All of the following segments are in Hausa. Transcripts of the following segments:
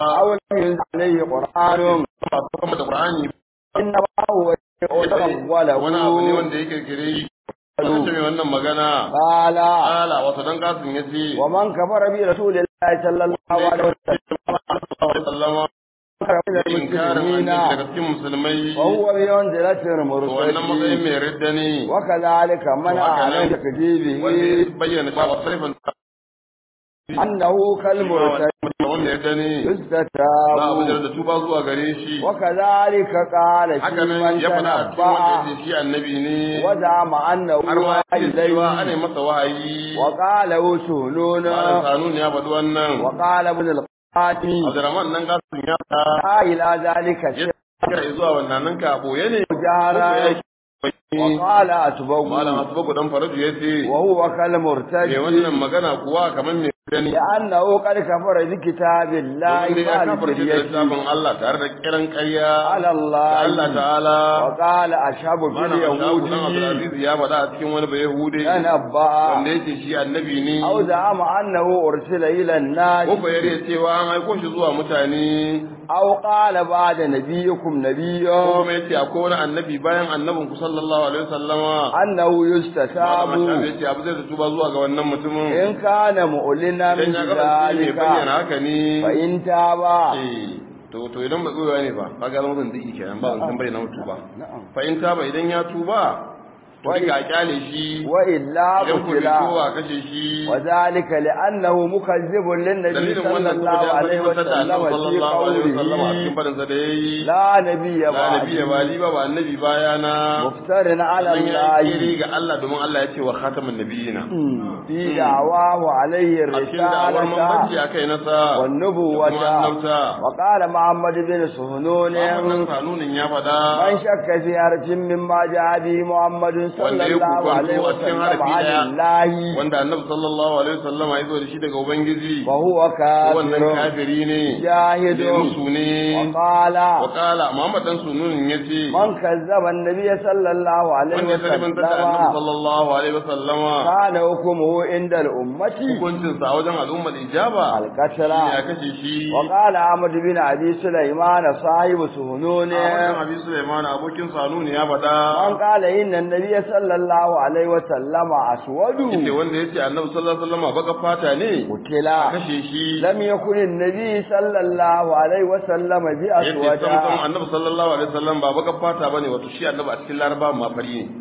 أو لم ينزل عليه قرآن ba su kuma da Qur'ani إنما هو wani abu ne وله wanda ya kirkire shi wanda ce mai wannan magana قال ala wato dan kasin yace ومن كفر برسول الله صلى الله عليه وسلم sallama كفر من inkarin المسلمين annabi daga cikin musulmai وهو بمنزلة to wannan matsayin المرسلين mai ridda ne وكذلك منع عن wanda تكذيبه ya bayyana cewa sarfin أنه كالمرسل wanda ya gani za a يستتاب bujar da tuba zuwa gare shi وكذلك قال في haka nan من ya faɗa a cikin wanda ya تنبأ ce shi annabi ne وزعم أنه har ma ya ce cewa ana إليه masa wahayi وقال malam وسهلون sanun ya faɗi wannan وقال ابن القاسم abdurrahman nan gasin ya faɗa لا إلى ذلك ya شيء kira zuwa wannan nan ka boye ne جهرا وقال malam أتبوه asbaku dan faraju ya ce وهو me كالمرتد wannan magana kuwa kamar me gani لأنه قد كفر بكتاب الله domin dai ya مع kafarci da الفرية littafin Allah tare da kiran ƙarya على da Allah الله ta'ala وقال أشهب في Malam Ashabu dan اليهود Abdulaziz ya faɗa a cikin wani Bayahude تنبأ wanda yake shi annabi ne أو زعم أنه أرسل إلى الناس ko ya riya cewa an aiko shi zuwa mutane أو قال بعد نبيكم ko نبيا kuma yace akwai wani annabi bayan annabin ku sallallahu alaihi wasallama أنه Malam يستتاب Ashabu yace abu zai tuba zuwa ga wannan mutumin إن كان مؤلنا idan من ya kasance mai ذلك bayyana haka ne فإن تاب eh to to idan ba tsoyawa ne ba kaga zama zan diki kenan ba zan bayyana mutu ba نعم fa in taba idan ya tuba to ka kyale shi وإلا idan ku bi قتل kowa kashe shi وذلك لأنه مكذب للنبي dalilin صلى wannan الله saboda ya عليه tabbatar da annabi وسلم في sallallahu alaihi wasallam a cikin قوله farin sa da yayi لا نبي la nabi ya بعد bali ba ba annabi bayana مفتر على dan ya yi kiri الله ga Allah domin Allah ya ce wa khatamun nabiyina في دعواه عليه a cikin da'awar manzanci الرسالة akai nasa da kuma والنبوة annabta وقال محمد بن سهنون wannan kanunin ya faɗa من شك في حرف مما جاء به محمد صلى Wanda ya الله kokwanto عليه a cikin وسلم harafi عن daya. الله wanda annabi sallallahu alaihi wasallam ya zo da shi daga ubangiji فهو wannan كافر kafiri ne جاهد da musu ne وقال wa qala muhammad dan sunun yace من كذب النبي صلى الله عليه wanda ya sarfanta da annabi وسلم sallallahu alaihi wasallama كان حكمه عند الأمة hukuncin sa wajen al'ummar ijaba القتل ya kashe shi وقال أحمد بن أبي سليمان صاحب سهنون a wannan abi Sulaiman abokin sanuni ya faɗa من قال إن النبي صلى الله عليه وسلم أسود yace wanda yace annabi sallallahu alaihi wasallam baka fata ne قتل kashe shi لم يكن النبي صلى الله عليه وسلم yace بأسود sam sam annabi sallallahu alaihi wasallam ba baka fata bane wato shi annabi a cikin laraba ma fari ne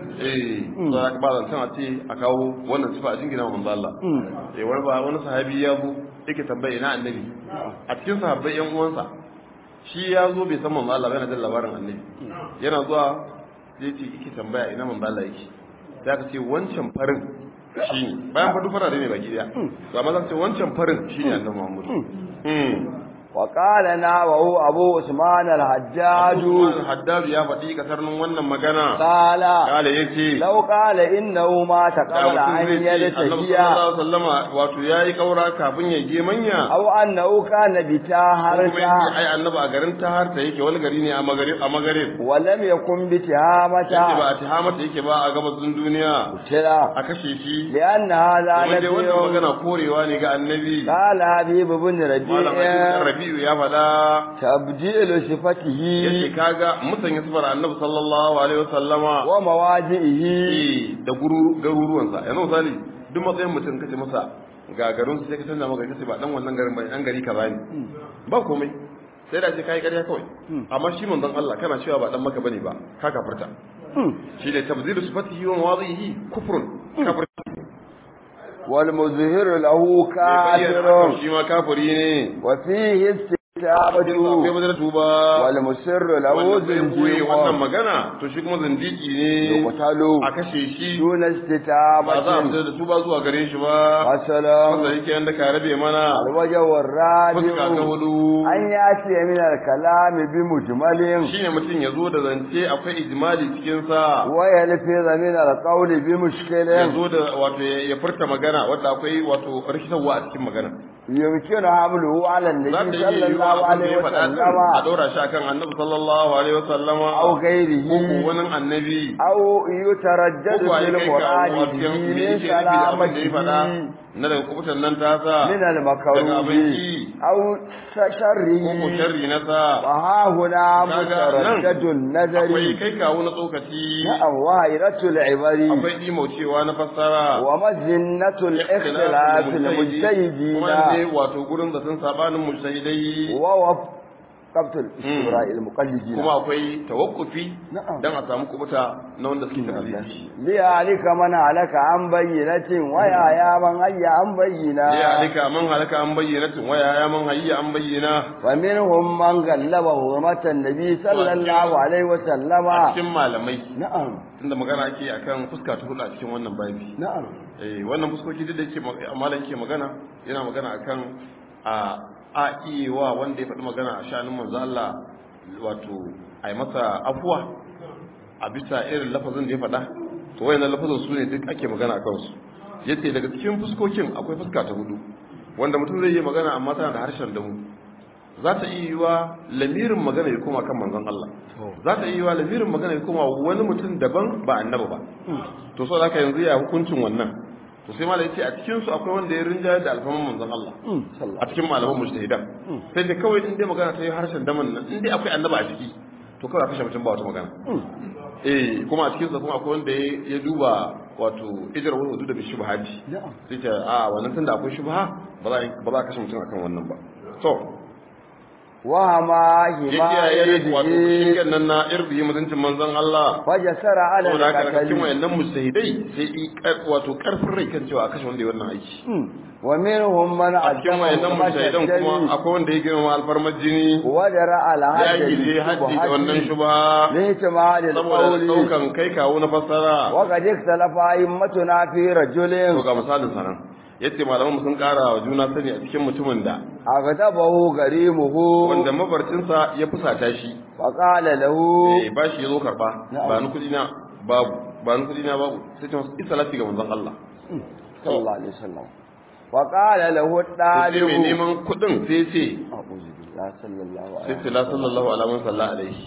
eh so ya ba zan a ce a kawo wannan sifa a jingina manzo Allah eh wani ba wani sahabi ya zo yake tambaye ina annabi a cikin sahabbai yan uwansa shi ya zo bai san manzo Allah ba yana jin labarin annabi yana zuwa zai ce yake tambaya ina manzo Allah yake sai aka ce wancan farin shi ne bayan fadu fara ne baki daya to amma zan ce wancan farin shi ne annabi Muhammad mm وقال ناوه أبو عثمان الحجاج Haddadu ya faɗi kasarnin wannan magana. قال Kala ya ce, لو قال إنه مات da قبل mutum أن zai ce, Annabi يلتقي sallallahu alaihi wasallama wato ya yi ƙaura kafin ya je manya. أو أنه كان Ko kuma بتاهرتا yace ai annabi a garin Taharta yake wani gari ne a Magarib a Magarib. ولم يكن Yace بتهامة ba a Tihamata yake ba a gabasin duniya. قتل A kashe shi. لأن هذا Kuma dai wannan نبي magana korewa ne ga annabi. قال حبيب بن Malam Aisha ربيع Rabi'u ya faɗa تبديل yace صفته kaga musanya sifar annabi sallallahu alaihi wasallama ومواجئه eh da guru garuruwansa yanzu misali duk matsayin mutum kace masa ga garin su sai ka canza maka kace ba dan wannan garin bai an gari kaza ne ba komai sai da ce kai ƙarya kawai amma shi manzon Allah kana cewa ba dan maka bane ba ka kafirta shi ne tabzilu sifatihi wa mawadhihi kufrun kafir والمظهر له كافر shi ma kafiri ne وفيه akwai استتابة bazar tuba والمسر له wanda bai koyi wannan زنجير magana to shi kuma zindiki ne يقتل a kashe shi دون ba za a استتابة fitar da tuba zuwa gare shi ba والسلام wanda yake yanda ka rabe mana الوجه fuska ta الرابع hudu أن يأتي من الكلام بمجمل shine mutum ya zo da zance akwai ijmali cikin sa ويلفظ من القول ya بمشكل zo da wato ya ya furta magana wanda akwai wato rikitarwa a cikin magana يمكن حمله على za ta النبي yi صلى yiwuwa الله abin da عليه ya faɗa din a وسلم ɗora shi akan annabi sallallahu alaihi wasallama أو ko ko غيره wani annabi أو يتردد ko ko في ya kai kawo المراد a به cikin me من yake nufi da abin da ya faɗa سلامته na daga kubutan nan ta sa من daga المكروه abinci أو ko ko شره sharri na sa وها هنا kaga nan متردد النظر akwai kai kawo na tsokaci نعم وائرة العبر akwai ɗimaucewa na fassara ومزنة الاختلاف المجتهدين kuma ne wato gurin da sun sabanin mujtahidai ووفقة الاستبراء المقلدين kuma akwai tawakkufi نعم dan a samu kubuta na wanda suke tafiye ليهلك من هلك عن بينة ويحيى من حي عن بينة ya alika man halaka an bayyana tun waya ya man hayya an bayyana ومنهم من غلب حرمة النبي صلى الله عليه a وسلم cikin malamai نعم tunda magana ake akan fuska ta hudu a cikin wannan babi نعم eh wannan fuskoki duk da yake ma- malam ke magana yana magana akan a a iya wanda ya faɗi magana a shanin manzo Allah wato a yi masa afuwa a bisa irin lafazin da ya faɗa to wayannan lafazin su ne duk ake magana a kansu yace daga cikin fuskokin akwai fuska ta hudu wanda mutum zai yi magana amma tana da harshen damu za ta iya yiwa lamirin magana ya koma kan manzon Allah za ta iya yiwa lamirin magana ya koma wani mutum daban ba annabi ba to so da yanzu ya hukuncin wannan to sai malai ce a cikin su akwai wanda ya rinja da alfaman manzon Allah صلى a cikin malaman mujtahidan sai dai kawai in dai magana ta yi harshen daman nan in dai akwai annaba a ciki to kawai a kashe mutum ba wata magana eh kuma a cikin sa kuma akwai wanda ya ya duba wato ijar wani wudu da bi shubhati نعم sai ce a wannan tunda akwai shubha ba za a ba za a kashe mutum akan wannan ba to وهما ya kiyaye wato هما shingen nan na irbi mutuncin manzon Allah فجسر على saboda haka daga cikin القتل wayannan mujtahidai sai i kar- wato karfin rai kan cewa a kashe wanda ya wannan aiki ومنهم من a cikin عزم wayannan حرمة mujtahidan kuma الدم akwai wanda ya girma alfarmar jini ودرع على ya هذا gije haddi da wannan shubha لاحتمال saboda القول daukan kai kawo na fassara وقد اختلف أئمتنا في to رجل ga misalin sanan yace malaman mu sun kara wa juna sani a cikin mutumin da أغضبه غريمه wanda mabarcinsa ya fusata shi فقال له eh ba shi yazo karba Na'am. ba ni kudi na babu ba ni kudi na babu sai ta masa isalati ga manzon Allah صلى الله عليه وسلم وقال له to sai mai الطالب neman kudin sai ce أعوذ بالله صلى الله عليه sai ce la sallallahu alaihi wa sallam alaihi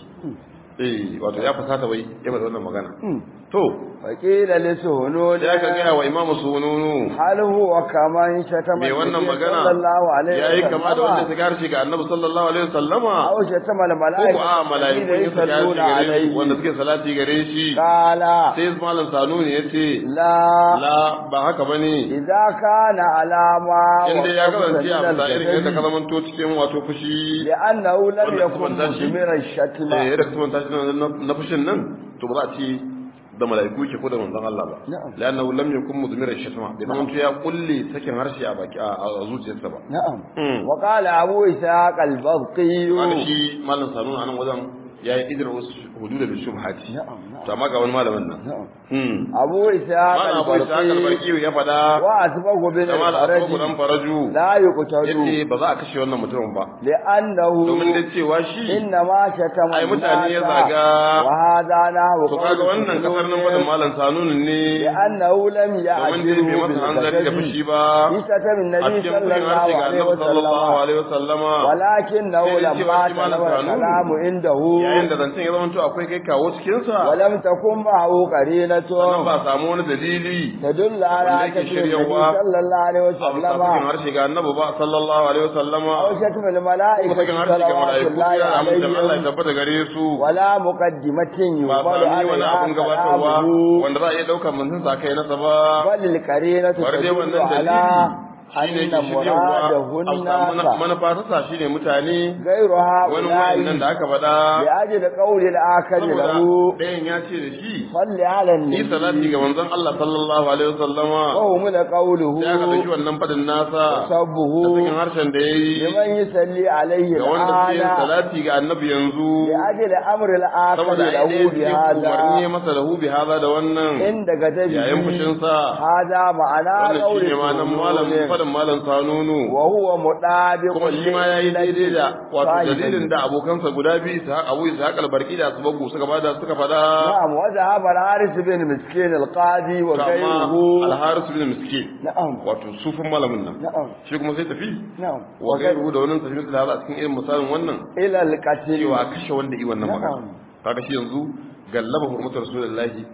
eh wato ya fusata wai ya bada wannan magana وسلم to فقيل لسهنود sai aka gaya wa imamu sununu هل هو كمن شتم mai wannan النبي magana صلى الله عليه ya yi kama da wanda وسلم ta harshe ga annabi sallallahu alaihi wasallama أو شتم ko الملائكة ko a mala'iku الذين ya saka harshe يصلون gare عليه wanda suke salati gare shi قال sai malam sanuni ya ce لا la ba haka bane إذا كان على ما inda ya وصفت kasance a من bisa irin yadda ka الجسد zamanto cikin wato fushi لأنه لم wanda يكن kuma tashi مثمر الشتم eh yadda kuma tashi na- na fushin nan to ba za a ce da mala'iku ke ko da manzon Allah ba Na'am. la'annahu lam yakun mudmira shatma bai zama ya kulle sakin harshe a baki a a zuciyarsa ba نعم Mm. وقال أبو إسحاق البلقي wanda shi malam sanuna anan wajen ya yi idar wasu hudu da bishubhati نعم نعم to amma ga wani malamin nan نعم Hmm. أبو إسحاق malam abu isa البلقي kalbarki ya faɗa وأسبق بن da malam abu dan الفرج faraju لا يقتل yace ba za a kashe wannan mutumin ba لأنه domin da cewa shi إنما شتم ai mutane ya الناس zaga وهذا نحو to kaga wannan kasar nan fadin malam sanunu ne لأنه لم domin dai bai يعجله masa hanzari da fushi ba في شتم a النبي cikin صلى fushin الله harshe ga عليه annabi sallallahu وسلم alaihi wasallama ولكنه sai dai cewa لما shi malam تنوى Sanunu, الكلام عنده yayin da zancen ya zamanto akwai kai kawo cikin sa ولم تكن معه قرينة sannan ba a samu wani dalili تدل على wanda yake كثير النبي shiryawa صلى الله عليه a bisa وسلم sakin harshe ga annabi ba sallallahu alaihi wasallama أو شتم ko الملائكة sakin harshe ga صلوات mala'iku الله ya amincin Allah ya عليهم tabbata gare su ولا مقدمة ba يقبل sami wani عليها abun gabatarwa كلامه wanda za a iya ɗaukar manzon sa kai nasa ba بل القرينة bari dai تدل wannan على dalili shine أن ke shiryawa مرادهن a samu manufa ta sa shine mutane غير wani wayannan da هؤلاء aka faɗa لأجل قول الآخر saboda له ɗayan ya ce da shi صل على ni salati النبي ga manzon Allah sallallahu alaihi wasallama وهو من قوله sai aka ɗauki wannan faɗin nasa سبه da cikin harshen da ya yi لمن يصلي عليه ga wanda suke yin الآن salati ga annabi yanzu لأجل أمر الآخر saboda ai له ɗaya cikin umarni ya بهذا masa lahu bi hada da wannan عند كتبه yayin fushinsa هذا معنى wannan قول shine ma nan malam الرسول faɗin malam sanunu وهو مطابق kuma shi ma yayi daidai da wato صاحبه. dalilin da abokansa guda biyu su Abu Ishaq al-Barqi da Asbagu suka bada suka fada نعم وذهب الحارث بن مسكين القاضي kama وغيره al-Haris bin Miskin نعم wato sufin malamin nan نعم shi kuma sai tafi نعم wa gairu da wannan tafi da a cikin irin misalin wannan إلى القتل cewa kashe wanda yi wannan magana نعم kaga shi yanzu gallaba hurmatar rasulullahi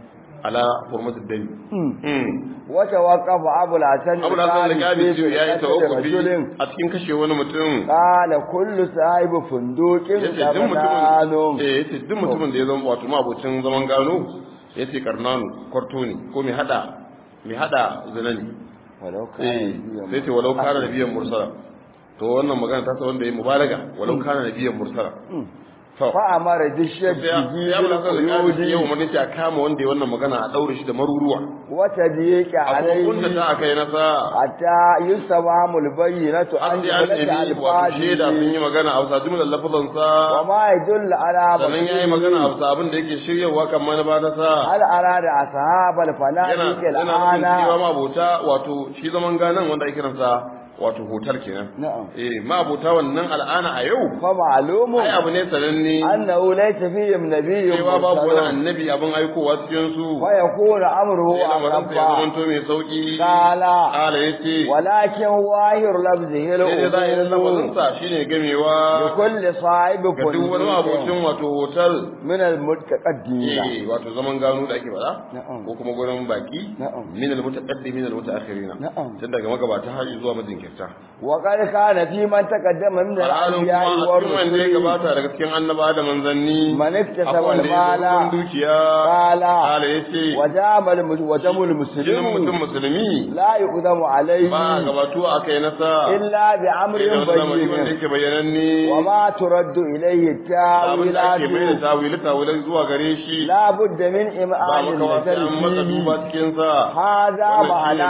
ala hurmatid dami وتوقف أبو الحسن abu da san da gabi في ya yi قتل tawakkufi رجل a cikin kashe wani mutum قال كل صاحب فندق yace duk mutumin لبنان eh yace duk mutumin da ya zama wato mabocin zaman gano yace karnanu kwarto ne ko mai hada mai hada zina ne ولو كان eh نبيا sai ce walau kana nabiyan mursala to wannan magana ta sa wanda yayi mubalaga walau kana nabiyan mursala to فأمر sai بالشد ya ya bula kan da بالقيود yau mun ce a kama wanda ya wannan magana a daure shi da maruruwa وتضييق a kuma kunta عليه ta aka yi nasa حتى يستوهم البينة an عن ji an جملة nemi wato shaida sun ألفاظه yi magana a wasa jumlar lafazansa وما يدل على sannan ya yi magana a wasa abin da yake shiryawa kan manufa ta sa هل أراد أصحاب yana الفنادق yana nufin cewa الآن mabota wato shi zaman ganan wanda ake kiransa wato hotel kenan نعم eh mabota wannan al'ana a yau فمعلوم ai abu ne sananne أنه ليس فيهم نبي cewa babu wani مرسل annabi abin aikowa cikin su ويكون أمره sai lamarin sa ya أخفى zamanto mai sauki قال kala yace ولكن ظاهر لفظه sai dai zahirin lafazin الأمور sa shine gamewa لكل صاحب ga duk wani فندق mabocin wato hotel من المتقدمين eh wato zaman gano da ake faɗa Na'am. ko kuma gurin baki Na'am. min al-mutaqaddimin min al-mutaakhirin Na'am. tun daga magabata har zuwa majinkirta وقد كان في من تقدم من alhalin الأنبياء kuma a cikin wanda ya والرسل gabata daga cikin annaba da manzanni من اكتسب akwai wanda ya zo المال dukiya قال kala yace ودام الم- ودم jinin المسلم mutum musulmi لا يقدم عليه ba gabatu a kai nasa إلا بأمر sai da wani lamari wanda بين yake bayyananne وما ترد إليه abin da ake mai da التاويلات tawili tawilai zuwa gare shi لا بد من ba إمعان makawa sai an masa duba النظر cikin sa هذا معنى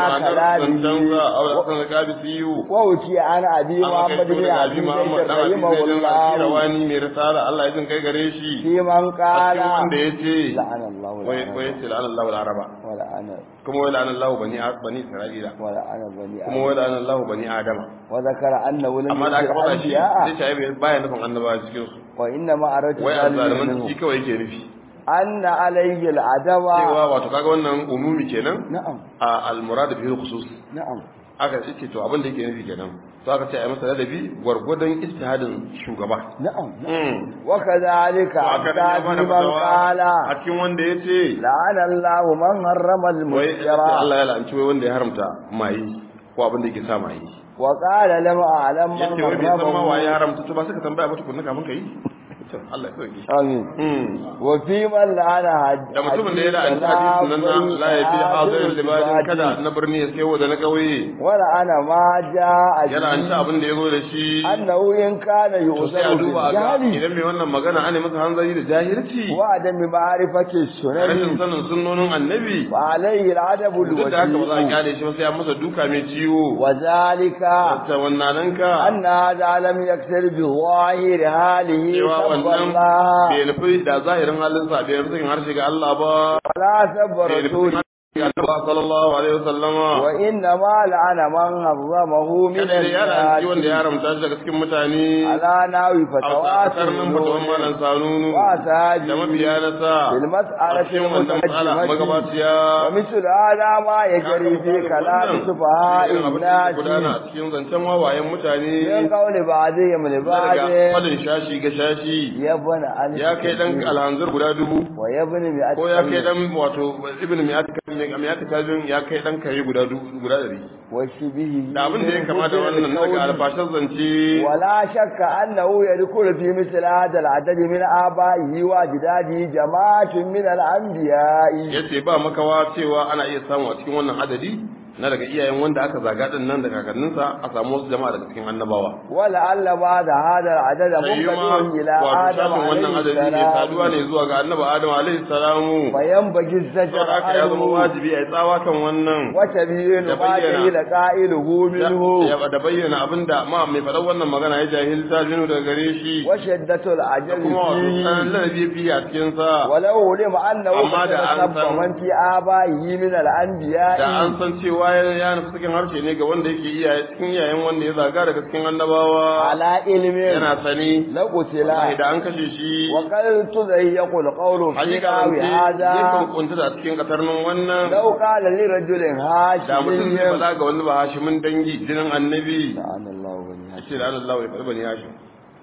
كلامه kan gabi siyu ووكي عن أبي an محمد kai بن da عبد abi Muhammad dan abi رحمه Zaid الله al-Qirawani mai risala Allah ya jin kai gare shi في من a قال cikin wanda yace لعن الله wai العرب wai yace la'ana Allahu al-araba ولعن kuma wai la'ana Allahu bani bani Isra'ila ولعن بني kuma آدم wai la'ana Allahu bani Adama وذكر أنه لم amma da aka يكن faɗa shi أنبياء sai ta yi baya nufin annabawa cikin su وإنما أردت wai ذلك azzaliman منه shi kawai yake nufi أن عليه العدوى cewa wato kaga wannan umumi kenan نعم a al-murad bihi khusus نعم aka ce to abin da yake nufi kenan to aka ce a yi masa ladabi gwargwadon ijtihadin shugaba نعم mm. وكذلك to aka da ya أمثال bada من fatawa قال a cikin wanda ya ce لعن الله من حرم wai المسكرة Allah ya la'anci wai wanda ya haramta mayi ko abin da yake sa mayi وقال لم أعلم من yace wai bai san ma waye ya حرمه haramta to ba suka tambaya ba tukunna kafin kai to Allah ya sauke آمين mm. وفي من لعن da mutumin da ya la'anci hadisin nan na la ya fi hadirin libadin kada na birni ya sayo da na kauye ولعن ما جاء ya la'anci به abin da ya zo da shi أنه إن كان to sai a يؤذر duba a ga بالجهل idan mai wannan magana ana masa hanzari da jahilci وعدم معرفة rashin السنن sanin sunnonin annabi فعليه العدب duk da haka ba za a الوجيه kyale shi ba sai an masa duka mai ciwo وذلك ta wannan ka أن هذا لم يكسر بظاهر حاله cewa سب wannan الله bai nufi da zahirin halinsa bai nufi sakin harshe ga Allah ba ولا سب bai nufi رسوله sakin harshe ga Allah sallallahu alaihi wasallama وإنما لعن من حرمه من kada da ya ranci wanda ya الناس haramta shi daga cikin mutane على ناوي a فتوات karnin fatawan malan sanunu da وأساجي mabiya na sa في a المسألة cikin wannan matsala المتقدمة magabaciya ومثل هذا ما يجري في كلام سفهاء الناس gudana a cikin zancen wawayen mutane من قول بعضهم لبعض daga fadin shashi ga shashi يبن ألف ya kai dan alhanzir guda dubu ويبن مئة ko ya kai كلمة dan wato ibn miyati kalbin ya kai dan kare guda dubu guda dari وشبه da abin da ya kama da wannan na daga alfashin zance ولا شك أنه يدخل في مثل هذا العدد من آبائه وأجداده جماعة من الأنبياء yace ba makawa cewa ana iya samu a cikin wannan adadi na daga iyayen wanda aka zaga din nan da kakanninsa a samu wasu jama'a daga cikin annabawa ولعل بعد هذا العدد sai ma منقطع إلى wato آدم shafin wannan عليه adadi ne saduwa ne السلام zuwa ga annabi adam alaihi salamu فينبغي الزجر saboda haka ya zama عنه wajibi a yi tsawa kan wannan وتبيين da ما bayyana. جهل قائله منه ya da bayyana abinda ma mai faɗar wannan magana ya jahilta minu daga gare shi وشدة da العجل kuma wato فيه sanan ladabi fiye a cikin sa ولو علم أنه أما قد da an تسبب san- من في آبائه من الأنبياء da an san cewa ya ya nufi cikin harshe ne ga wanda yake iyaye cikin iyayen wanda ya zaga daga cikin annabawa على علم yana sani لقتل wallahi da an kashe shi وقد تضيق القول في hakika نحو zance yakan هذا kunta da cikin katarnin wannan لو قال لرجل da mutum zai هاشمي faɗa ga wani ba hashimin dangi jinin annabi لعن الله بني هاشم ce da Allah ya faɗi bani hashim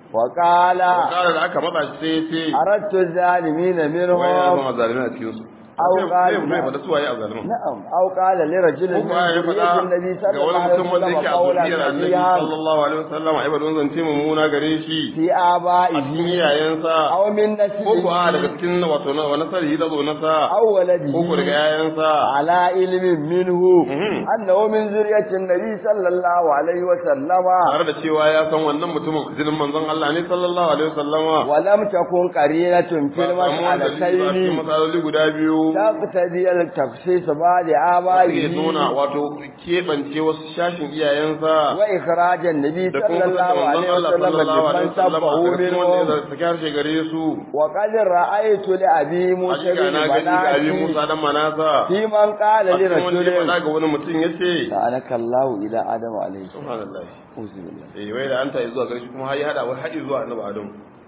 وقال kara da aka matsa shi sai ya ce أردت الظالمين wai ya منهم zama zalimin a cikin su أو sai قال sai ya faɗa suwaye a zaliman نعم أو قال لرجل ko من kuma ya ذرية faɗa النبي ga صلى الله wani عليه mutum wanda وسلم yake a قولا zuriyar annabi فظيعا sallallahu alaihi wasallam ai bada zance mummuna gare shi في a cikin آبائه iyayensa أو من ko ko a daga نسله cikin wato na wani sarhi da zo nasa أو ko ko daga ولده yayansa على علم منه Mhm. أنه من ذرية النبي صلى الله عليه وسلم tare da cewa ya san wannan mutumin jinin manzon Allah ne sallallahu alaihi wasallama ولم تكن قرينة في ba samu wanda shi ba cikin المسألتين matsaloli guda biyu تقتضي التخصيص بعد suke آبائه nuna wato keɓance wasu shashin iyayensa وإخراج النبي da صلى kuma الله kasance عليه manzon Allah وسلم sallallahu alaihi لمن wasallama سبه a cikin wanda منهم ya saki harshe gare su وقد رأيت لأبي موسى hakika بن na gani ga abi بناتي Musa dan Manasa في من قال a cikin wanda ya faɗa لرجل ga wani mutum yace سألك الله إلى آدم عليه السلام subhanallah أعوذ بالله eh wai da anta zuwa gare shi kuma har ya hada wai haɗi zuwa annabi Adam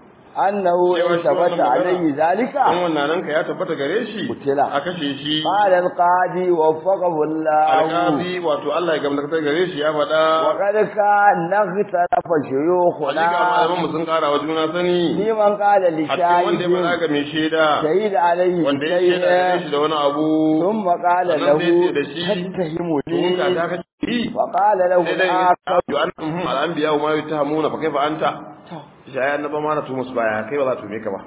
أنه Cewa إن shi wannan ثبت magana. عليه ذلك dan wannan nan ka ya tabbata gare shi Kutila. a kashe shi قال القاضي وفقه الله alƙazi wato Allah ya gamdakatar gare shi ya faɗa وقد كان اختلف hakika شيوخنا malaman mu sun ƙara wa juna sani في من قال a cikin wanda ya faɗa لشاهد ga mai shaida شهد عليه wanda ya shaida gare shi بشيء da wani abu ثم قال sannan له sai ce da shi, to تتهمني ka ta kace yi وقال له sai dai الآخر yo an al'anbiya wa ma yatahamuna fa kaifa anta shi ayan annaba ma na tumus baya kai ba za tu me ka ba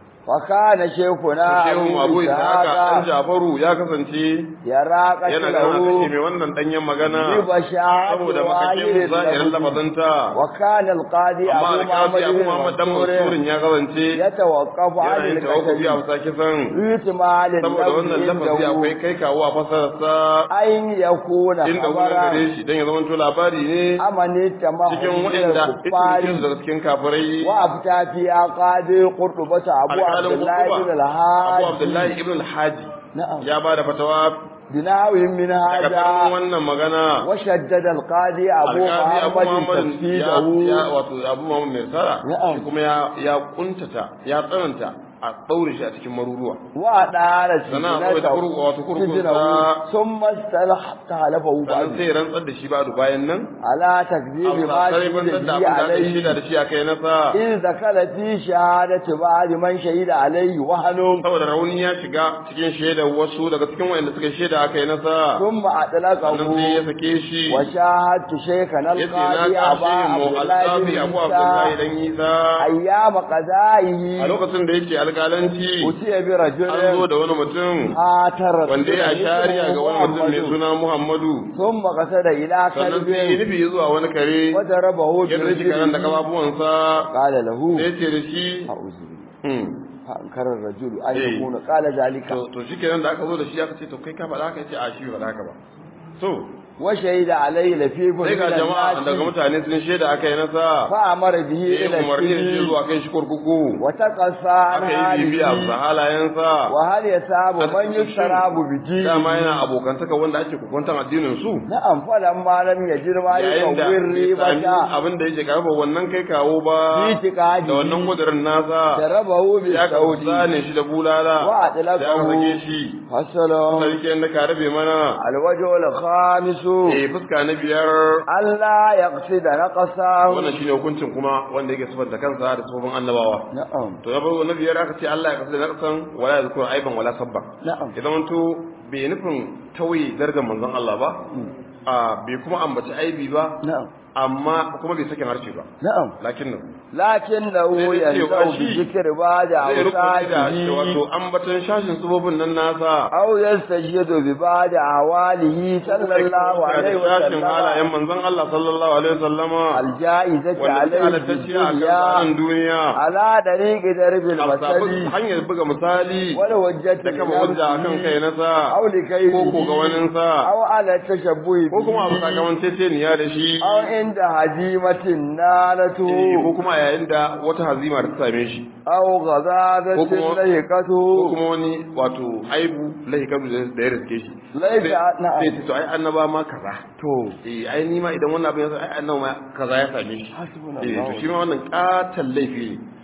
وكان شيخنا shehu أبو abu isaka dan إسحاق Jafaru ya kasance يرى yana ganin a kashe قتله mai wannan danyen magana ببشاعة saboda makashin ظاهر zahirin اللفظ lafazanta وكان القاضي amma أبو alƙazi abu محمد Muhammad dan بن Mansurin منصور ya kasance يتوقف عن yana yin tawakkufi a القتل bisa kisan احتمال saboda wannan اللفظ lafazi عنده akwai kai kawo a fasararsa أن يكون inda wurin خبرا gare shi don ya zama to labari ne أمن التمام cikin من waɗanda الكفار cikin daga cikin kafirai وأفتى في قاضي قرطبة أبو عبد alƙalin الله بن Kutuba Abu الهادي Abdullahi ibn al-Haji نعم ya ba da fatawa بناو من daga هذا tsarin wannan magana وشدد القاضي أبو alƙali Abu محمد Muhammad ya تفسيره ya wato Abu Muhammad mai sara Na'am. shi kuma ya ya kuntata ya tsananta a ɗaure shi a cikin maruruwa وأدار sannan a tsawaita kurkuku wato kurkukunsa ثم استلحق حلفه sannan بعد sai ya rantsar da shi ba da bayan nan على تكذيب a ما sarari ban شهد da به abin da aka yi shida عليه da shi a kai nasa إذ دخل في شهادة بعض من شهد عليه وهن saboda rauni ya shiga cikin shaidar wasu daga cikin wayanda suka shaida aka yi nasa ثم sannan sai ya أطلقه sake shi وشاهدت شيخنا yace na القاضي أبا kashe mu عبد الله alƙafi بن abu abdullahi عيسى dan isa أيام a قضائه lokacin da yake alƙalanci أتي an zo برجل da wani mutum آتر wanda ya shari'a ga wani mutum mai محمد. suna muhammadu ثم قصد إلى sannan sai ya كلب nufi zuwa wani kare وضربه ya ɗauki karen da برجله kafafuwansa قال له sai ce da shi أعوذ بالله "Hmm, فأنكر الرجل أن إيه. يكون قال ذلك to to shi kenan da aka zo da shi aka ce to kai ka faɗa haka ya ce a shi bai faɗa haka ba to وشهد عليه لفيف sai من ga jama'a daga الناس mutane sun shaida aka yi nasa فأمر به ya إلى yi umarni da shi السجن zuwa kai shi kurkuku وتقصى عن aka yi bibiya حاله bisa halayensa وهل يساب a من cikin يسراب dama بدينه yana abokantaka wanda ake kukwantan addinin su نعم فلما لم يجد ما yayin da يقوي bai sami الريبة abin da yake karfa wannan kai kawo ba في da wannan اعتقاده kudirin nasa ضربه ya ka بالسعود zane shi da bulala da aka sake وأطلقه shi فصله sarki da ka rabe mana الوجه الخامس eh fuska na biyar ألا يقصد نقصه wannan shine hukuncin kuma wanda yake sifanta kansa da sifofin annabawa نعم to na farko na biyar aka ce Allah ya kasu da naqsan wala yazkur aiban wala sabba نعم idan wanto bai nufin tauye darajar manzon Allah ba a bai kuma ambaci aibi ba نعم amma kuma bai sakin harshe ba نعم lakin nan لكنه Sai dai cewa ينزو shi بذكر بعض zai rukuni da أوصافه wato ambatan shashin sifofin nan nasa أو يستجد ببعض أحواله صلى الله عليه shashin halayen وسلم manzon Allah sallallahu alaihi wasallama الجائزة wanda عليه ta في halattacciya a الدنيا kan duniya على طريق درب a sabu المثل hanyar buga misali والوجة da kama hujja a kan kai nasa أو لكيده ko ko ga waninsa أو على التشبه ko kuma abu به sakamakon teteniya da shi أو عند هزيمة نالته Eh, ko kuma yayin da wata hazima ta same shi أو غزازة ko kuma- ko لهقته kuma wani wato aibu lahikar da ya riske shi Laifi a- na'am. sai ce to ai annaba ma kaza to eh ai ni ma idan wannan abin ya sa ai annaba ma kaza ya same shi Hasbunallahu. eh to shi ma wannan katan laifi ne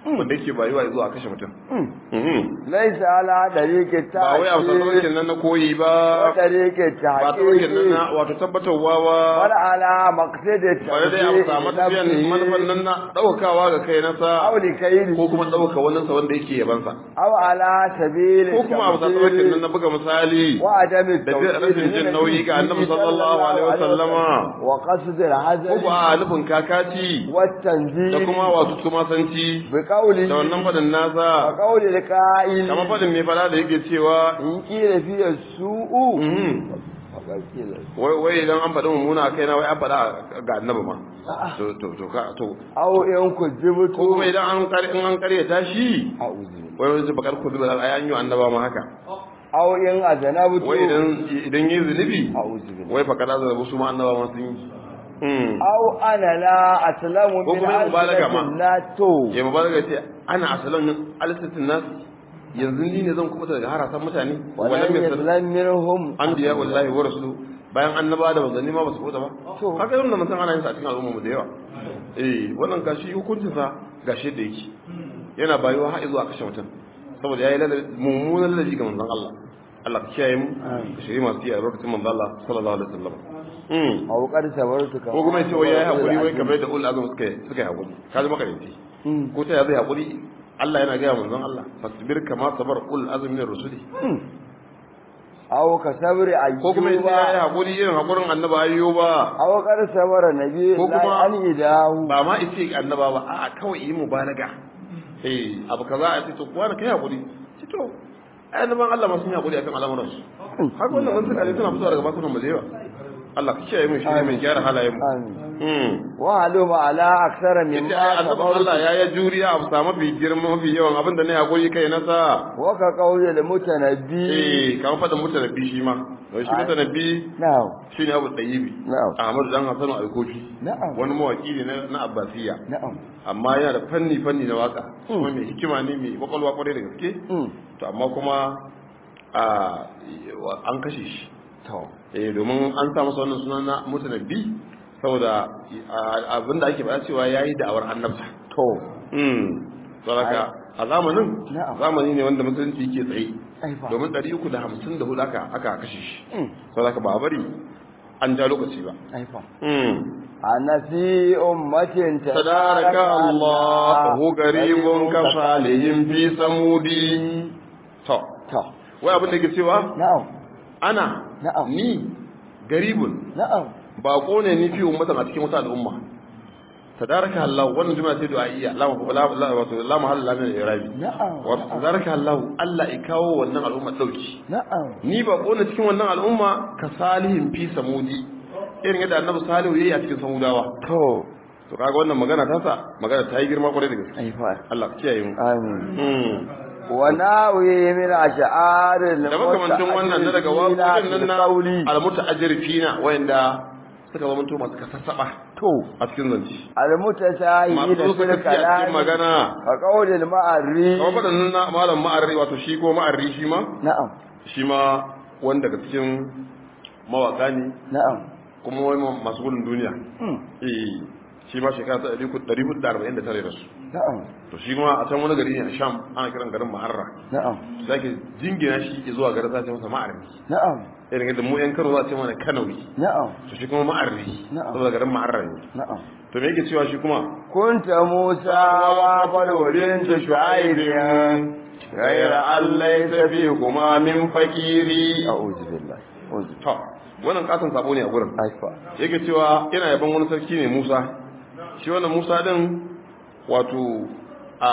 wanda yake bayuwa zuwa kashe mutum Mhm. laisa ala dariqi ba wai a tafarkin nan na koyi ba wa dariqi ba tafarkin nan na tahqiqi wato tabbatarwa wal ba ala maqsadi bare dai a samu tafiyan manufan nan na ɗaukakawa ga kai nasa aw li kayri ko kuma ɗaukaka wannan sa wanda yake yabansa aw ala sabili ko kuma a tafarkin nan na buga misali wa adami da zai rashin jin nauyi ga annabi sallallahu alaihi wasallama wa qasd al ko hazari ba a nufin kakaci wa tanzih da kuma wato tumasanci bi qawli da wannan fadin wa nasa qawli al qa'il kamar fadin mai fada da yake cewa in qila fi su'u mhm, faqad qila wai wai idan an faɗi mummuna a kaina wai an faɗa ga annabi ma to to to ka to aw in kujibtu ko kuma idan an kare in an kare ta shi a'udhu wai wai bakar ku zuba ai an yi annaba ma haka aw in azanabtu wai idan idan yi zunubi a'udhu billahi wai fa kada zarabu su ma annaba ma sun yi mm aw ana la aslamu Ko min kuma yin mubalaga ma. alfinatin la to ya mubalaga ce ana asalan alisatin nas yanzu ni ne zan kubuta daga harasan mutane wala wala mai sanin yaslam minhum an biya wallahi wa rasulu bayan annaba da manzanni ma ba su kubuta ba To. haka yin da mutum ana yin sa a cikin al'umma mu da yawa eh wannan gashi hukuncin sa gashi da yake yana bayuwa har zuwa kashe mutum saboda yayi ladabi mummunan ladabi ga manzon Allah Allah ka kiyaye mu ka shiri masu yi a lokacin manzon Allah sallallahu alaihi wasallam mm aw qad sabartu ka ko kuma yace wai yayi hakuri wai kamar da ulul azum suka suka yi hakuri kaji makarinci ko ta ya zai hakuri Allah yana gaya manzon Allah fasbir kama sabar ulul azmi min rusuli aw ka sabri ko kuma yace yayi ayyuba hakuri irin hakurin annabi ayyuba aw qad sabara nabi Ko la kuma- an idahu ba ma ice annaba ba a'a kawai yi mubalaga eh abu kaza a ce to kuwa kai hakuri ci to ai annaban Allah ma sun yi hakuri akan al'amuran su haka wannan mun suka ne suna fitowa daga bakunan mu da yawa Allah ka kiyaye mu shi mai gyara halayen mu amin mm wa haluma ala aksara min yace ai annaban Allah ya yi juriya a samu mafi girma mafi yawan abin da ne hakuri kai na sa wa ka qawli al mutanabbi eh kamar fadin mutanabbi shi ma don shi mutanabbi na'am shine abu tsayibi Na'am. Ahmadu dan Hassan al-Kofi na'am wani mawaki ne na- na Abbasiya na'am amma yana da fanni fanni na waka kuma mai hikima ne mai kwakwalwa kwarai da gaske mm to amma kuma a an kashe shi to eh domin an sa masa wannan sunan na mutanabbi saboda abinda ake faɗa cewa yayi da'awar annabta to mm saboda a zamanin Na'am. zamani ne wanda musulunci yake tsaye ai fa domin 354 aka aka kashe shi mm saboda ba a bari an ja lokaci ba ai fa mm ana fi ummatin تدارك الله هو قريب كصالح في سمودي to to wai abin da ke cewa na'am ana Na'am. ni garibun na'am bako ne ni fi ummatan a cikin wata al'umma tadaraka Allah wannan jumla ce du'a'iyya la la la wato la mahalla la min irabi na'am wa tadaraka Allah Allah ya kawo wannan al'umma dauki na'am ni bako ne cikin wannan al'umma ka salihin fi samudi irin yadda annabi salihu yayi a cikin samudawa to to kaga wannan magana ta sa magana ta yi girma kwarai da gaske ai fa Allah ka kiyaye mu amin Mm. wa nawi min ash'aril da makamantin wannan na daga waƙoƙin nan na qawli almuta'ajjirfina wayanda suka zama to masu kasassaba to a cikin zance al mutasahi masu da suka fil fi a cikin kalam magana ka qawlil ma'arri kamar faɗannan na malam ma'arri wato shi ko ma'arri shi ma na'am shi ma wanda daga cikin mawaƙa ne na'am kuma wani masu gudun duniya mm, eh shi ma shekara ta ɗari hudu da arba'in da tare da su na'am to shi kuma a can wani gari ne a sham ana kiran garin ma'arra na'am za ke jingina shi zuwa garin sa ce masa ma'arri na'am irin yadda mu yan kano za a ce mana kanawi na'am to shi kuma ma'arri Na'am. saboda garin ma'arra ne na'am to me yake cewa shi kuma kunta musa wa falwadin ta shu'aibin غير أن ليس فيكما من فقيري a'udhu billahi a'udhu to wannan katon sabo ne a gurin aifa yake cewa ina yaban wani sarki ne Musa shi wannan Musa din wato a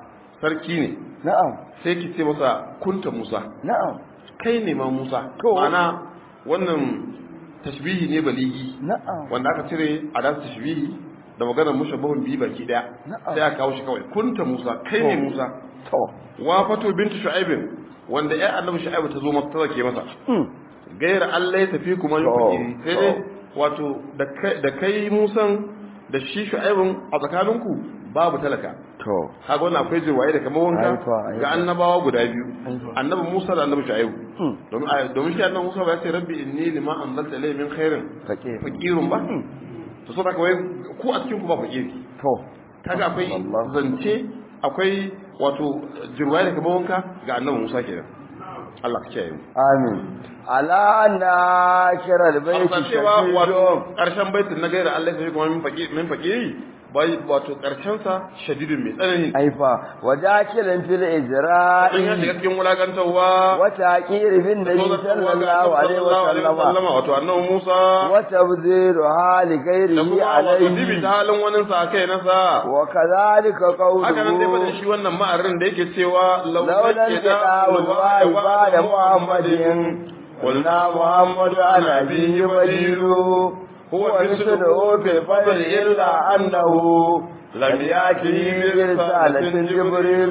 sarki ne na'am sai ki ce masa kunta Musa na'am kai ne ma Musa To. ma'ana wannan tashbihi ne baligi na'am wanda aka cire a da tashbihi da maganar mushabbahun biyu baki daya Na'am. sai aka kawo shi kawai kunta Musa kai ne To. Musa to wa fatu bintu shu'aibin wanda ya annabi shu'aibu ta zo masa ta zake masa mm, gaira Allah ya tafi kuma To. yufakiri sai dai wato da kai da kai Musan da shi shu'aibun a tsakaninku babu talaka to kaga wannan akwai jirwaye da kamar wanka Aifa, aifa. ga annabawa guda biyu Aifa. annabi Musa da annabi shu'aibu mm, domin a- domin shi annabi Musa ba ya ce rabbi inni lima anzalta ilayya min khairin faqir faqirun ba to so haka wai ku a cikin ku ba fakiri to kaga akwai Allah. zance akwai wato jirwaye da kamar wanka ga annabi Musa kenan Allah ka kiyaye mu amin ala na kiral baiti Hausa cewa wato shadidun ƙarshen baitin na gaira Allah sai kuma min faƙi min faƙi bai wato ƙarshen sa shadidun mai tsanani aifa wajakilan fil in ya ijra'i shiga cikin wulakantarwa wa taqir bin nabi sallallahu alaihi wa sallama wato annabi Musa wa tabziru hali da ghairihi kuma wato dibi alaihi ta halin wani sa kai nasa wa kadhalika haka nan dai fadin qawluhu shi wannan ma'arin da yake cewa لولا الكتاب والوحي بعد محمد قلنا محمد عن أبيه بديل هو مثله في الفضل إلا أنه لم يأته برسالة جبريل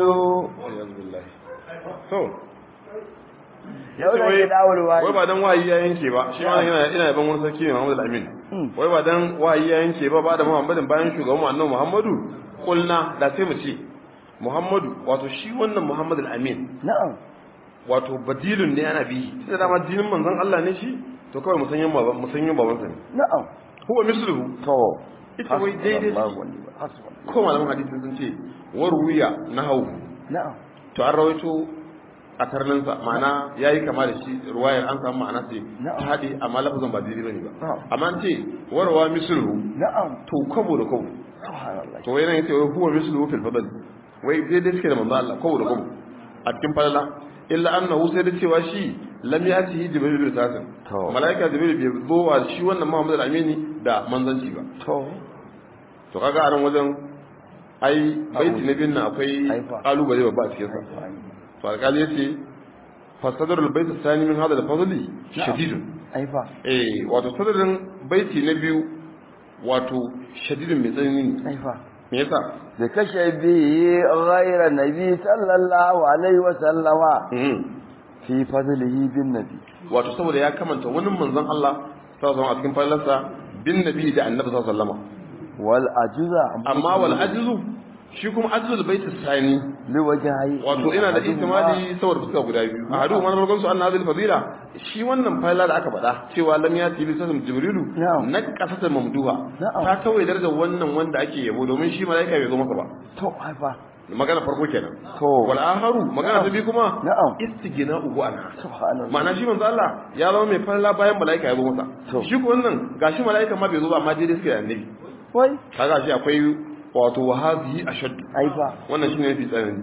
to لولا الكتاب wai والوحي ba dan wahayi ya yanke ba shi ma yana ina yaban wani sarki ne Muhammad al-Amin wai ba dan wahayi ya yanke ba ba da Muhammadin bayan shugaban mu annabi Muhammadu kulna da sai mu ce Muhammadu wato shi wannan Muhammad al-Amin نعم wato badilun ne ana bi sai da dama dinin manzon Allah ne shi to kawai musanyin baban musanyin baban sa ne نعم huwa misluhu تو ita wai daidai الله ce. ونعم حسبنا ko malaman hadisi sun ce warwiya nahawu نعم to an rawaito a tarninsa ma'ana ya yi kama da shi ruwayar an samu ma'ana ce Na'am. ta haɗe amma lafazin ba daidai bane ba Na'am. amma an ce warwa misluhu نعم to kwabo da kwabo سبحان الله to wai nan yace wai huwa misluhu fil fadl wai daidai suke da manzo Allah kwabo da kwabo a cikin falala illa annahu sai da cewa shi lam yatihi jibril bi tasin To. malaika jibril bai zo wa shi wannan Muhammad al-Amini da manzanci ba تو to kaga a nan wajen ai baiti na biyun nan akwai Aifa. kalubale babba a cikin sa to alƙali yace fasadar albayt الثاني min hada al-fadli shadidun أيفا eh wato sadarin baiti na biyu wato shadidun mai tsanani ne أيفا me yasa بكشفه غير النبي صلى الله عليه وسلم Mhm. في فضله بالنبي wato saboda ya kamanta wani manzon Allah sallallahu alaihi a cikin fallarsa bin nabi da annabi sallallahu alaihi wasallam والأجزة amma wal ajzu shi kuma ajzul baiti sani لوجهي wato ina da ihtimali saboda fuska guda biyu a hadu man farkon su anna hadil fadila shi wannan fayla da aka faɗa cewa lam yati bi sasam jibrilu Na'am. na kasata mamduha Na'am. ta kawai darajar wannan wanda ake yabo domin shi malaika bai zo masa ba تو أيفا magana farko kenan To. wal aharu magana ta biyu kuma Na'am. istigina ugu anha سبحان الله ma'ana shi manzo Allah ya zama mai falla bayan malaika ya zo masa To. shi ko wannan gashi malaika ma bai zo ba amma daidai suke da annabi وي kaga shi akwai wato wahazi ashaddu أيفا wannan shine mafi tsanani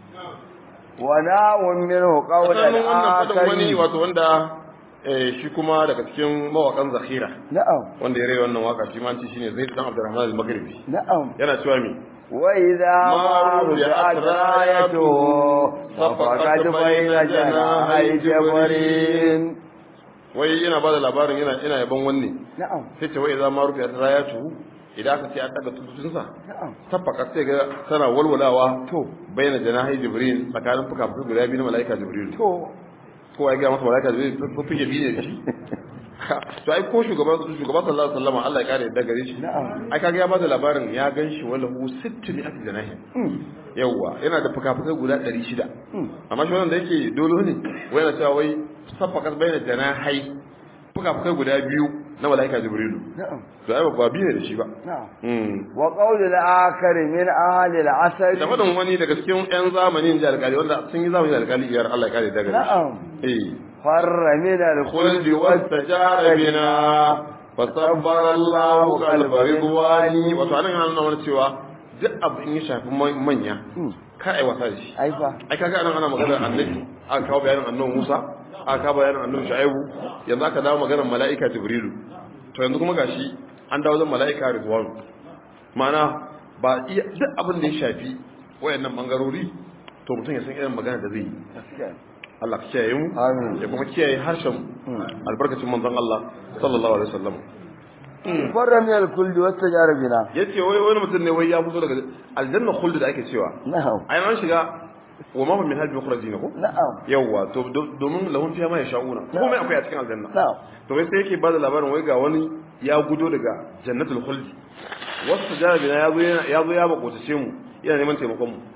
وناو منه قول sannan wannan fadin wani الآخر wato wanda eh, shi kuma daga cikin mawakan zakhira نعم wanda ya rai wannan waka shi ma an ce shine Zaid dan Abdurrahman al-Maghribi نعم yana cewa me وإذا ما ما رجعت رجعت رايته فقد بين جناحي جبرين wai yana bada labarin yana yana yaban wanne نعم sai ce wai za ma rufe ta rayatu idan aka ce an daga tututunsa نعم tafaka sai ga tana walwalawa to bayyana janahi jibril tsakanin fuka-fuki guda biyu na mala'ika jibril تو kowa ya ga masa mala'ika jibril fuke biyu ne da shi to ai ko shugaban shugaban sallallahu alaihi wasallam Allah ya kare yadda gare shi Na'am. ai kaga ya bada labarin ya ganshi wala hu 60 ati janahi yawa yana da fuka-fukai guda 600 amma shi wannan da yake dolo ne wai yana cewa wai safakas bayyana janahai fuka-fukai guda biyu na mala'ika jibrilu نعم to ai ba biyu ne da shi ba نعم Mm. وقول الآخر من أهل العسل da faɗin wani daga cikin 'yan zamanin da alƙali wanda sun yi zamani da alƙali iyar Allah ya kare daga gare نعم shi eh فر من khuldi الخلد wastajara bina fasabbara Allah qalba ridwani wato anan yana nuna mana cewa duk abu in ya shafi man- manya ka ai wasa da shi أيفا ai kaga anan ana maganar annabi aka kawo bayanin annabi Musa aka kawo bayanin annabi Shu'aibu yanzu aka dawo maganar mala'ika Jibrilu to yanzu kuma gashi an dawo zan mala'ika Ridwan ma'ana ba iya duk abin da ya shafi wayannan bangarori to mutum ya san irin magana da zai yi Allah ka kiyaye mu Amin. ya kuma kiyaye harshen mu albarkacin manzon Allah sallallahu alaihi wasallam فر من الخلد واستجار بنا yace wai wani mutum ne wai ya fito daga aljanna khuld da ake cewa نعم ai an shiga wa ma hum min hadbi mukhrajin ko نعم yawwa to do- domin lahun fiya ma ya sha'una komai akwai a cikin aljanna نعم to wai sai yake bada labarin wai ga wani ya gudo daga jannatul khuldi wasu jarabi na yazo yana- yazo ya makotace mu yana neman taimakon mu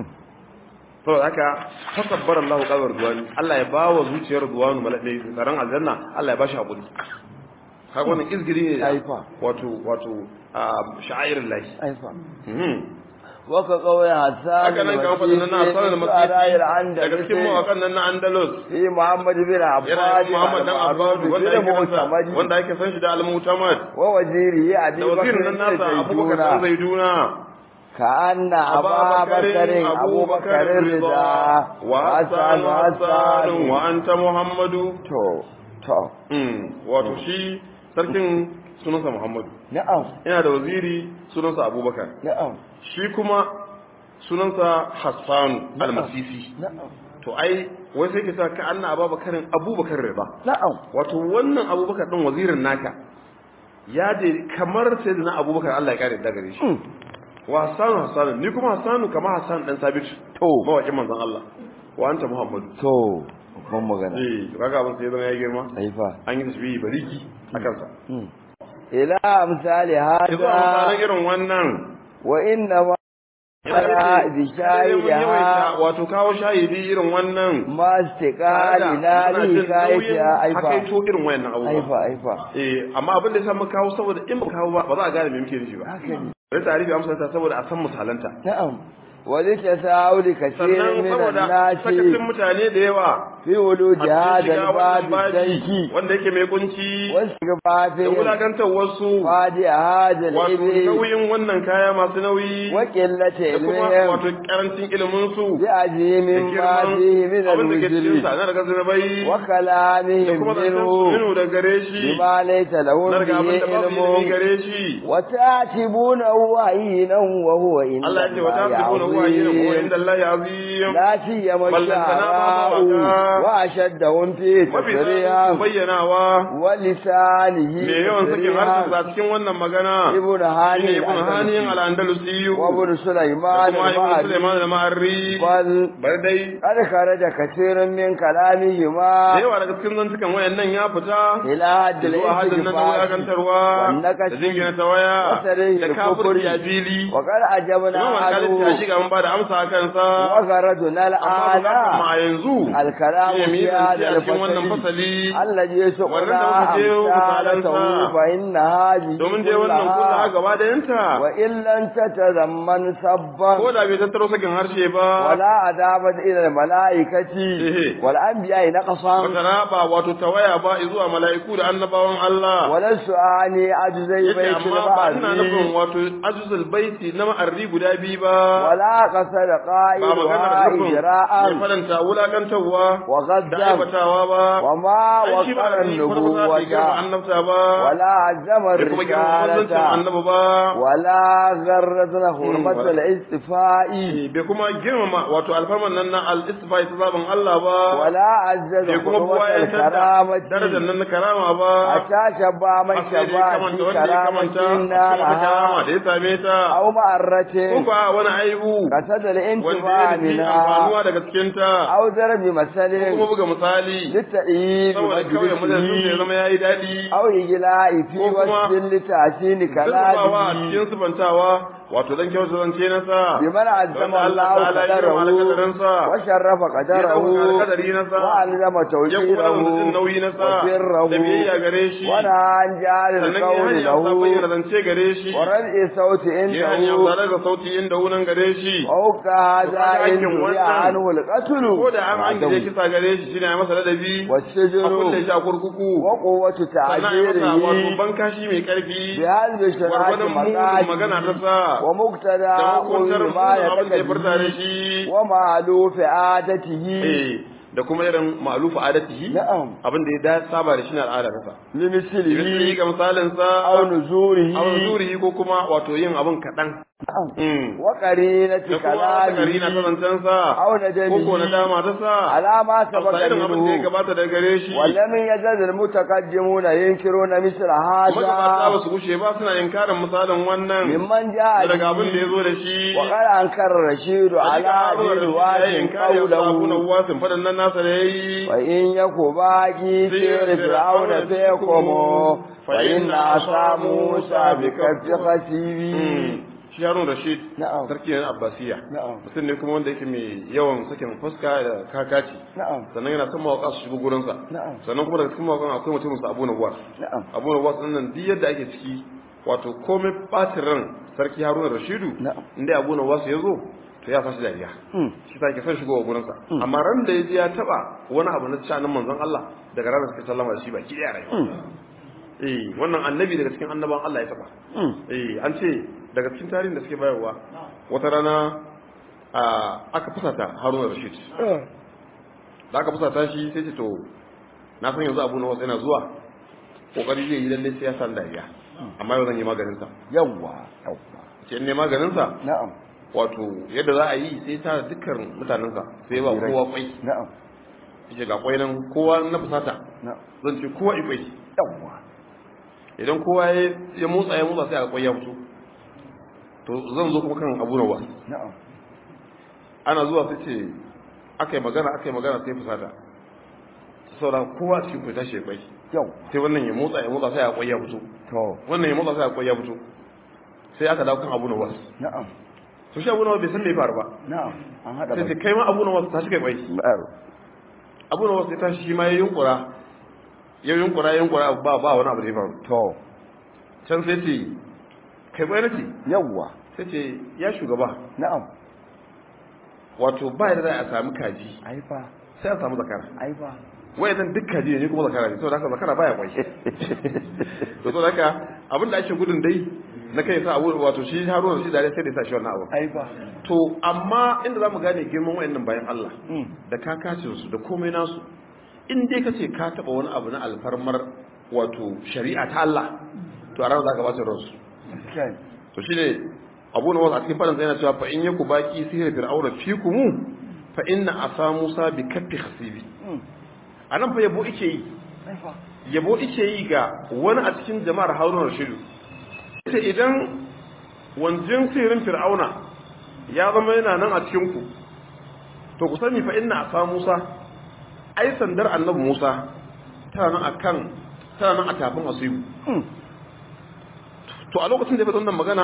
to haka tasabbara Allahu qalbar duwani Allah ya bawa zuciyar duwanu malakai tsaron aljanna Allah ya bashi hakuri kaga wannan izgiri ne Aifa. wato wato sha'airin lahi أيفا Mhm. waka kauye hassan haka nan kan fadin nan Hassan al-Masisi daga cikin mawakan nan na Andalus fi muhammad bin abbas yana yin Muhammad dan Abbas wanda yake wanda kansa wanda yake san shi da al-Mutamad wa waziri abi da wazirin nan nasa Abubakar dan Zaiduna كأن أبا بكر أبو بكر رضا وحسن حسن وأنت محمد تو تو wato shi sarkin sunansa Muhammadu نعم yana da waziri sunansa Abubakar نعم shi kuma sunansa Hassan al-Masisi نعم to ai wai sai ke sa ka anna Abubakarin Abubakar riba نعم wato wannan Abubakar din wazirin naka ya je kamar sai da Abubakar Allah ya kare da gare shi wa Hassan Hassan ni kuma Hassan kamar Hassan dan Sabit to mawakin manzon Allah wa anta Muhammadu to babban magana eh kaga abin sai zama ya girma haifa an yi tasbihi bariki a kansa ila misali yanzu a misalan hada irin wannan wa inna ma Yana bi sai mun yawaita shahidiha wato kawo shahidi irin wannan ma istiqali na li kayta haka aifa to irin wayannan abubuwa aifa aifa eh amma abin da ya samu kawo saboda in ba kawo ba ba za a gane me muke nufi ba haka ne sai tarihi amsa ta saboda a san misalanta na'am wa litasawuli kaseerin sannan min saboda an-nasi sakacin mutane da yawa fi wuluji a cikin hada shiga wannan al-bab babi tanki wanda yake mai kunci wasu da gabafin wulakantar wasu fadi hada wato al-ibil nauyin wannan kaya masu nauyi wa qillati da kuma ilmihim wato karancin ilimin su bi da azimin ma fihi min abin da ke cikin al-wujri sa na daga zunubai wa da kalamihim kuma zancen su minhu minu da gare shi bima laysa lahu na daga abin bihi da babu ilimi ilmun gare shi wa ta'tibunahu ahinan wa huwa inda Allah ya ce wa tasibuna huwa yin huwa inda Allah azim لا سيما ballantana ma الشعراء mawaka. وأشدهم في mafi تفريها tsarin bayyanawa ولسانه me yawan sakin harshen sa cikin wannan magana ابن shine هاني ibn haniyan الأندلسي al-andalusi وابن da سليمان kuma ibn المعري sulaiman al-ma'arri بل bar dai قد خرج كثير من da كلامهما yawa daga cikin zantukan wayannan ya fita إلى حد zuwa hadin nan na الاستغفار wulakantarwa والنكش da jingina ta waya وسريه da kafirci a الكفر fili وقد أجبنا imam al-khalid ta عنه shiga mun ba da amsa a kansa وغرضنا amma bukatar ma الآن yanzu الكلام shine mu yi في zance هذا a cikin wannan الفصل fasali الذي wannan da سقنا muka je أمثالته misalansa. فإن هذه domin dai wannan kulla كلها gaba da yanta وإن لم تتضمن سبا ko da bai tattaro sakin harshe ba ولا عذابا إلى الملائكة إيه. والأنبياء نقصا wata raba wato tawaya ba zuwa mala'iku da annabawan Allah ولست أعني عجزي yace بيت amma ba ina nufin البعث wato ajuzul baiti na ma'arri guda biyu ba ولا قصد ba maganar قائلها nufin mai إجراء faranta wulakantarwa da وغدا aibatawa ba وما ai shi ba وقر da farko za ta girma النبوة annabta ba ولا عزم da kuma girma manzancin الرسالة annabi ba ولا غرزنا حرمة ولا- الاستفاء bai kuma girmama wato alfarman nan na al-istifai ta zaben Allah ba ولا عزز bai kuma حرمة buwayantar da darajar الكرامة nan na karama ba حتى شبع من har sai dai شبع kamanta في wanda ya kamanta كرامة a cikin wata karama نالها da ya same ta أو معرة ko kuwa wani aibu قصد wanda الانتفاع ya nufi منها amfanuwa daga cikin ta أو ضرب ko kuma مثل buga misali للتأييد saboda kawai majalisun ya مجلسه zama ya yi daɗi أو إجلاء في ko kuma وصف لتحسين zurfafawa a كلامه cikin subantawa wato dan kyautu zance na sa بمن عزم wanda Allah الله ta'ala ya girma قدره alƙadarinsa وشرف ya قدره ɗauka alƙadari na sa وألزم ya kuma da توجيره jin nauyi na sa وسره da biyayya gare shi ونهى عن جعل sannan ya القول hanya sa bayyana له zance gare shi ورفع الصوت ya hanya عنده tare da sauti inda wunan gare shi ووقع هذا وقد إن حكم دعي wannan. عنه القتل ko da an an gije بعده. kisa gare shi shine a masa ladabi a kulle والسجن shi a kurkuku وقوة sannan a masa wato تعبيره bankashi mai karfi بهذب شرعة gwargwadon mugun magana ta مقاصد sa ومقتدى da hukuntar قول ما mugun abin da ya furta da يتكلم shi ومعلوف عادته eh da kuma irin ma'alufu adatihi نعم abin da ya da saba da shi na al'ada ta sa misali لمثله ga misalin sa أو نزوره aw zurihi ko kuma wato yin abin kadan نعم mm وقرينة da kuma wata karina ta كلامه zancen sa أو ko ko na ندمه dama ta sa على ما a سبق irin abin da ya منه gabata da gare shi ولم يزل المتقدمون ينكرون مثل magabata ba هذا su gushe ba suna inkarin misalin wannan ممن جاء daga abin da ya به zo da shi وقد أنكر الرشيد على دين واجب قوله wasin fadan nan nasa da yayi وإن يكو باقي سير فرعون فيكم فإن عصا موسى بكف خسيبي shi Harun Rashid نعم sarki ne na Abbasiya نعم mutum ne kuma wanda yake mai yawan sakin fuska da kakaci نعم sannan yana son mawaka su shigo gurinsa نعم sannan kuma daga cikin mawakan akwai mutumin sa Abu Nawwas نعم Abu Nawwas din nan duk yadda ake ciki wato komai bacin ran sarki haruna rashidu Na'am. inda abu na wasu ya zo to ya sashi dariya Mm. shi ta ke son shigowa gurinsa amma ran da ya je ya taba wani abu na shanin manzon Allah daga ranar suka sallama da shi baki daya rayuwa eh wannan annabi daga cikin annaban Allah ya taba Mm. eh an ce daga cikin tarihin da suke bayarwa wata rana a aka fusata haruna rashid Eh. da aka fusata shi sai ce to na san yanzu abu na wasu yana zuwa kokari zai yi lalle sai ya san dariya amma yau zan yi maganinsa Yawwa, yawwa. ce in ne maganinsa Na'am, wato yadda za a yi sai ta dukkan mutanensa sai ba kowa kwai na'am, yace ga kwai nan kowa na fusata na'am. zan ce kowa ikwai Yawwa. idan kowa ya ya motsa ya motsa sai a kwai ya fito to zan zo kuma kan abu na wasu Na'am. ana zuwa sai ce aka yi magana aka yi magana sai fusata saboda kowa cikin kwai tashi ya kwai Yawwa. sai wannan ya motsa ya motsa sai a kwai ya fito To, wannan ya motsa sai a kwai ya fito sai aka dawo kan abu na wasu na'am, to shi abu na wasu bai san me ya faru ba na'am. An haɗa sai ce bai. kai ma abu na wasu tashi kai kwai Baro. abu na wasu ya tashi shi ma ya yunkura ya yunkura ya yunkura ba ba wani abu da ya faru To, can sai ce kai kwai na ce yawwa. sai ce ya shugaba Na'am. wato ba da za a sami kaji Ai fa, sai a samu zakara ai fa. wai zan duk kaji ne ni kuma zakara ne saboda haka zakara baya kwai to saboda haka abin da ake gudun dai na kai sa abu wato shi haruna shi dare sai da ya sa shi wannan abu Ai fa. to amma inda zamu gane girman wayannan bayan Allah Mm. da kakacin su da komai nasu in dai kace ka taba wani abu na alfarmar wato shari'a ta Allah to a ranar zaka bata ransu Kai. to shine Abu Nawas a cikin fadan yana cewa fa in yaku baki sihir fir'auna fikum fa inna asa Musa bi kaffi khasibi Mm. anan fa yabo ike yi Ai fa. yabo ike yi ga wani a cikin jama'ar Harun Rashidu ita idan wanjin sihirin fir'auna ya zama yana nan a cikin ku to ku sani fa inna asa Musa ai sandar annabi Musa tana nan akan tana nan a tafin asibu Mm. to a lokacin da ya faɗa wannan magana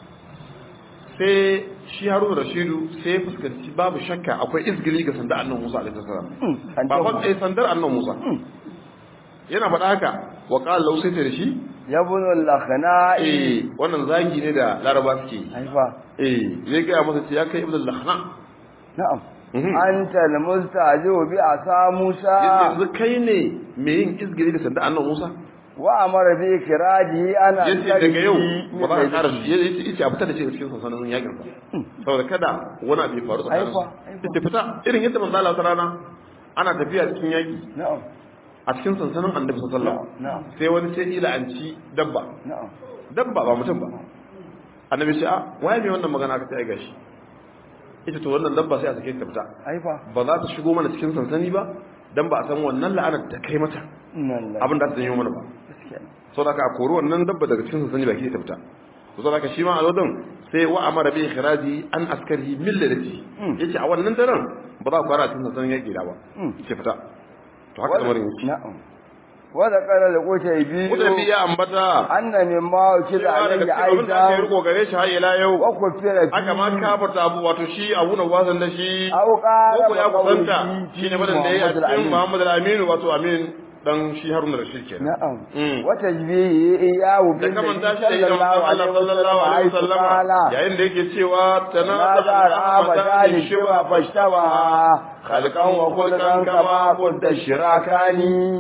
sai shi Harun Rashidu sai ya fuskanci babu shakka akwai izgili ga sandar annabi Musa alaihi salam Mm. An ba jawo. fa eh, sandar annabi Musa Mm. yana faɗa haka wa qala lahu sai ta da shi Yabun al-lakhna'i. eh wannan zagi ne da laraba suke yi Ai fa. eh zai ga masa ce ya kai ibn al-lahna Na'am. Mhm. Anta al-mustajibu bi asa Musa. yanzu kai ne me yin izgili da sandar annabi Musa wa amara bi kiraji ana yace daga yau ba za ka ƙara yace yace a fitar da shi cikin sansanin yakin sa saboda kada wani abu ya faru tsakanin su Aifa, aifa. yace fita irin yadda manzo Allah wata rana ana tafiya cikin yaki na'am a cikin sansanin Annabi sallallahu alaihi wasallam na'am sai wani sai ila an ci dabba na'am dabba ba mutum ba annabi ce a waye mai wannan magana aka ce ai gashi ita to wannan dabba sai a sake ta fita aifa ba za ta shigo mana cikin sansani ba dan ba a san wannan la'anar ta kai mata nan abin da ta janyo mana ba gaskiya saboda haka a kori wannan dabba daga cikin sansani baki ta fita to saboda haka shi ma a lodin sai wa amara bi ikhraji an askari min ladati Mm. yace a wannan daren ba za ku fara cikin sansanin yaki da ba Mm. yace fita to haka lamarin yake na'am wa da qala al-qutaybi mutane ya ambata anna mimma ukida cewa daga alayhi cikin abin da ake aidan riko gare shi har ila yau wa kufira fi aka ma kafarta abu wato shi abu na wasan da shi aw qala ko ya kusanta shi ne badan da ya yi a cikin Muhammad Muhammad al-Amin wato Amin dan shi Harun Rashid kenan na'am Mm. wa tajbihi iyahu da bil kamanta shi da idan Allah sallallahu alaihi wasallam yayin da yake cewa ماذا tanaza رأى بدال الشبه فاشتبه خلقا وخلقا كما قلت الشراكان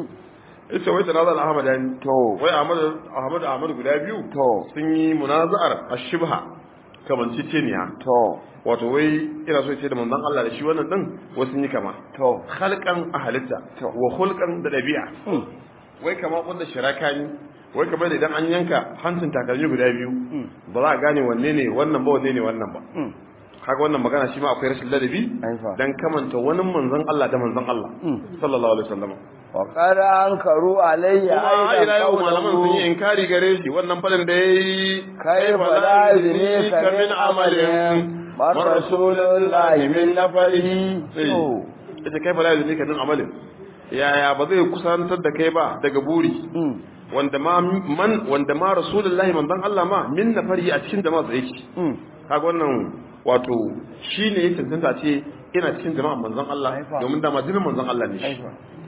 ita wai tanaza al-Ahmadani to wai Ahmad Ahmad Ahmad guda biyu to sun yi munaza'ar ash-shibha kamanceceniya to wato wai ina so ce da manzon Allah da shi wannan din wasu sun yi kama to khalqan a halitta To. wa khulqan da dabi'a Mm. wai kama wanda shiraka ni wai kamar da idan an yanka hancin takalmi guda biyu Mm. ba za a gane wanne ne wannan ba wanne ne wannan ba Mm. kaga wannan magana shi ma akwai rashin ladabi Aifa. dan kamanta wani manzon Allah da manzon Allah Mm. sallallahu alaihi wasallam وقد أنكروا عليه kuma a ila yau أيضا malaman sun yi قوله inkari gare shi wannan fadin da yayi كيف لا يدريك من عمل ما رسول الله من نفره to. ita kai fala yuzika min amalin yaya ba zai kusantar da kai ba daga buri Mm. wanda ma man wanda ma rasulullahi manzon Allah ma min nafari a cikin jama'a sai yake Mm. kaga wannan wato shine ya tantanta ce ina cikin jama'a manzon Allah Aifa. domin da majinin manzon Allah ne shi Aifa.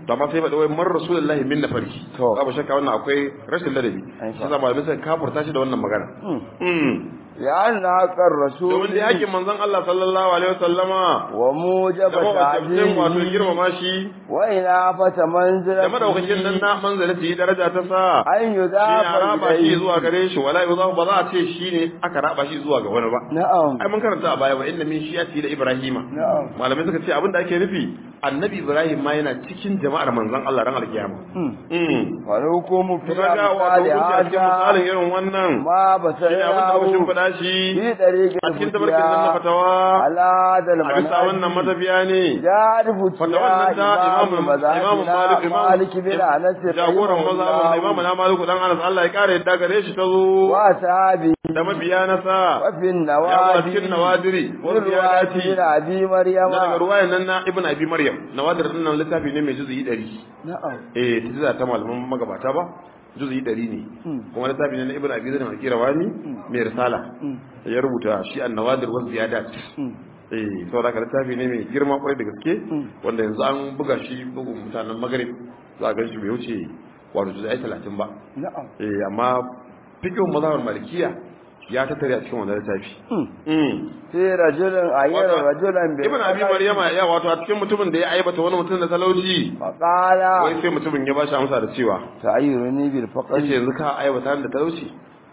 to amma sai faɗi wai mar rasulullahi min nafari To. babu shakka wannan akwai rashin ladabi Ai, shi yasa malamai suka kafurta shi da wannan magana Mm. لأن حق الرسول domin da yakin manzon Allah sallallahu alaihi wasallama وموجب da mawajabcin wato تعظيمه girmama shi وإنافة منزلته da madaukakin nan na manzalati daraja ta sa أن shi ne a يضاف raba shi إليه zuwa gare shi wala yuzafu ba za a ce shi ne aka raba shi zuwa ga wani ba نعم ai mun karanta a baya wa inna min shiyati da ibrahima نعم malamai suka ce abin da ake nufi annabi ibrahim ma yana cikin jama'ar manzon Allah ran alkiyama مم. mm والحكم في to kaga wato أمثال kun a cikin misalin هذا irin wannan ما shi ne abin da muka بسيره shimfiɗa shi في طريق a cikin tabarkin nan na الفتيا fatawa على هذا a bisa wannan المنهج matafiya ne جار Fatawan فتيا nan ta إمام imamu imamu المذاهب malik مالك بن أنس jagoran رحمه mazhabin da imamu الله na maliku dan anas Allah ya kare yadda gare shi ta zo وأصحابه da mabiya na sa وفي ya zo a cikin النوادي nawadiri wasu من ya رواية dace بن أبي مريم na daga ruwayan nan na ibn abi maryam nawadir din nan littafi ne mai juzuyi 100 نعم eh tiza ta malaman magabata ba juzuyi 100 ne kuma littafi ne na ibn abi zaid al-qirawani mai risala ya rubuta shi an-nawadir wa ziyadat eh saboda haka littafi ne mai girma kwarai da gaske wanda yanzu an buga shi bugun mutanen magrib za a gan shi bai wuce wato juzuyi 30 ba نعم eh amma fiqhun mazhabar malikiya ya tattare a cikin wannan littafi mm في رجل أير Wato, رجلا ibn abi maryama ya wato a cikin mutumin da ya aibata wani mutum da talauci فقال wai sai mutumin ya bashi amsa da cewa تعيرني yace بالفقر yanzu ka aibata ni da talauci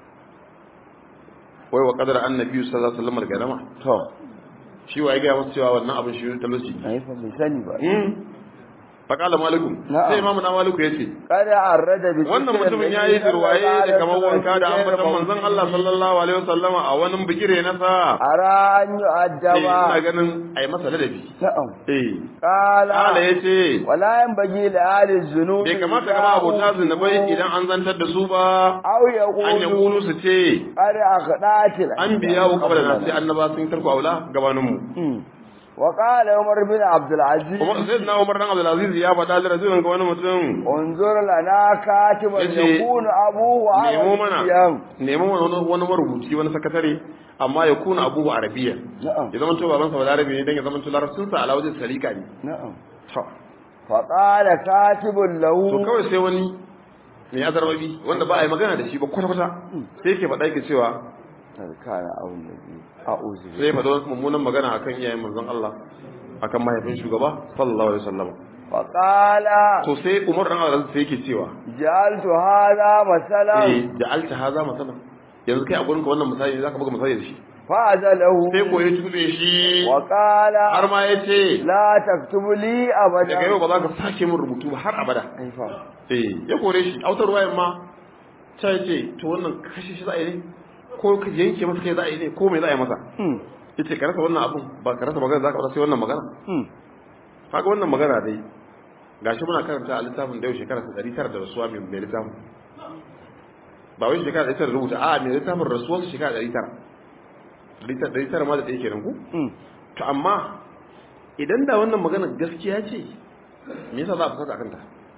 wai wa qadara annabi sallallahu alaihi wasallam al-ganama to shi wa ya ga masa cewa wannan abin shi talauci ai fa bai sani ba mm faqala malikum Na'am. sai imamu na maliku yace kada arrada bi wannan mutumin ya yi jirwaye da kamar wanka da ambatan manzon Allah sallallahu alaihi wasallama a wani bigire na sa ara an eh, ina yu'addaba ganin ai masa ladabi na'am eh qala ala yace wala yanbaghi li ahli dhunubi bai kamata ga abota zunubai idan an zantar da su ba aw an ya yaqulu kulu su ce qad akhdatil an biya wa kabla na sai annaba sun tarko aula gabanin mu wa qala umar bin abdul aziz kuma sai na Umar dan Abdul Aziz ya faɗa da rajulun ga wani mutum unzur lana katiban Yace, yakunu abuhu nemo mana arabiyan nemo mana wani wani marubuci wani sakatare amma ya kuna abubu arabiya na'am ya zama to baban sa balarabi ne dan ya zama to larabcin sa ala wajen salika ne na'am to fa qala katibun lahu to kawai sai wani mai azarbabi wanda ba a yi magana da shi ba kwata kwata sai yake faɗa yake cewa kana awun nabi a'udhu sai ya faɗa wani mummunan magana akan iyayen manzon Allah akan mahaifin shugaba sallallahu alaihi wasallam fa qala to sai Umar dan Abdul Aziz sai yake cewa jaltu hadha masalan eh ja'alta haza masalan yanzu kai a gurin ka wannan misali zaka buga misali da shi fa azalahu sai ko ya tube shi wa qala har ma ya ce la taktubu li abada daga yau ba za ka sake min rubutu ba har abada ai fa eh ya kore shi autar wayan ma ta ce to wannan kashe shi za a yi ne ko ka yanke masa kai za a yi ne ko me za a yi masa hmm yace ka rasa wannan abun ba ka rasa magana za ka rasa sai wannan magana hmm kaga wannan magana dai gashi muna karanta a littafin da yau shekara ta ɗari tara da rasuwa mai mai littafin ba wai shekara ɗari tara da rubuta a mai littafin rasuwar su shekara ɗari tara ɗari tara ɗari tara ma da ɗaya kenan ku hmm to amma idan da wannan magana gaskiya ce me yasa za a fusata kanta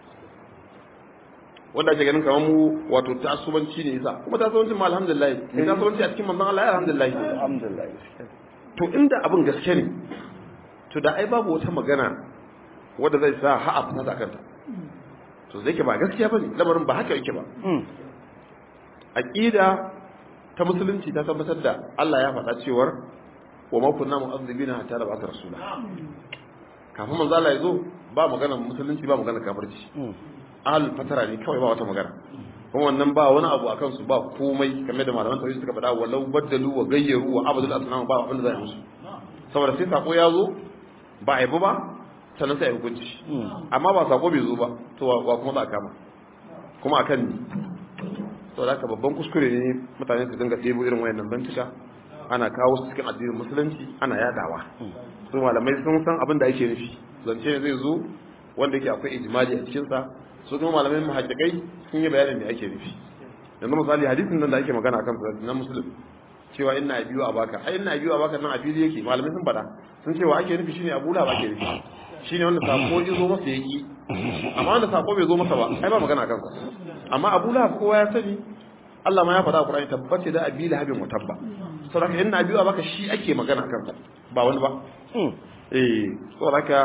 wanda ake ganin kamar mu wato tasubanci ne yasa kuma tasubancin ma alhamdulillah ne tasubanci a cikin manzon Allah ya alhamdulillah alhamdulillah to inda abin gaske ne to da ai babu wata magana wadda zai sa ha a fusata kanta to zai ke ba gaskiya bane lamarin ba haka yake ba hmm aqida ta musulunci ta tabbatar da Allah ya faɗa cewar wa ma kunna mu'azzibina hatta da ba'atha rasula kafin manzo Allah ya zo ba magana musulunci ba magana kafirci hmm ahlul fatara ne kawai ba wata magana kuma wannan ba wani abu akan su ba komai kamar da malaman tauhid suka faɗa walau baddalu wa gayyaru wa abadul asnam ba abin da zai musu saboda sai sako ya zo ba a yabi ba sannan sai a yi hukunci amma ba sako bai zo ba to wa wa kuma za a kama kuma akan ni saboda haka babban kuskure ne mutane su dinga ɗebo irin wayannan bantuka ana kawo su cikin addinin musulunci ana yadawa su malamai sun san abin da ake nufi zance ne zai zo wanda yake akwai ijimali a cikinsa su kuma malamai muhaddiqai sun yi bayanin me ake nufi yanzu misali hadisin nan da ake magana akan sa na muslim cewa inna abiyu abaka ai inna abiyu abaka nan a fili yake malamai sun faɗa sun ce wa ake nufi shine abu lahab ake nufi shine wanda sako ya zo masa yaki amma wanda sako bai zo masa ba ai ba magana akan sa amma abu lahab kowa ya sani Allah ma ya faɗa a Qur'ani tabbace da abi lahabin wa tabba saboda haka inna abiyu abaka shi ake magana akan sa ba wani ba hmm eh saboda haka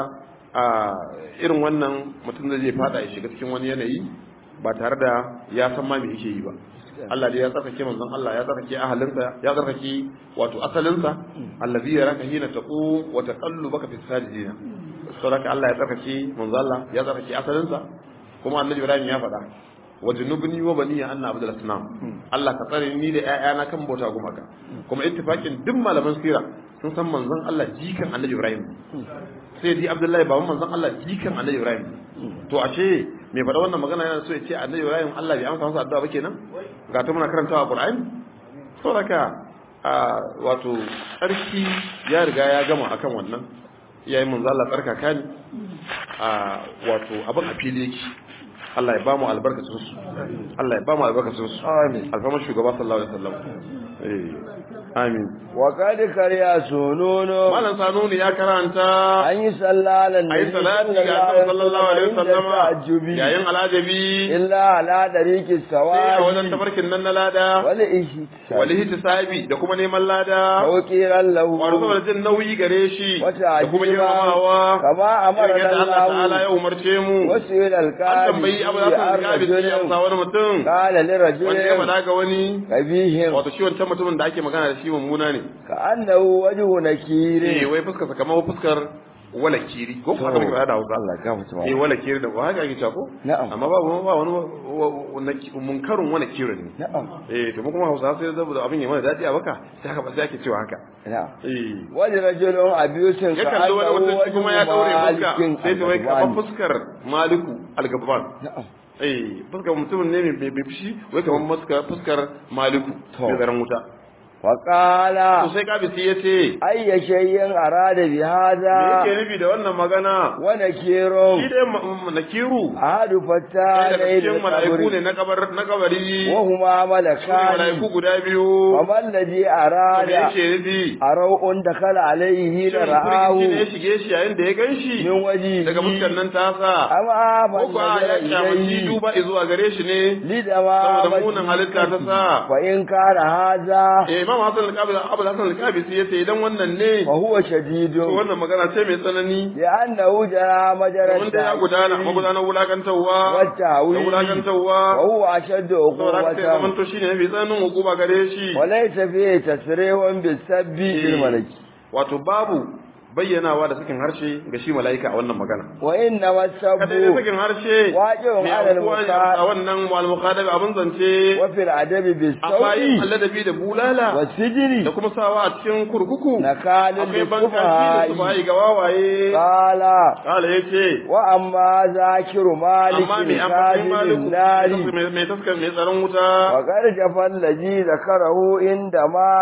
a irin wannan mutum zai je fada ya shiga cikin wani yanayi ba tare da ya san ma me yake yi ba Allah dai ya tsarkake manzon Allah ya tsarkake ahalinsa ya tsarkake wato asalinsa allazi yaraka hina taqu wa taqallubaka fi sajidina saboda Allah ya tsarkake manzon Allah ya tsarkake asalinsa kuma annabi Ibrahim ya faɗa wa junubni wa bani anna abdul asnam Allah ka tsare ni da ƴaƴana kan bauta gumaka kuma ittifaqin duk malaman sira sun san manzon Allah jikan annabi Ibrahim sai di Abdullahi baban manzon Allah jikan annabi Ibrahim to ashe me faɗa wannan magana yana so ya ce annabi Ibrahim Allah bai amsa masa addu'a ba kenan ga ta muna karantawa Qur'ani saboda wato tsarki ya riga ya gama akan wannan yayin manzo Allah tsarkaka ne a wato abin a fili yake Allah ya ba mu albarkacin su Allah ya ba mu albarkacin su amin alfamar shugaba sallallahu alaihi wasallam eh amin wa kad kariya sununo malam sanuni ya karanta an yi sallalan ayi salati ga annabi sallallahu alaihi wasallam yayin alajabi illa ala dariki sai a sawa wajen tafarkin nan na lada wal ishi wal ihtisabi da kuma neman lada tawqiran lahu wato saboda jin nauyi gare shi wata da kuma ajima girmamawa kama amara irin yadda Allah ta'ala Allah ya umarce mu wasu ila an tambayi abu za su riga bi sai amsa wani mutum qala li wanda ya rajulin faɗa ga wani kabihim wato shi wancan mutumin da ake magana da shi mummuna ne ka annahu wajhu eh nakiri wai fuskar sa kamar fuskar wala kiri ko haka muke faɗa da Hausa Allah ga mutum eh wala kiri da ba haka ake cewa ko Na'am. amma ba ba wani wani munkarun wala kiri ne na'am eh to mu kuma Hausa sai da abin ya mana dadi a baka sai haka ba sai ake cewa haka na'am eh wani rajulun abiyusin ya ka kalli wani annahu mutum shi kuma ya daure fuska malikin sai ta wai kamar al-Ghazwan. fuskar maliku al-gabban na'am eh fuskar mutumin ne mai mai fushi wai kamar fuskar fuskar maliku To. mai zaran wuta wa qala to sai kabisi ya ce ayya shay'in arada bi me hadha yake nufi da wannan magana wa nakirun shi dai ma- ma- nakiru ahadu fatta ɗaya daga layl cikin mala'iku ne qabri na kabar na kabari wa huma su ne malakani mala'iku guda biyu wa man ladhi me arada yake nufi arau'un dakhala alayhi shin da ra'ahu firgici ne ya shige shi yayin da ya gan shi min waji daga fuskar nan tasa amma ko ban kuwa ya kyamaci duba zuwa gare shi ne lidama saboda munin halitta ta sa fa in kana hadha eh imam hasan al-qabil abu hasan al-qabisi yace idan wannan ne fa huwa to shadidun wannan magana ce mai tsanani لأنه جرى مجرى domin da ya gudana magudanar wulakantarwa da والتعويل wulakantarwa وهو أشد saboda haka sai zaman عقوبة to shine mafi tsananin hukuma gare shi وليس فيه تسريح بالسب للملك wato babu bayyanawa da sakin harshe ga shi mala'ika a wannan magana وإنما kada dai السب sakin harshe واجب mai على aukuwa ne المخاطب a wannan al-mukhadab abin zance وفي الأدب amma yin بالصوت alladabi da bulala da والسجن kuma sawa a cikin kurkuku نكال akwai bankaci da su للسفهاء bayi ga wawaye قال kala yace وأما ذاكر مالك amma mai amfani ساجد maliku النار mai- mai taskar mai tsaron wuta وقد جفى الذي ذكره عندما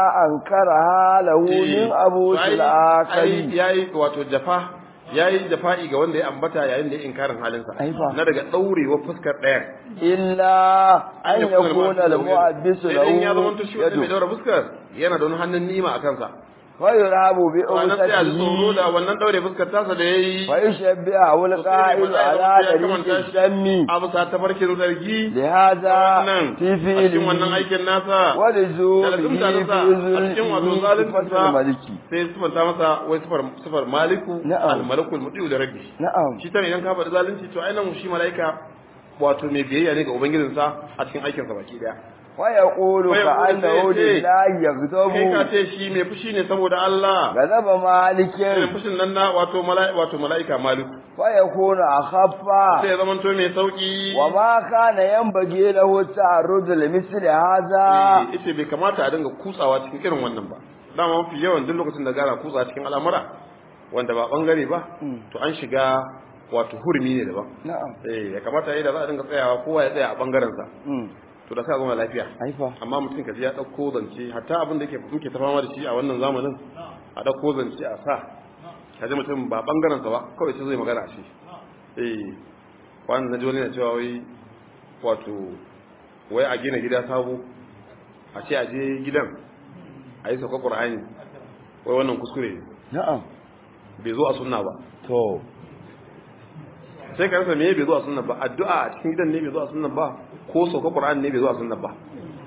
أنكرها له من أبو الآخر yayi wato jafa yayi jafa'i ga wanda ya ambata yayin da ya inkarin halinsa Ai fa. na daga daurewa fuskar ɗayan إلا أن يكون المؤبس sai dai in ya zama له to shi wanda mai يد daura fuskar yana da wani hannun nima a kansa فيرهب wannan sai a ji tsoro بأوسطه da wannan daure fuskar tasa da yayi فيشبهه القائل على طريق الشم abu sa tafarkin zargi لهذا wannan في a cikin wannan فعله aikin nasa da ولزومه lazumta في ta sa a cikin wato ذل zalunci صفة sa الملك sai sifanta masa wai sifar sifar maliku Na'am. al-malaku al-mutiu da rabbi نعم shi tana idan ka faɗi zalunci to ainihin shi mala'ika wato mai biyayya ne ga ubangijinsa a cikin aikinsa baki daya ويقول ويقول كأنه سيدي. لله kai ka يغضب ce shi mai fushi ne saboda Allah غضب مالك irin fushin nan na wato mala'ika wato mala'ika maliku ويكون أخف sai ya zamanto mai sauki وما كان ينبغي له التعرض لمثل هذا Eh, ita bai kamata a dinga kutsawa cikin irin wannan ba dama mafi yawan duk lokacin da gara kutsa cikin al'amura wanda ba bangare ba Mm. to an shiga wato hurmi ne daban نعم eh ya kamata yayin da za a dinga tsayawa kowa ya tsaya a bangaren sa أمم. to da sai a zama lafiya أيوة amma mutum kaji ya dauko zance hatta abin da yake muke ta fama da shi a wannan zamanin a dauko zance a sa kaji mutum ba bangaren sa ba kawai sai zai magana a shi eh wannan naji wani na cewa wai wato wai a gina gida sabo a ce a je gidan a yi sauka qur'ani wai wannan kuskure ne نعم bai zo a sunna ba تو sai ka rasa me bai zo a sunna ba addu'a a cikin gidan ne bai zo a sunna ba ko sauka qur'ani ne bai zo a sunna ba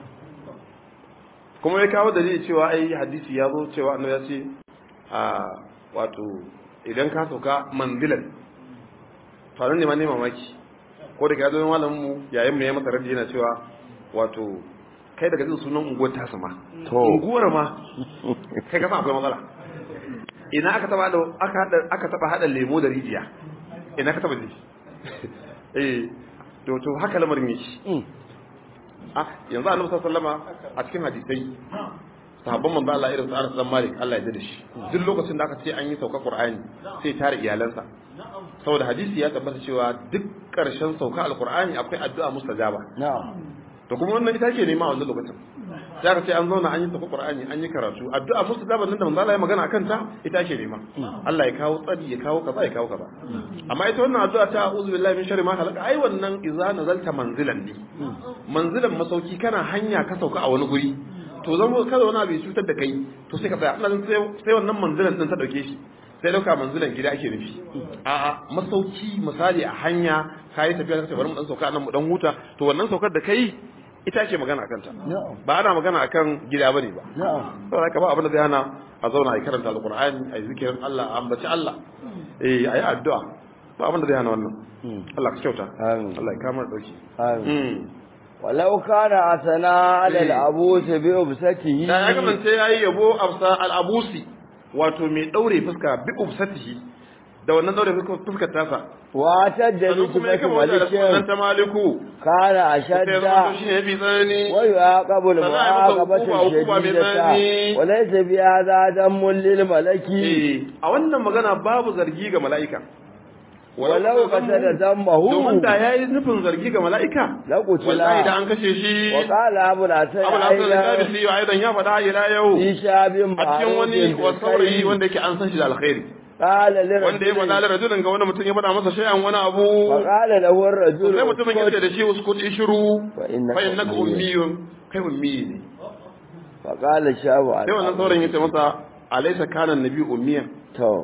kuma ya kawo dalili cewa ai hadisi ya zo cewa annabi ya ce a wato idan ka sauka manzilan faru ne ma ne mamaki ko da ka zo malamin mu yayin mu ya masa raddi yana cewa wato kai daga jin sunan unguwar ta sama To. unguwar ma kai ka san akwai matsala ina aka taba da aka hada aka taba hada lemo da rijiya ina ka taba ji eh to to haka lamarin yake Mm. ah yanzu annabi sallallahu alaihi wasallama a cikin hadisai sahabban manzo Allah irin su Anas dan Malik Allah ya da shi duk lokacin da aka ce an yi sauka Qur'ani sai tare iyalansa saboda hadisi ya tabbata cewa duk karshen sauka alqur'ani akwai addu'a mustajaba na'am to kuma wannan ita ke nema a wannan lokacin sai aka ce an zauna an yi sauka Qur'ani an yi karatu addu'a mustajaba nan da manzo Allah ya magana akan ta ita ke nema Allah ya kawo tsari ya kawo kaza ya kawo kaza amma ita wannan addu'a ta a'udhu billahi min sharri ma khalaqa ai wannan idza nazalta manzilan ne manzilan masauki kana hanya ka sauka a wani guri to zama kada wani abu ya cutar da kai to sai ka tsaya ina jin sai sai wannan manzilan din ta dauke shi sai dauka manzilan gida ake nufi a'a masauki misali a hanya kai tafiya ka bari mu dan sauka nan mu dan huta to wannan saukar da kai ita ce magana akan ta na'am ba ana magana akan gida bane ba na'am saboda haka ba abin da zai hana a zauna a yi karanta alqur'ani a yi zikirin Allah a ambaci Allah eh a yi addu'a ba abin da zai hana wannan Mm. Allah ka kyauta Amin. Allah ya kama dauki Amin. mm ولو كان أثناء على إيه. العبوس بأبسته da ya kasance ya yi yabo afsa al'abusi wato mai ɗaure fuska bi ubsatihi da wannan ɗaure fuskar tasa واعتد sannan kuma ya بصفة kama wajen da sunan ملك ta maliku كان sai ya أشد zama shi ne ya fi tsanani ويعاقب المعاقبة عقوبة- عقوبة الشديدة بذنب. وليس بهذا ذم للملك Eh, a wannan magana babu zargi ga mala'ika ولو قتل ذمه domin da ya yi nufin zargi ga mala'ika لقتل wallahi da an kashe shi وقال أبو الحسن abu da hasan أيضا al-kabisi wa aidan ya faɗa ila yau في شاب a cikin wani معروف wasaurayi بالخير wanda yake an san shi da alkhairi قال wanda ya faɗa لرجل da rajulin ga wani mutum ya faɗa masa shay'an wani abu فقال له الرجل sai mutumin ya ce اسكت. da shi uskut shiru فإنك fa innaka أمي. ummiyun kai ummi ne فقال الشاب sai wannan sauran ya ce masa alaysa kana nabi ummiyan تو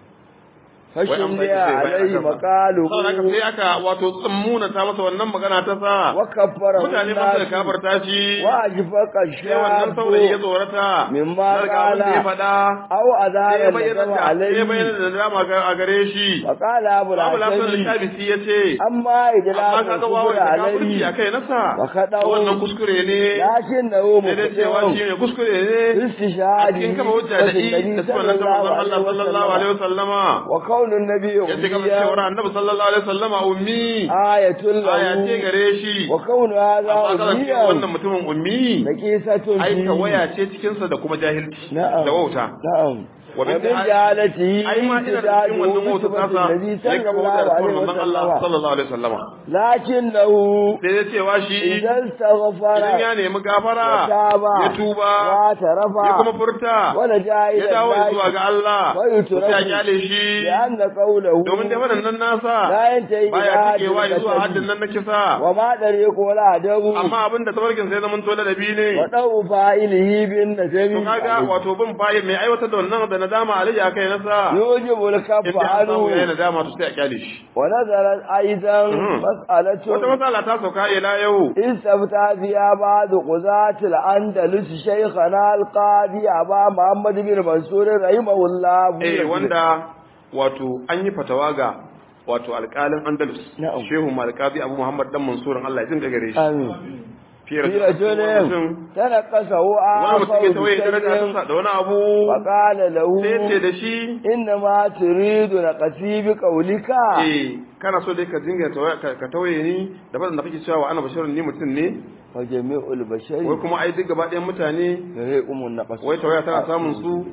Wai an fashin bai da ce bai alaihi aka sa. maqalu saboda haka sai aka wato tsammuna ta masa wannan magana ta sa wa kaffara mutane ba su da kafarta shi wa ajfaqa sai wannan saurayi ya shabu tsorata Mimma daga abin da ya qala. faɗa aw sai ya azara bayyana da da sai ya alaihi bayyana da dama a gare shi wa qala abu Abu Lasan al-Hasan al-Shabisi ya ce amma idla amma kaga wawa da kafirci a kai nasa Wa kaɗau. wannan kuskure ne lakin da hu sai dai cewa shi ne kuskure ne a istishhadi cikin kama hujja da i da sunan ta manzon Allah sallallahu alaihi wasallama wa qawlun nabiy yace kamar cewa annabi sallallahu alaihi wasallama ummi ayatul aya ce lahu gare shi wa qawlu hadha amma kaga cewa wannan ummiyan mutumin ummi naqisatun ai fi- waya ce cikin sa da kuma jahilci na'am da wauta na'am Wa wa min min jahalatihi ai ma ina da cikin wannan wauta tasa النبي ya kama صلى hujja الله da عليه sunan manzon Allah وسلم sallallahu alaihi wasallama لكنه sai ya cewa shi إذا استغفر idan ya nemi gafara وتاب ya tuba واعترف ya kuma furta ولجا ya إلى dawo zuwa الله ga Allah ويترك sai ya kyale shi لأن قوله domin da wannan nasa لا ينتهي إلى baya حد cikewa zuwa haddin القتل nan na kisa وما طريق ولا عدو amma abin da tabarkin sai zaman tole da bi ne وضوء فاعله to بالنسب kaga wato bin fayi mai aiwatar da wannan da nadama alayya kai nasa يوجب الكف in an samu yayin عنه nadama to sai a kyale shi ونزلت أيضا Mhm. مسألة wata matsala ta sauka ila yau استفتى فيها بعض قضاة الأندلس شيخنا القاضي أبا محمد بن منصور رحمه الله eh wanda wato an yi fatawa ga wato alƙalin Andalus Na'am. Shehu Malikabi Abu Muhammad dan Mansur Allah ya jinka gare shi آمين fi في رجل تنقصه wani mutum ya آخر tawaye daraja ta بشيء sa da wani abu فقال sai ya ce له da shi إنما تريد نقصي بقولك eh kana so dai ka dinga tawaye- ka ka tawaye ni da bazan da kake cewa wa ana basharun ni mutum ne وجميع wai البشر kuma ai duk gaba ɗayan mutane يريكم النقص wai tawaya tana samun su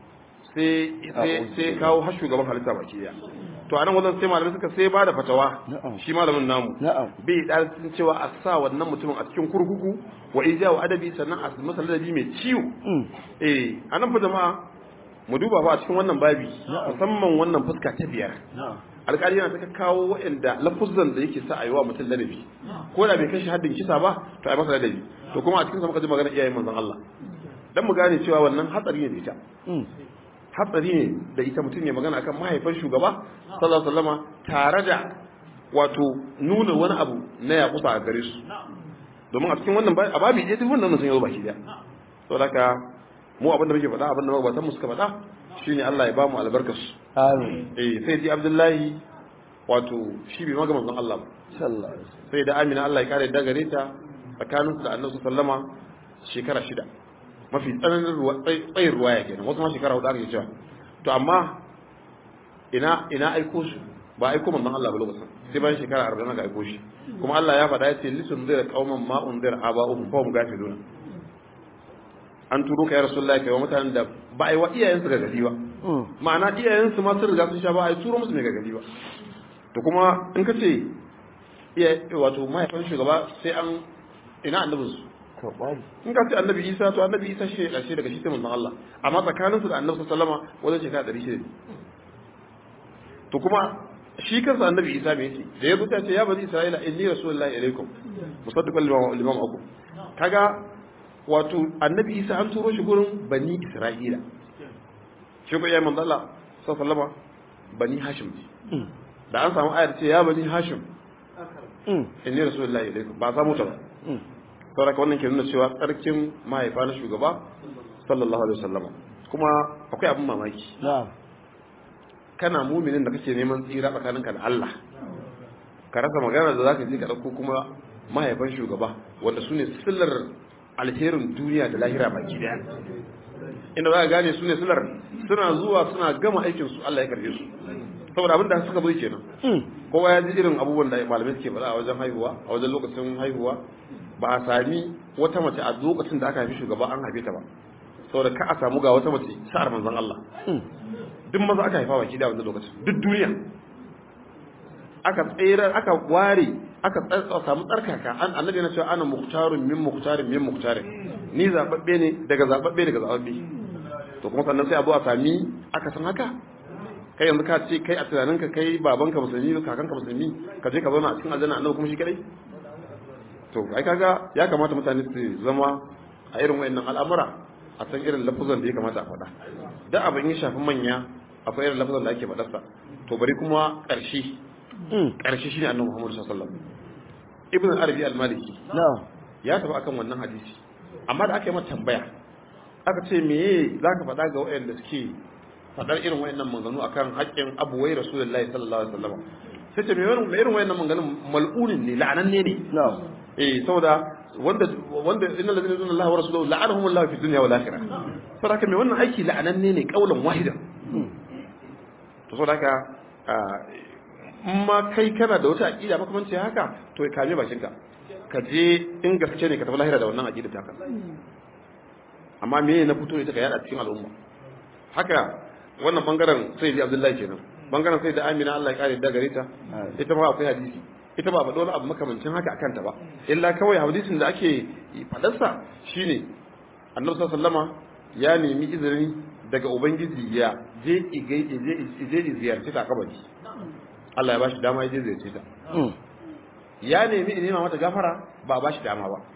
sai sai sai kawo har shugaban halitta baki daya to anan wajen sai malamai suka sai ba da fatawa Na'am. shi malamin namu نعم bai dalilin cewa a sa wannan mutumin a cikin kurkuku wa ija wa adabi sannan a masa ladabi mai ciwo أمم. eh anan fa jama'a mu duba fa a cikin wannan babi musamman wannan fuska ta biyar نعم alƙali yana ta kawo waɗanda lafuzan da yake sa a yi wa mutum ladabi ko da bai kashi haddin kisa ba to a yi masa ladabi to kuma a cikin sa muka ji magana iyayen manzon Allah dan mu gane cewa wannan hatsari ne da ita أمم. hatsari ne da ita mutum ya magana akan mahaifan shugaba sallallahu alaihi wasallama tare da wato nuna wani abu na yakusa a gare su domin a cikin wannan ba- a babi ɗaya duk wannan sun yi baki daya saboda haka mu abin da muke faɗa abin da magabatan mu suka faɗa shine Allah ya ba mu albarkar su آمين eh sai ji Abdullahi wato shi bai maga manzon Allah ba sallallahu alaihi wasallam sai da Amina Allah ya kare da gare ta tsakanin da Annabi sallama shekara shida mafi tsananin ruwa tsayin ruwaya kenan wasu ma shekara hudu ake cewa to amma ina ina aiko shi ba aiko manzon Allah ba lokacin sai bayan shekara 40 aka aiko shi kuma Allah ya faɗa yace lisun zira qauman ma unzir aba'uhum fa hum gafiluna an turo ka ya rasulullahi kai wa mutanen da ba ai wa iyayensu ga gadi ba ma'ana iyayensu ma sun riga sun sha ba ai turo musu mai ga gadi ba to kuma in ka ce iya wato mahaifin shugaba sai an ina annabin su to bari in ka ce annabi isa to annabi isa shi ne ƙarshe daga shi sai manzon Allah amma tsakaninsu da annabi sallama wajen shekara ɗari shida ne to kuma shi kansa annabi isa me yace da ya buta ce ya bani isra'ila inni rasulullahi ilaikum musaddiqan lima lima akum kaga wato annabi isa an turo shi gurin bani isra'ila shi ko ya manzo Allah sallallahu bani hashim ne da an samu ayar ce ya bani hashim inni rasulullahi ilaikum ba samu ta ba saboda wannan ke nuna cewa tsarkin mahaifa na shugaba sallallahu alaihi wasallam kuma akwai abin mamaki na'am kana muminin da kake neman tsira tsakaninka da Allah ka rasa magana da zaka je ka dauko kuma mahaifan shugaba wanda su ne sillar alherin duniya da lahira baki daya inda za ka gane su ne sillar suna zuwa suna gama aikin su Allah ya karbe su saboda abin da suka bai kenan kowa ya ji irin abubuwan da malamai suke faɗa a wajen haihuwa a wajen lokacin haihuwa ba a sami wata mace a lokacin da aka haifi shugaba an haife ta ba saboda ka a samu ga wata mace sa'ar manzon Allah duk maza aka haifa baki da wannan lokacin duk duniya aka tsere aka ware aka samu tsarkaka an annabi na cewa ana muhtarun min muhtarin min muhtarin ni zababbe ne daga zababbe daga zababbe to kuma sannan sai a zo a sami aka san haka kai yanzu ka ce kai a tunaninka kai babanka musulmi kakanka musulmi ka je ka zauna a cikin aljanna annabi kuma shi kadai to ai kaga ya kamata mutane su zama a irin wayannan al'amura a san irin lafuzan da ya kamata a faɗa da abin ya shafi manya akwai irin lafazan da ake faɗarsa to bari kuma ƙarshe ƙarshe shine annabi Muhammad sallallahu alaihi wasallam ibn arabi al-maliki na'am ya tafi akan wannan hadisi amma da aka yi mata tambaya aka ce meye zaka faɗa ga waɗanda suke faɗar irin wayannan maganganu akan haƙƙin abuwai rasulullahi sallallahu alaihi wasallam sai ce me irin wayannan maganganun mal'unin ne la'ananne ne na'am eh saboda wanda wanda innal ladina yuzuna Allah wa rasulahu la'anahum Allah fi dunya wal akhirah saboda haka me wannan aiki la'ananne ne kaulan wahida to saboda haka in ma kai kana da wata aqida makamanci haka to ka kame bakin ka ka je in gaske ne ka tafi lahira da wannan aqida ta ka amma me na fito ita ka yada cikin al'umma haka wannan bangaren sai da Abdullahi kenan bangaren sai da Amina Allah ya kare da gare ta ita ma akwai hadisi ita ba faɗo wani abu makamancin haka akan ta ba illa kawai hadisin da ake faɗarsa shine annabi sallama ya nemi izini daga ubangiji ya je igai je je ziyarci ta kabari Allah ya bashi dama ya je ziyarci ta ya nemi in nema mata gafara ba a bashi dama ba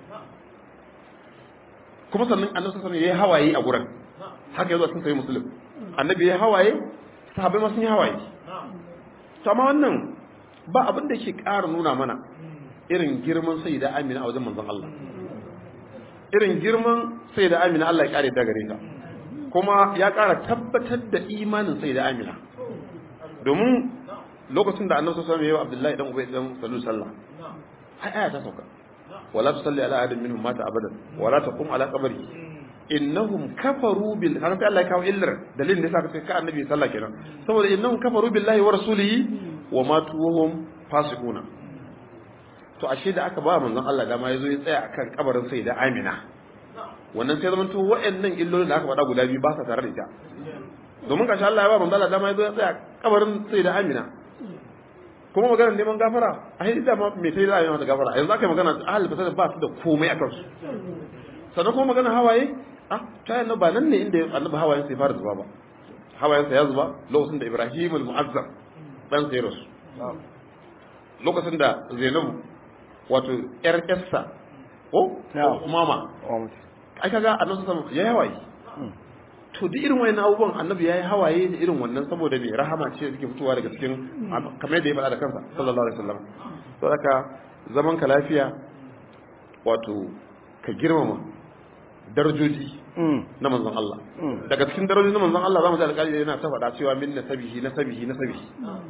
kuma sannan annabi sallallahu alaihi yayi hawaye a gurin haka yazo sun sai muslim annabi yayi hawaye sahabbai ma sun yi hawaye to amma wannan ba abin da ke ƙara nuna mana irin girman sai da amina a wajen manzon Allah irin girman sai da amina Allah ya ƙare da gare ta kuma ya ƙara tabbatar da imanin sai da amina domin lokacin da annabi sallallahu alaihi wasallam ya yi Abdullahi dan Ubay dan Sallu sallah ai aya ta sauka wala tusalli ala ahadin minhum mata abadan wala taqum ala qabri innahum kafaru bil har sai Allah ya kawo illar dalilin da yasa ka annabi sallah kenan saboda innahum kafaru billahi wa rasulihi wa matu wahum fasiquna to ashe da aka ba manzon Allah dama yazo ya tsaya akan kabarin sai da Amina wannan sai zaman to wayannan illolin da aka faɗa guda biyu ba sa tare da ita domin kashi Allah ya ba manzon Allah dama yazo ya tsaya kabarin sai da Amina kuma maganar neman gafara a yi da me sai da da gafara yanzu aka yi magana ahli fasada ba su da komai a kansu sannan kuma magana hawaye ah ta yana ba nan ne inda annabi hawayen sai fara zuba ba hawayen sa ya zuba lokacin da Ibrahim al-Mu'azzam dan sai rasu lokacin da Zainabu wato yar yarsa ko mama ai kaga annabi sallallahu alaihi wasallam hawaye to duk irin wayannan abubuwan annabi yayi hawaye da irin wannan saboda me rahama ce da take fitowa daga cikin kamar yadda ya faɗa da kansa sallallahu alaihi wasallam to haka zaman ka lafiya wato ka girmama darajoji na manzon Allah daga cikin darajoji na manzon Allah zamu ji alƙali yana ta faɗa cewa min nasabihi nasabihi nasabihi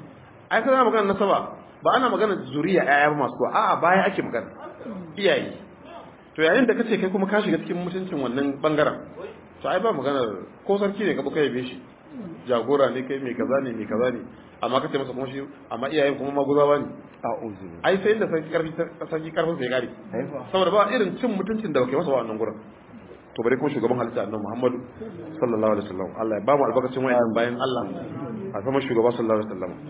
ai kana magana nasaba ba ana magana zuriya ƴaƴa ba masu a'a baya ake magana iyaye to yayin da kace kai kuma ka shiga cikin mutuncin wannan bangaren to ai ba magana ko sarki ne ka buka yabe shi jagora ne kai mai kaza ne mai kaza ne amma kace masa kuma shi amma iyayen kuma maguzawa ne a'udhu ai sai inda sarki karfi sarki karfin sai gari saboda ba irin cin mutuncin da bake masa wannan gurin to bare kuma shugaban halitta annabi Muhammadu sallallahu alaihi wasallam Allah ya ba mu albarkacin wayan bayan Allah a zama shugaba sallallahu alaihi wasallam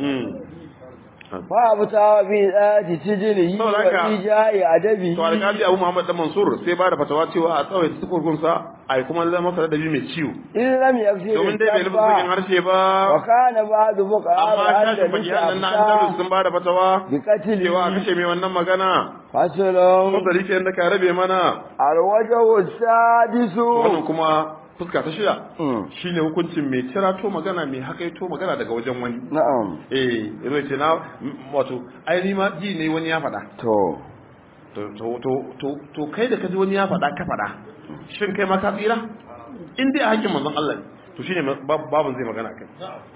fa abuta bi dati tijini Saboda haka- wa ijai adabi to alƙali Abu Muhammad dan Mansur sai ba da fatawa cewa a tsawaita tukurkun sa ai kuma zama masa da mai ciwo in lam yafsir domin dai bai lubu sakin harshe ba wa kana ba'du buqa amma shashin bakiyan nan na Andalus sun ba da fatawa bi qatli cewa a kashe mai wannan magana fasalon fasali ke da ka rabe mana alwajhu sadisu wannan kuma fuska ta shida shine hukuncin mai cirato magana mai hakaito magana daga wajen wani na'am eh yanzu ce na m- wato ai ni ma ji ne wani ya faɗa to to to to to to kai da kaji wani ya faɗa ka faɗa shin kai ma ka tsira in dai a hakkin manzon Allah ne to shine ma- bab- babun zai magana kai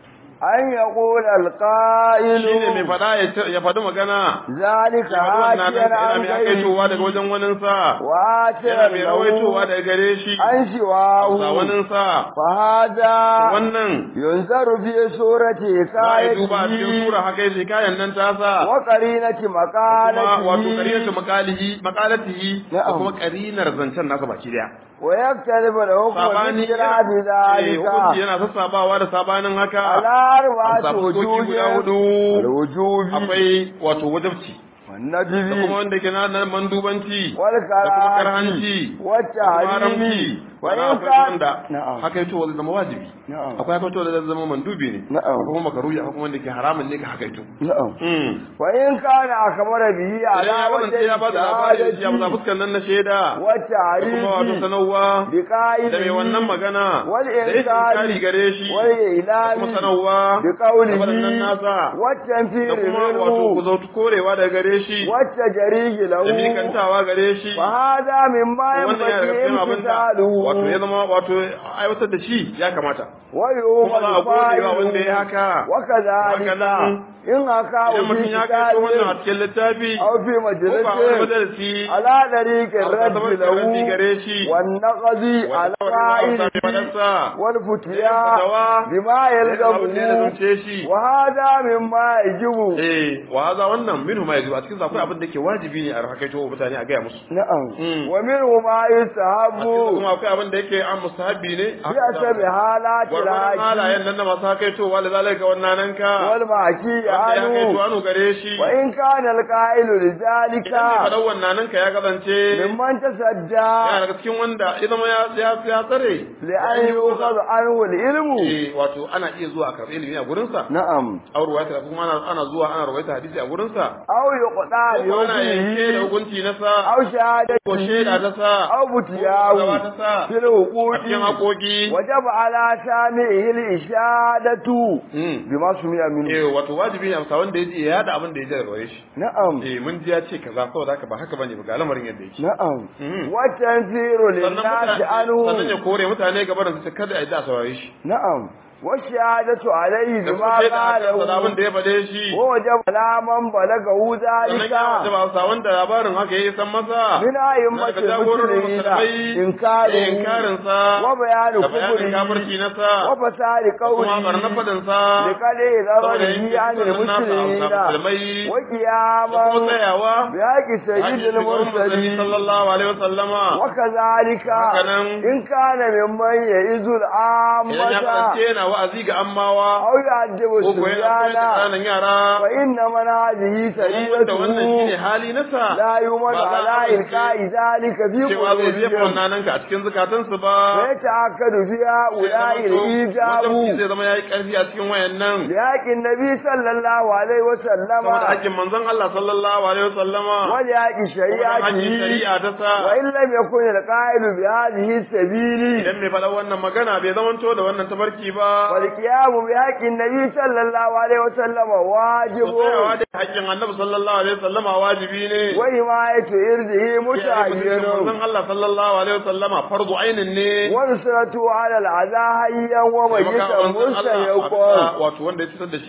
an yaqul alqa'il shine mai faɗa ya ce- ya faɗi magana zalika ya faɗi wannan nan hajjana yana an mai gairi hakaitowa daga wajen waninsa wa yana mai rawaitowa daga gare shi an shiwahu sa waninsa fa hada wannan yunzaru fi surati za a yi duba a cikin kayati sura haka yake kayan nan tasa wa qarinati kuma maqalati wato qarinatu maqalihi maqalatihi da Na'am. kuma qarinar zancen nasa baki daya wa yaktalibu al-hukmu sabani bi bi eh, dhalika hukunci yana sassabawa da sabanin haka ala a arba'ati samu soki wujuhi guda hudu al-wujubi akwai wato wajabci wan da kuma nadbi wanda ke na nan mandubanci wal da kuma karahati karhanci wa da kuma haramci tahrimi wa wani in akwai kan wanda na'am haka yato wanda zama wajibi na'am akwai haka yato da zama mandubi ne Na'am. akwai kuma makaruhi akwai kuma wanda ke haramun ne ka haka yato na'am Mm. wa in kana akbara bihi Idan ala ya kasance ya ba da labari da shi ya wajhi fuskar nan na shaida wa da kuma wato ta'rifi sanarwa bi qa'idi da mai wannan magana wal da yake inkari kari gare shi wal da ilami kuma sanarwa bi da waɗannan qawlihi nasa wa tanfiri da kuma wato ku minhu zautu korewa daga gare shi wa tajrihi da lahu mikantawa gare shi fa hada mimma wannan yana daga cikin abin da yamtalu wato ya zama wato aiwatar da shi ya kamata wa kuma za a gode wa wanda ya haka wa Haka kadhalika nan, in haka idan mutum ya kai wannan a cikin littafi aw fi ko ba wani majlisin majalisi ala dariqi a raddi raddi lahu gare shi wan naqdi ala qa'ili fadarsa wal da futiya fatawa bima abin da ya yalzamu zance shi wa hada mimma yajibu eh wa haza wannan minhu ma yajibu a cikin akwai abin da ke wajibi ne a rakaito wa mutane a gaya musu na'am Mm. wa minhu ma a cikin yusahabu kuma akwai abin da yake an mustahabi ne a bi asabi halati gwargwadon raki halayen nan na masu hakaitowa da zalika wannan nan ka wal maki wanda ya anu hakaito anu gare shi wa in kana alqa'ilu idan mai lidhalika faɗan wannan nan ka ya kasance mimman tasadda yana daga cikin wanda ya zama ya ya ya tsare li an yuqadu anhu al-ilmu eh wato ana iya zuwa a karɓi ilimi a gurinsa na'am a ruwaita kuma ana ana zuwa ana ruwaita hadisi a gurinsa aw yuqda ko ana yanke da yuqdi hukunci na sa aw shahadati ko shaida ta sa aw ko butiyahu gawa ta sa fil a huquqi cikin haƙoƙi wajaba ala sami'ihi al-ishadatu Mm. bima sumi'a minhu eh wato wajibi ne amsa wanda ya ji ya yada abin da ya ji daga gare shi na'am eh mun ji ya ce kaza saboda haka ba haka bane ba ga lamarin yadda yake na'am Mm. wa tanziru sannan lin-nasi mutane anhu sannan ya kore mutane gaba da su kada a ji a saurare shi na'am wa shahadatu alayhi da bima kuma shaida a kan qala abin da ya faɗe shi wa wajaba ala man balagahu sannan ya zalika wace ba sa wanda labarin haka ya san masa min daga ayyumatil jagororin muslimina musulmai inkaru da inkarin sa wa bayanu da bayanin kufri kafirci na sa wa fasadi qawli kuma barna fadin sa da kale saboda zarari yin an kisan nasa a muslimina musulmai wa da kuma qiyaman tsayawa bi haqqi Haji sayyidil shugaban musulmi mursalin sallallahu alaihi wasallama wa kadhalika Hakanan, in kana mimman ya'izul idan ya ammata kasance yana wa'azi ga ammawa aw ya'dibu ko ko yana koyar da subyana ƙananan yara fa inna man hadhihi domin wanda wannan shine sariratuhu hali nasa la yumadu ba za a ala amince ilqa'i dhalika fi cewa zai jefa qulubihim wannan nan ka a cikin zukatansu ba wa yata'akkadu fiha ulai al-ijabu wajen zai zama yayi ƙarfi a cikin wayannan لحق النبي صلى الله عليه وسلم saboda hakkin manzon Allah sallallahu alaihi wasallama ولحق hakkin شريعته shari'a ta sa وإن لم يكن القائل بهذه السبيل idan mai faɗa wannan magana bai zamanto da wannan tabarki ba والقيام بحق النبي صلى الله عليه وسلم to واجب tsayawa da hakkin annabi sallallahu alaihi wasallama wajibi ne وحماية إرضه متعين manzon Allah sallallahu alaihi wasallama fardu ainin ne ونصرته على العزاء حيا وميتا Taimaka wa manzon Allah a مستيقظا bisa wato wanda ya fitar da shi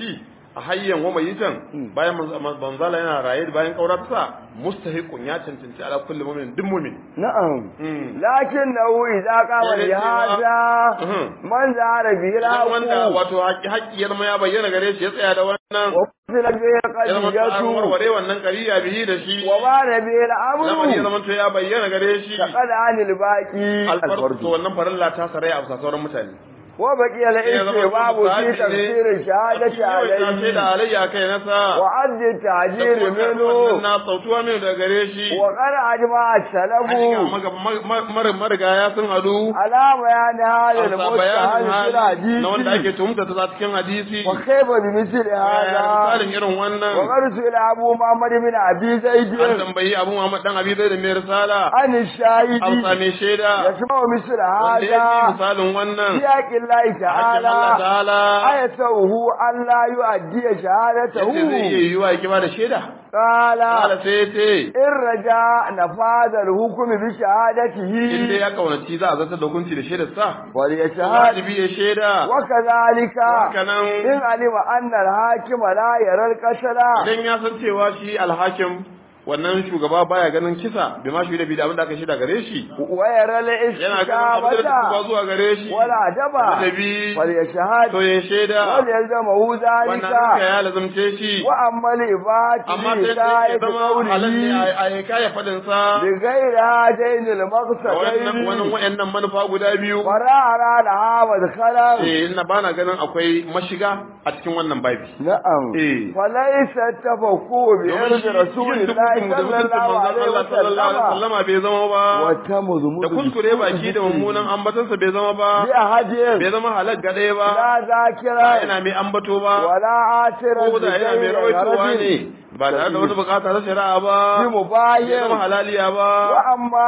a hayyan wa mayitan bayan manzala yana raye bayan kaurarsa mustahiqun ya cancanci ala kulli mu'min duk mu'min na'am Mm. lakinnahu idza qama Yana li cewa- hadha Mhm. man zara bi Idan wanda raqu wato haƙƙi haƙƙi ya zama ya bayyana gare shi ya tsaya da wannan wa fila bi ya zama an qadiyatu warware wannan ƙariya bihi da shi wa bana bi lamari ya al-amru zama to ya bayyana gare shi faqad anil baqi alfarko al-fardu wannan farilla ta sarai a bisa sauran mutane wa baqi al-istibab fi tafsir shahadati sai da alayhi alayya kai nasa wa addi ta'jir minhu na sautuwa min da gare shi wa qad ajma hakika as-salafu maga- marigaya sun hadu ala bayan hada a sa bayanin hali al-mustahil na wanda ake tuhumta ta cikin hadisi wa kayfa bi misli hada misalin irin wannan وقرس أبو محمد بن أبي زيد an tambayi abu Muhammad dan Abi Zaid mai risala عن an الشاهد same shaida يسمع مثل wanda yake هذا misalin wannan في حق الله hakkin Allah تعالى ta'ala أيسوه أن لا يؤدي yace zai iya شهادته yiwa ya ba da shaida قال kala sai yace إن رجاء نفاذ الحكم in dai بشهادته ya kaunaci za a zartar da hukunci da shaidar sa وليشهد wajibi ya shaida وكذلك hakanan إن علم أن الحاكم لا يرى القتل idan ya san cewa shi alhakim wannan shugaba baya ganin kisa bai ma shi da bi da abin da aka shaida gare shi ويرى yana ganin abin da ba الاستجابة zuwa gare shi ولا دبا ladabi فليشهد to ya shaida وليلزمه wannan ذلك haka ya lazumce shi وأما الإبات amma sai sai ya لهداية zama halal ne قوله a a kaya fadin sa بغير هاتين da wannan wannan المقصدين wayannan manufa guda biyu فلا أرى لها مدخلا eh ina bana ganin akwai mashiga a cikin wannan babi نعم eh فليس التفكه بإرض رسول الله صلى الله عليه وسلم sallama bai zama ba وتمضمض da kuskure baki da mummunan ambatansa bai zama ba بأحد bai zama halal ga ɗaya ba لا ba ذاكرا yana mai ambato ba ولا عاثرا ko da yana mai rawaitowa ne بغير ba tare da wani bukata ta shari'a ba bai zama بمباين halaliya ba وأما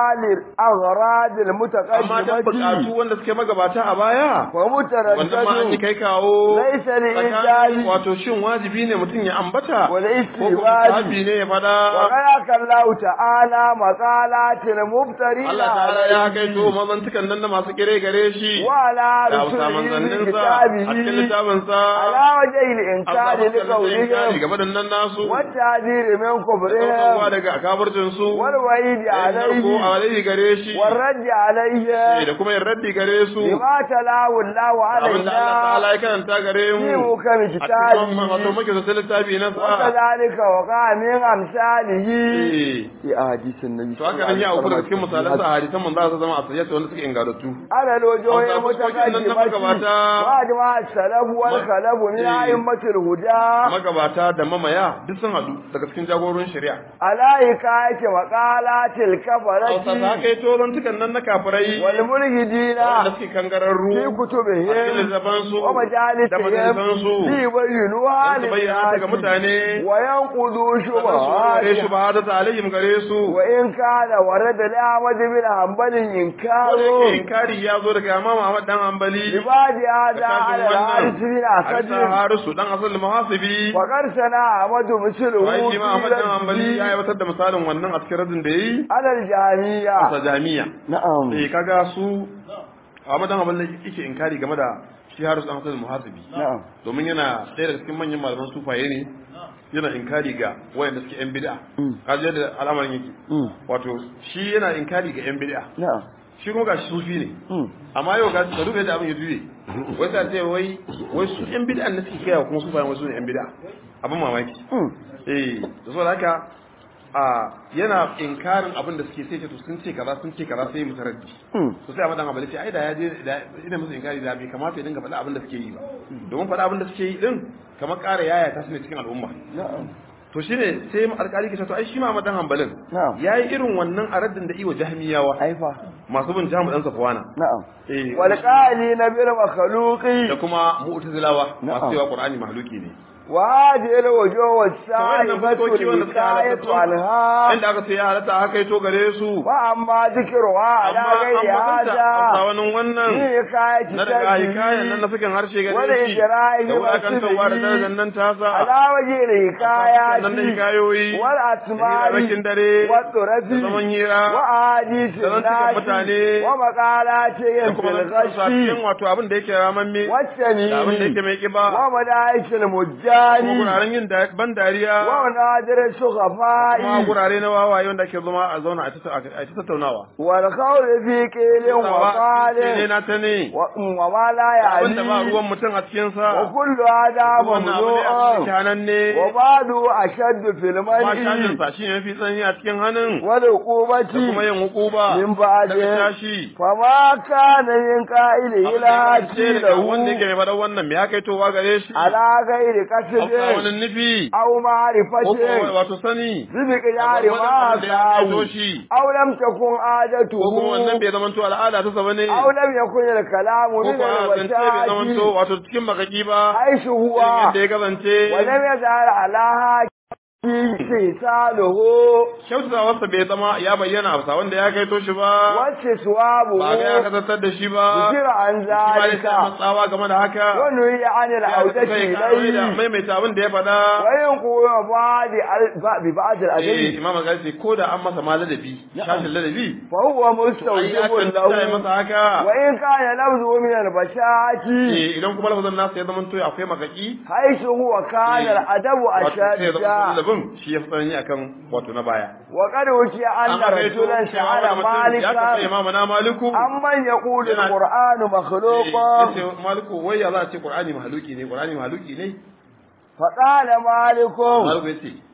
للأغراض amma dan bukatu المتقدمة wanda suke magabata a baya wannan ma an yi ومتردد kai kawo ليس tsakanin لإنجاز wato shin wajibi ne mutum ya ambata ko kuma والاستيباب sahabi ne ya fada وغيرك الله تعالى مقالات المفترين Allah ta'ala ya عليه kai to mazantukan nan da masu kire gare shi وعلى da hausa رسله manzanninsa a cikin بكتابه littafinsa على وجه a الإنكار sabon لقولهم game da nan nasu والتعذير من ɗaukarwa كفرهم daga kafircin su والوعيد ko عليه alaihi gare shi والرد eh, عليه da kuma yin raddi gare su بما تلاه الله abin da Allah ta'ala علينا ya karanta gare mu في محكم a cikin wato كتابه muke da littafi na sa وكذلك وقع من أمثاله eh في أحاديث النبي to haka nan ya auku daga cikin misalan sa hadisan manzo Allah zama a sayyata wanda suke ingarattu على الوجوه أو تفسير كنا المتقدمة نمغباتا. وأجمع السلف والخلف من إيه. أئمة الهدى magabata da mamaya duk sun hadu daga cikin jagororin shari'a على حكاية مقالات Hausa ta الكفرة kai tozon tukan nan na kafirai والملحدين wanda suke kangararru في a cikin كتبهم littafansu da ومجالسهم majalisansu ليبينوها don su bayyana ta ga للناس mutane وينقضوا sannan su warware شبهاتها shubahata ta alayhim gare su وإن كان ورد لأحمد بن حنبل ko da yake إنكاره inkari ya zo daga Imam Ahmad dan Hanbali لبعد هذا da على الحارث kafin بن wannan أسد Arsa Harisu dan asal muhasibi وقد سنا أحمد مثله wai shi ma Ahmad dan Hanbali في ya aiwatar da misalin wannan a cikin radin da yayi على الجهمية a jami'a نعم eh kaga su Ahmad dan Hanbali yake inkari game da shi Harisu dan asal muhasibi نعم domin yana ɗaya daga cikin manyan malaman sufaye ne yana inkari ga wayanda suke yan bid'a Mm. kaji yadda al'amarin yake Mm. wato shi yana inkari ga yan bid'a نعم shi kuma gashi sufi ne Mm. amma yau ga ka duba yadda abin ya juye wai ta ce wai wai su yan bid'a ne suke kai kuma sufayen wasu ne yan bid'a abin mamaki Mm. eh da saboda haka a yana inkarin abin da suke sai ce to sun ce kaza sun ce kaza sai musu raddi Mm. to sai amadan abali ce ai da ya je da ina musu inkari da bai kamata ya dinga faɗa abin da suke yi ba domin faɗa abin da suke yi din kamar ƙara yaya ta su ne cikin al'umma نعم to shine sai mu alƙali ke to ai shi ma amadan hanbalin نعم yayi irin wannan a raddin da iwa jahmiyawa أيفا masu bin jamu dan safwana نعم eh والقائلين بالمخلوق da kuma mu'tazilawa Na'am. masu cewa qur'ani mahluki ne وهذه الوجوه to wannan السائفة fuskoki wanda suka الحكاية halatta عنها inda aka ce ya halatta haka yi to gare su وأما ذكرها على amma غير an bakanta a هذا wani wannan في حكاية na daga hikayen nan na تجري sakin harshe wani gare shi ijra'i da wulakantarwa da wasili darajar nan tasa على وجه الحكايات nan da hikayoyi da والأسماء hirarrakin dare والطرف da zaman hira وأحاديث da zantukan الناس mutane ومقالاتهم da في kuma zantukan su a cikin الغش wato abin da yake ramamme da abin da والسمين yake mai kiba ومدائش da البهتان guraren yin da- ban dariya ونادر kuma السخفاء gurare na wawaye wanda ke zama a zauna a ta- a ta tattaunawa والخوض في قيل ne وقال na ta ne و- وما لا abin da ba يعني ruwan mutum a cikinsa وكل هذا wannan abu ne a cikin ممنوع hannun ne وبعض أشد في kuma المنع shashinsa shi ne mafi tsanani a cikin hannun da kuma والعقوبة yin hukuba من daga بعده tashi فما كان من قائل Abin إلى da ya kasance daga wanda yake له mai faɗan wannan me ya kai towa gare shi على غير a wani قصد nufi أو ko معرفة kuma wato sani بمقدار Akwai ما wani abin da ya kaito ساوي shi أو لم تكن ko kuma wannan عادته bai zamanto al'ada ta saba ne أو لم يكن الكلام ko من kuma zance bai zamanto الوسائل wato cikin makaki ba حيث هو irin yadda ya kasance ولم يظهر على حاكم استئصاله kyautatawarsa bai zama ya bayyana a bisa wanda ya kaito shi ba ba ga ya واستصوابه kasantar da shi ba ذكر عن shi ma dai ذلك sai matsawa game da haka ونهي عن ya العودة sai kawai da إليه maimaita abin da ya faɗa وينقل بعض ببعض eh الأدب imam al ko da an masa ma ladabi shashin ladabi فهو ai مستوجب akan ta له masa haka وإن كان لفظه من البشاعة eh idan kuma lafazin nasa ya zama to akwai makaki حيث هو كان إيه. الأدب wato sai ya zama أشد ladabin shi ya fi tsanani akan wato na baya وقد وشي أن An haka yato رجلا cewa wani سأل mutum ya tafi مالكا imamu na maliku أمن يقول yana- القرآن مخلوق ya ce maliku wai ya za a ce qur'ani mahaluki ne qur'ani mahaluki ne فقال مالك maliku ya ce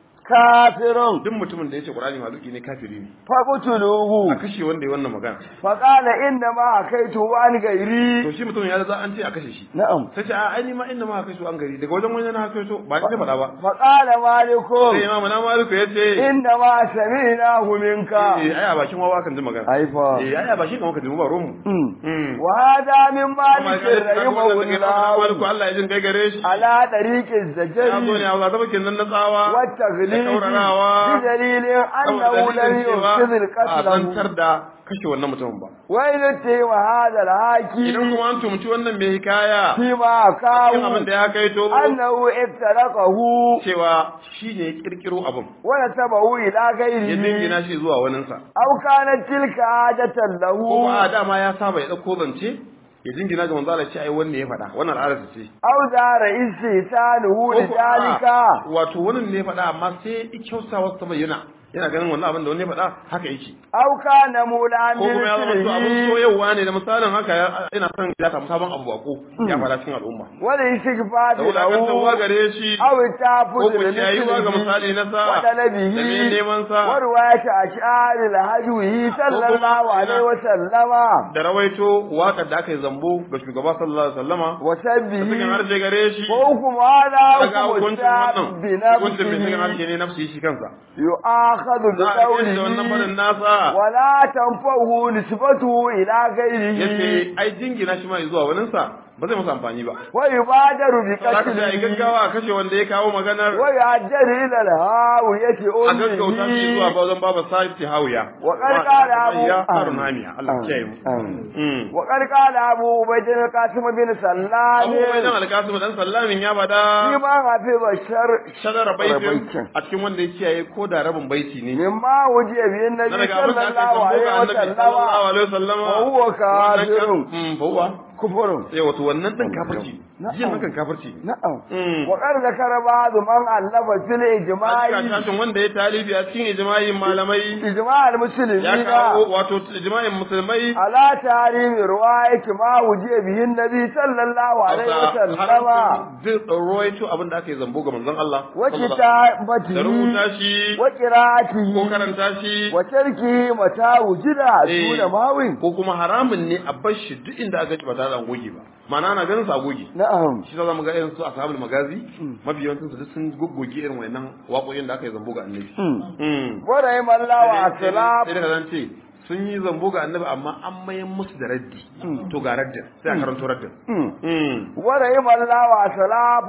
كافر duk mutumin da ya ce qur'ani mahaluki ne kafiri ne a فقتلوه kashe wanda ya wannan magana فقال إنما حكيته عن غيري to shi mutumin ya za an ce a kashe shi نعم sai ce a ai ni ma inda ma haka su an gari daga wajen wani na haka so ba ni faɗa ba فقال مالك sai imamu na maliku ya ce إنما سمعناه منك eh ai a bakin wawa kan ji magana أيفا eh ai a bakin kan ka ji mu ba ruwan mu Mm. وهذا من Amma مالك ga yadda رحمه wannan daga imamu na maliku الله Allah ya jin kai gare shi على طريق ya zo ne الزجر a wata bakin nan na tsawa da والتغليب kaurarawa بدليل أنه saboda لم dalilin cewa ينقذ a القتل zantar da kashe wannan mutumin ba وإن اتهم هذا idan الحاكم kuma an tumci wannan mai hikaya فيما cikin abin أكاه da ya kai to أنه افترقه cewa shi ne ya kirkiro abin ونسبه إلى ya غيره dingina shi zuwa waninsa أو كانت تلك عادة له kuma a dama ya saba ya ɗauko zance ya jingina ga manzo Allah ce ai wanne ya faɗa wannan al'ada ce أو دار استهتانه Ko ko لذلك a'a, wato wannan ne ya faɗa amma sai ya kyauta wasu ta bayyana yana ganin wannan abin da wani ya faɗa haka yake أو كان مولا ko kuma ya zama to abin مثله soyarwa ne da misalin haka ya- ina son ya samu sabon abu bako ya faɗa cikin al'umma والاستغفار da wulakantarwa له gare shi أو ko التعبد ku ciyayuwa ga misali na sa da mai وطلبه neman sa ورواية أشعار الهجوه صلى الله عليه وسلم da rawaito waƙar da aka yi zambo ga shugaba sallallahu alaihi wasallama da cikin وسبه harshe gare shi وحكم هذا daga حكم hukuncin الشاب wannan hukuncin mai cikin بنفسه harshe ne nafsi shi kansa يؤاخذ za a kai da wannan faɗin بقوله nasa ولا تنفعه نسبته إلى غيره yace ai jingina shi ma zuwa waninsa ba zai masa amfani ba ويبادر za ka sai ai بقتله gaggawa a kashe wanda ya kawo maganar ويعجل إلى الهاوية a gaggauta shi zuwa أمه bazan baba sahib hawiya وقد قال أبو ya harun hamiya Allah ya kiyaye mu آمين. Mm. وقد قال أبو عبيد القاسم بن سلام abubuwan dan alkasim dan sallamin ya bada فيما حفظ الشر shadara baitin baitin. a cikin wanda ya kiyaye ko da rabin baiti ne مما وجه به na النبي daga abin صلى da aka الله yi عليه zambo ga annabi sallallahu وسلم alaihi wasallama وهو كافر. Wannan kan- Mm, fa huwa كفر eh wato wannan din kafirci Na'am. jin hakan kafirci ne نعم Mm. وقد ذكر بعض من ألف في a الإجماع cikin tashin wanda ya talibi a cikin ijma'in malamai إجماع ya المسلمين kawo wato ijma'in musulmai على تحريم رواية ما وجه به النبي صلى الله عليه وسلم duk rawaito abin da aka yi zambo ga manzon Allah da وكتابته rubuta shi ko وقراءته karanta shi وتركه متى وجد Eh. دون ماوي ko kuma haramun ne a bar shi duk inda aka ci ba tare da an goge ba ma'ana ana ganin sa a goge نعم shi za mu ga irin su ashabul magazi mafi yawancin su duk sun goggoge irin wayannan waƙoƙin da aka yi zambo ga annabi Mm. ورحم الله sai وأسلام da zan ce sun yi zambo ga annabi amma an mayan musu da raddi to ga raddin sai a karanto raddin Mm. ورحم الله وأسلام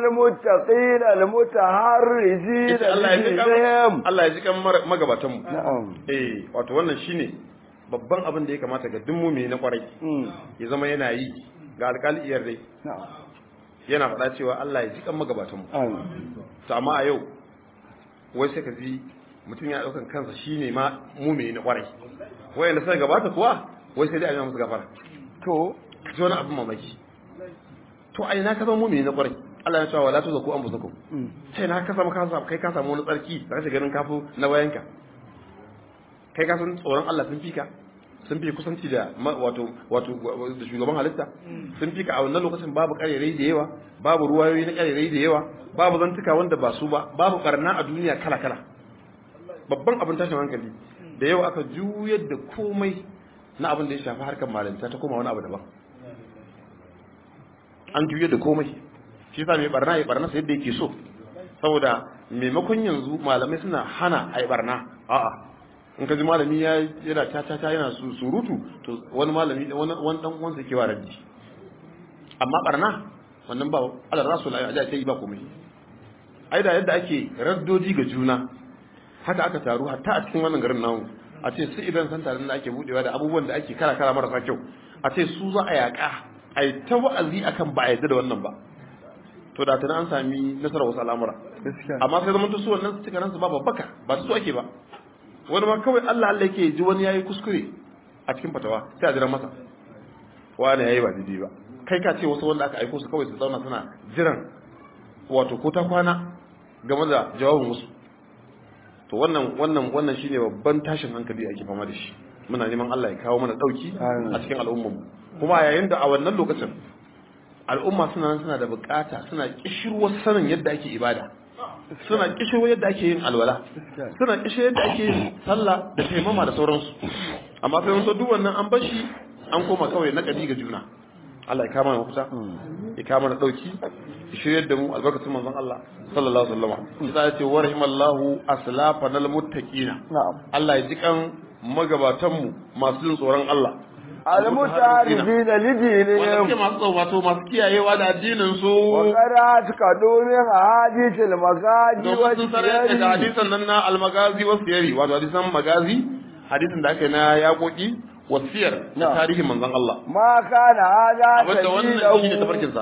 المتقين المتحرزين Yace Allah ya ji kan بهم Allah ya ji kan mar- magabatan mu نعم eh wato wannan shine babban abin da ya kamata ga duk mumini na kwarai ya zama yana yi ga alƙali iyar dai نعم yana faɗa cewa Allah ya ji kan magabatan mu آمين to amma a yau wai sai ka ji mutum ya ɗaukan kansa shine ma mumini na kwarai wayanda suka gabata kuwa wai sai dai a yi musu gafara تو ka ji wani abin mamaki to a ina ka zama mumini na kwarai Allah ya ce wala tuzaku anfusakum sai na ka samu ka samu kai ka samu wani tsarki da kake ganin kafu na bayanka kai ka san tsoron Allah sun fika sun fi kusanci da wato wato da shugaban halitta sun fika a wannan lokacin babu karerai da yawa babu ruwayoyi na karerai da yawa babu zantuka wanda ba su ba babu barna a duniya kala kala babban abin tashin hankali da yau aka juyar da komai na abin da ya shafi harkar malinta ta koma wani abu daban an juyar da komai shi yasa mai barna ya barna sai yadda yake so saboda maimakon yanzu malamai suna hana a yi barna a'a in ka ji malami ya yana ta ta ta yana surutu to wani malami wani wani dan uwansa ke wa raddi amma barna wannan ba Allah rasul ya ja sai ba komai ai da yadda ake raddoji ga juna haka aka taru hatta a cikin wannan garin namu a ce su idan san taron da ake budewa da abubuwan da ake kara kara marasa kyau a ce su za a yaka a yi ta wa'azi akan ba a yadda da wannan ba to da tana an sami nasarar wasu al'amura amma sai zama su wannan su cika ransu ba babbaka ba su ake ba wani ma kawai Allah Allah yake ji wani yayi kuskure a cikin fatawa sai a jira masa wani yayi ba daidai ba kai ka ce wasu wanda aka aiko su kawai su zauna suna jiran wato ko ta kwana game da jawabin wasu to wannan wannan wannan shine babban tashin hankali ake fama da shi muna neman Allah ya kawo mana dauki a cikin al'ummar mu kuma yayin da a wannan lokacin al'umma suna nan suna da bukata suna kishirwar sanin yadda ake ibada suna kishirwar yadda ake yin alwala suna kishirwar yadda ake yin sallah da taimama da sauransu amma sai wasu duk wannan an bashi an koma kawai na kadi ga juna Allah ya kama mu kusa ya kama na dauki ya shiryar da mu albarkatun manzon Allah sallallahu alaihi wasallam sai ya ce wa rahimallahu aslafanal muttaqina Allah ya ji kan magabatan mu masu jin tsoron Allah المتعرفين لدينهم masu wato masu kiyayewa da addinin su وقرأت كدوم حديث المغازي domin sun sanar da والسير hadisan nan na almagazi wasu yari wato hadisan magazi hadisin da aka yi na yaƙoƙi wasiyar na tarihin manzon Allah ما كان هذا abinda wannan shi ne سبيله tafarkinsa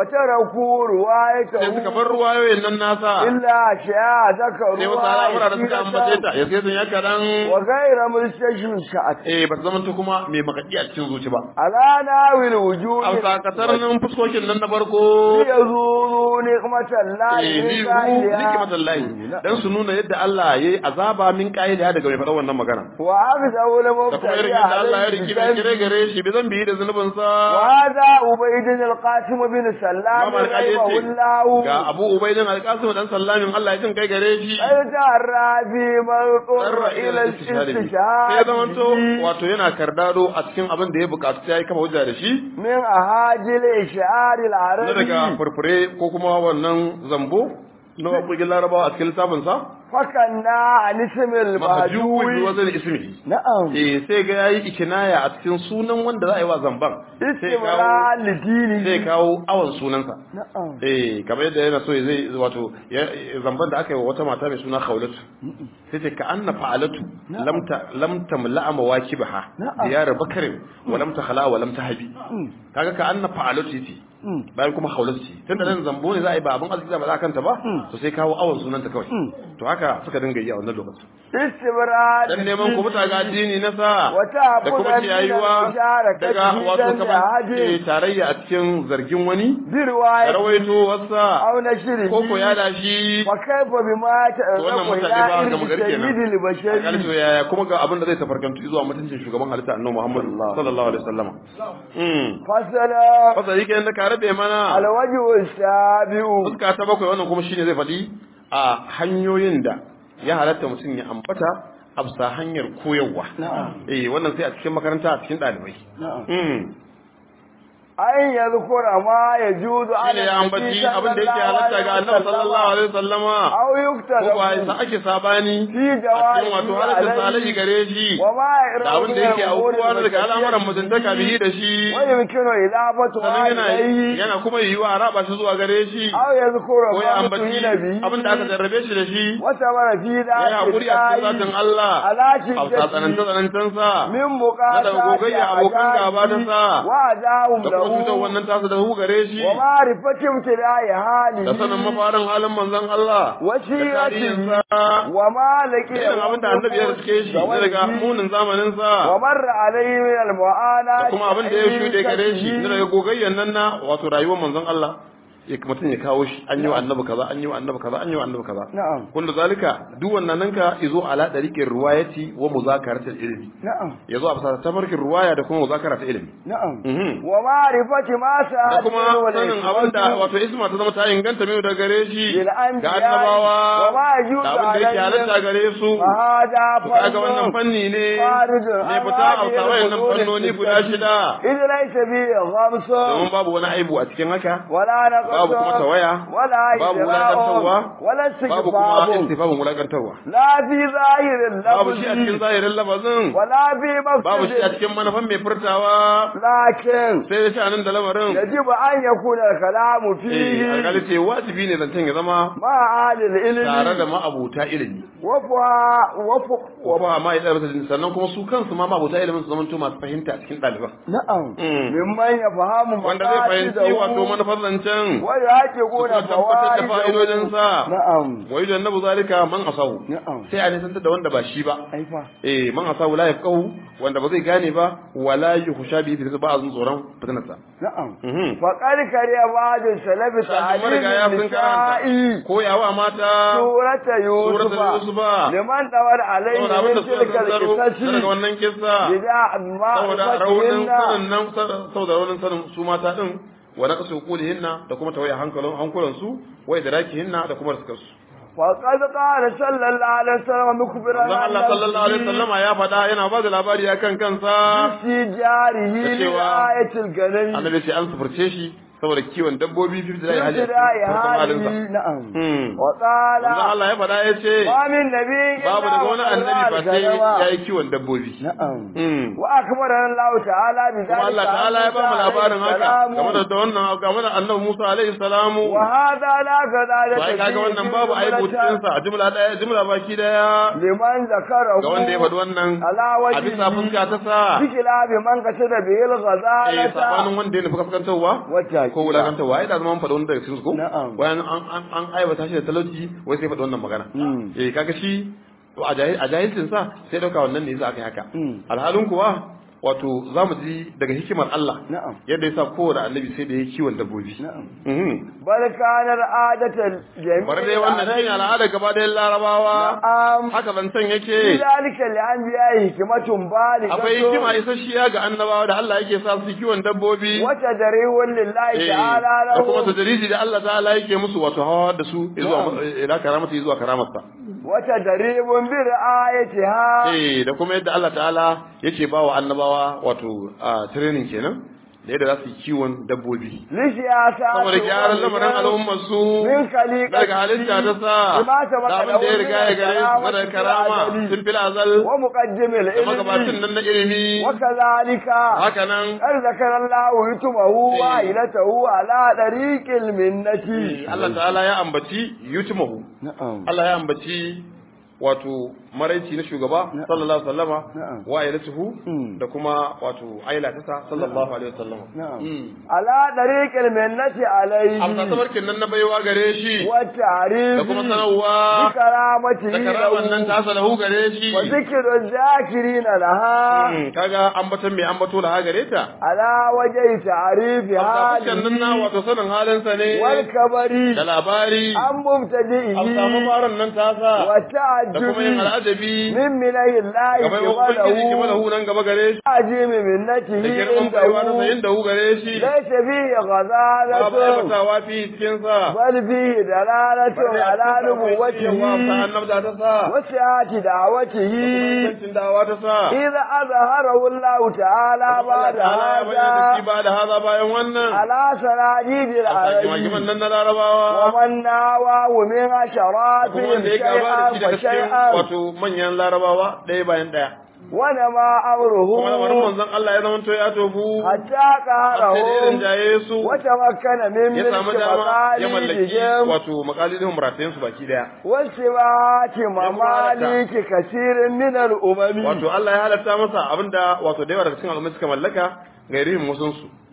وتركوا sai suka روايته bar ruwayoyin nan nasa إلا أشياء sai wasu al'amura da suka ambace ذكروا ta ya sai sun ya kaɗan وغير مستشفى eh ba ta zamanta kuma mai makaki a cikin zuci ba على ناوي الوجود a sakatar nan fuskokin nan na farko ليذوقوا نعمة الله eh من ni ru قائلها nikmatan lahi dan su nuna yadda Allah yayi azaba min qaida daga mai faɗa wannan magana وأخذوا da kuma irin المبتدئ yadda Allah ya عليه riki mai kire بالذنب gare shi bi zan biyi da zunubin sa وهذا عبيد القاسم بن سلام Imam Al-Qadi رحمه yace الله ga Abu Ubaidin Al-Qasim dan Sallamin Allah ya jin kai gare shi الجرى في من اضطر إلى sai ya الاستشهاد zamanto به wato yana kardado a cikin abin da ya bukatu sai ya kama hujja da shi من أهاجل إشعار na daga العربي furfure ko kuma wannan zambo na waƙoƙin larabawa a cikin littafinsa فكنا عن اسم mahajjubi المهجوي wazan ismi نعم eh sai ga yayi ikinaya a cikin sunan wanda za a yi wa zamban sai kawo استمرار لدينه sai kawo awan sunansa نعم eh kamar yadda yana so zai wato ya- zamban da aka yi wa wata mata mai suna khawlatu sai ce ka anna fa'alatu lam ta lam tamla'a mawakibaha Na'am. diyar bakarin wa lam takhla wa lam tahbi kaga ka anna fa'alatu yace bayan kuma khawlatu ce tunda nan zambo ne za a yi ba abin arziki ba za a kanta ba to sai kawo awan sunanta kawai to haka suka dinga yi a wannan lokacin استمرار dan neman ku muta ga addini na sa Wata da kuma abudan ciyayuwa min al-musharakati daga wato dan kamar jihadi. eh, tarayya a cikin zargin wani da برواية rawaito wasa أو نشره ko ko ya da shi وكيف بما to wannan تأذب mutane ba ga إلى magari سيد kenan a البشر ƙarshe yaya kuma ga abin da zai tafarkantu zuwa mutuncin shugaban halitta annabi Muhammad sallallahu alaihi wasallam mm فصل fasa yake yanda ka rabe mana الوجه السابع fuska ta bakwai wannan kuma shine zai faɗi a hanyoyin da ya halatta mutum ya ambata a bisa hanyar koyarwa eh wannan sai a cikin makaranta a cikin ɗalibai mm أن يذكر ما يجوز shine على ya ambaci abin da yake halatta ga annabi sallallahu alaihi wasallama أو ko ba يكتب sa ake sabani في a cikin wato جوائز halatta salai عليه gare shi وما da abin da yake aukuwa na daga al'amuran mutuntaka bihi da shi ويمكن إضافة sannan yana إليه yana kuma yiwuwa a raba shi zuwa gare shi أو يذكر ko ya ما ambaci ابتلي به abin da aka jarrabe shi da shi وثمر في ya ذات yi haƙuri a cikin zatin الله Allah على a bisa tsananta شدته tsanantansa من na daga gogayya abokan gaba ta sa وأداهم da kuma cutar له wannan tasa da hu gare shi ومعرفة ابتلاء da sanin حاله mafarin halin manzon Allah da وسيرته tarihinsa وما لقي irin abin da annabi ya riske shi na daga munin zamaninsa ومر عليه من da المعاناة kuma abin da ya shuɗe gare shi na daga gogayyan nan na wato rayuwar manzon Allah ya mutum ya kawo shi an yi wa annabi kaza an yi wa annabi kaza an yi wa annabi kaza na'am kullu zalika duk wannan nan ka izo ala dariqin riwayati wa muzakaratil ilmi na'am yazo a bisa tafarkin riwaya da kuma muzakara ta ilmi na'am Mhm. wa ma'rifati ma da sa'ad kuma sanin abin da wato isma ta zama ta inganta mai da gare shi Bil anbiya ga annabawa wa ma yajuzu da abin da yake alaihim. halatta gare su hada kaga wannan fanni ne faridun ne fita a sawayen nan fannoni guda shida idan laysa bi ghamsa domin babu wani aibu a cikin haka wala naqsa babu kuma tawaya wala babu ijra'un, wulakantarwa wala babu kuma istighfar istifafin wulakantarwa la fi zahirin babu shi a cikin lafzi zahirin lafazin wala fi babu shi a mafsidin cikin manufan mai furtawa lakin sai da sha'anin da lamarin يجب أن يكون الكلام eh فيه alƙali ce wajibi ne zancen ya zama مع أهل العلم tare da ma'abuta ilimi وفها وفق wafa ma ya ɗaya sannan kuma su kansu ma ma'abuta ilimin su zamanto masu fahimta a cikin ɗaliban نعم Mm. ممن يفهم wanda zai fahimci wato مقاصده manufar zancen ويحققون kuma tabbatar da فوائده fa'idodinsa نعم wa yujan nabu zalika man asahu نعم sai a nisantar da wanda ba shi ba أيوة eh man asahu la yafqahu wanda ba zai gane ba wala yukhsha bi fi ba azun tsoron fitinarsa نعم mhm فقد كره بعض السلف Sashen marigaya تعليم sun karanta النساء koyawa mata سورة يوسف suratul yusufa لمن دور عليه saboda abin من da suka تلك zanzaro daga القصص wannan kissa بداع saboda raunin معرفتهن sanin nan saboda raunin sanin su mata din wa naqsu qulihinna da kuma tawaye hankalin hankulan su wa idrakihinna da kuma riskar su وقد قال صلى الله عليه وسلم مخبرا manzon Allah sallallahu alaihi wasallama ya faɗa yana ba da labari akan kansa في جاره Da cewa لآية الغنم annabi ce an sufurce shi saboda kiwon dabbobi fi da hali في ابتداء farkon halinsa هذه نعم Hmm. وقال manzon Allah ya faɗa ya ce ما من نبي babu daga wani annabi ba sai ya yi kiwon dabbobi نعم Hmm. وأخبرنا الله تعالى بذلك kuma Allah ta'ala ya ba mu labarin haka game da da wannan game da annabi Musa alaihi salamu وهذا لا كذلك to ai kaga wannan babu aibu cikin sa a jumla daya jumla baki daya لمن ذكره ga wanda ya faɗi wannan على a bisa fuska وجهه ta sa بخلاف من قصد به eh الغزالة sabanin wanda ya nufi kaskantarwa والتأكيد ko wulakantarwa ai da zaman faɗi wani daga cikin su ko Na'am. bayan an an an aibata shi da talauci wai sai faɗi wannan magana Mm. eh kaga shi to a jahil a jahilcin sa sai dauka wannan ne yasa aka yi haka Mm. alhalin kuwa wato za mu ji daga hikimar Allah نعم yadda ya sa kowane annabi sai da ya kiwon dabbobi نعم Mhm. بل كان العادة الجميع bari dai wannan shi ne al'ada gaba da larabawa نعم haka zancen في yake ذلك لأنبياء حكمة بالغة akwai hikima isasshiya ga annabawa da Allah yake sa su kiwon dabbobi وتدريب لله Eh, تعالى da kuma له tadariji da Allah ta'ala yake musu wato hawa da su zuwa ila karamata zuwa karamarsa وتدريب برعايتها eh da kuma yadda Allah ta'ala yake ba wa annabawa wato a training kenan da yadda za su yi kiwon dabbobi لسياسات saboda gyaran lamarin al'ummar su من خليقة daga halitta ta sa بما سبق da abin da ya riga ya gare su na daga karama sun fil azal ومقدم da magabacin العلم nan na ilimi وكذلك haka nan قد ذكر الله يتمه وعائلته على طريق المنة Allah ta'ala ya ambaci yutmahu نعم Allah ya ambaci wato maraici na shugaba sallallahu alaihi wasallama Na'am. wa ailatuhu Mm. da kuma wato aila ta sa sallallahu alaihi wasallama نعم Mm. على طريق المنة عليه amsa tabarkin nan na baiwa gare shi والتعريف da kuma sanarwa بكرامته da karaman nan له tasa lahu gare shi وذكر الذاكرين لها Mm, kaga ambaton mai ambato da gare ta على وجه تعريف amsa fuskan nan na حاله wato sanin halinsa ne والكبر da labari عن مبتدئه amsa mafaran nan tasa da kuma yin والتعجب al'ajabi من منه الله gaba yau ubangiji ki قبله lahu nan gaba gare shi عجيب منته da girman baiwa ta sayin عنده da hu gare shi ليس فيه babu غزالة aibatawa fi cikin sa بل فيه دلالة على نبوته annabta ta sa وسعة دعوته ingancin dawa ta sa إذا أظهره الله تعالى بعد Allah ta'ala ya bayyana da shi هذا ba da haza bayan wannan على سراجيد magiman العرب nan na larabawa ومن ناواه من kuma شرافهم wanda ya gaba da shi شيئا daga cikin فشيئا wato manyan larabawa ɗaya bayan ɗaya ونما kuma lamarin أمره manzon Allah ya zamanto ya tofu حتى har sai da irin قهرهم jaye su وتمكن من ya samu ملك dama ya mallaki مقاليدهم wato makalidin muratayen su baki daya وسبات ممالك كثير من الأمم wato Allah ya halatta masa abinda wato da yawa daga cikin al'ummai suka mallaka ga irin musun su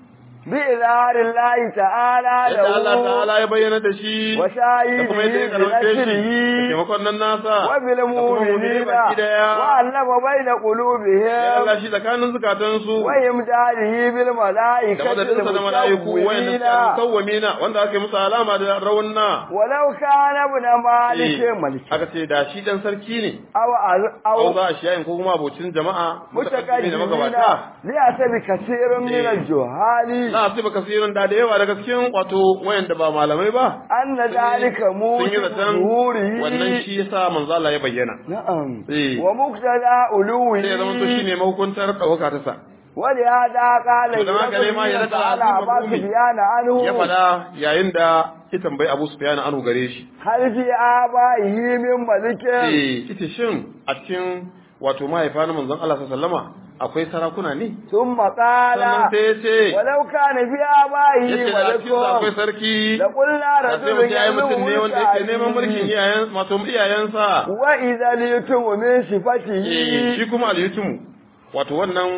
بإظهار الله تعالى yadda Allah له ta'ala ya bayyana da shi da kuma yadda ya وشاهده karfafe shi da بنشره taimakon nan nasa da kuma mu'mini وبالمؤمنين baki daya وألف بين ya قلوبهم Allah shi tsakanin zukatansu وإمداده da بالملائكة madadinsa da mala'iku wayanda المسومين suka sawwamina wanda aka yi musu alama da rawanna ولو كان ابن مالك Eh, ملك aka ce da shi dan sarki ne أو au أو za a shiyayin ko kuma abocin jama'a mutakaddimi da متقدمين magabata ليأتي كثير من Eh. الجهال na asiba kasirin da da yawa daga cikin wato wayanda ba malamai ba أن ذلك sun yi موجب zaton ظهوره wannan shi yasa manzo Allah ya bayyana نعم Eh. ومقتضى علوه sai ya zama to shine mahukuntar ɗaukaka ta sa ولهذا قال To dan haka ne ma ya raka على azimar عباس Rumi. بيان عنه ya faɗa yayin da ya tambayi Abu Sufyan anu gare shi هل في آبائه من ملك eh ita shin a cikin wato mahaifa na manzon Allah sallallahu alaihi wasallama akwai sarakuna ne ثم قال sannan sai ya ce ولو كان في آبائه yace da cikin sa akwai ملك sarki لقلنا da sai رجل mutum ya yi mutum ne wanda yake neman mulkin يملك iyayen wato iyayensa وإذا ليتم من eh صفته shi kuma al-yutumu wato wannan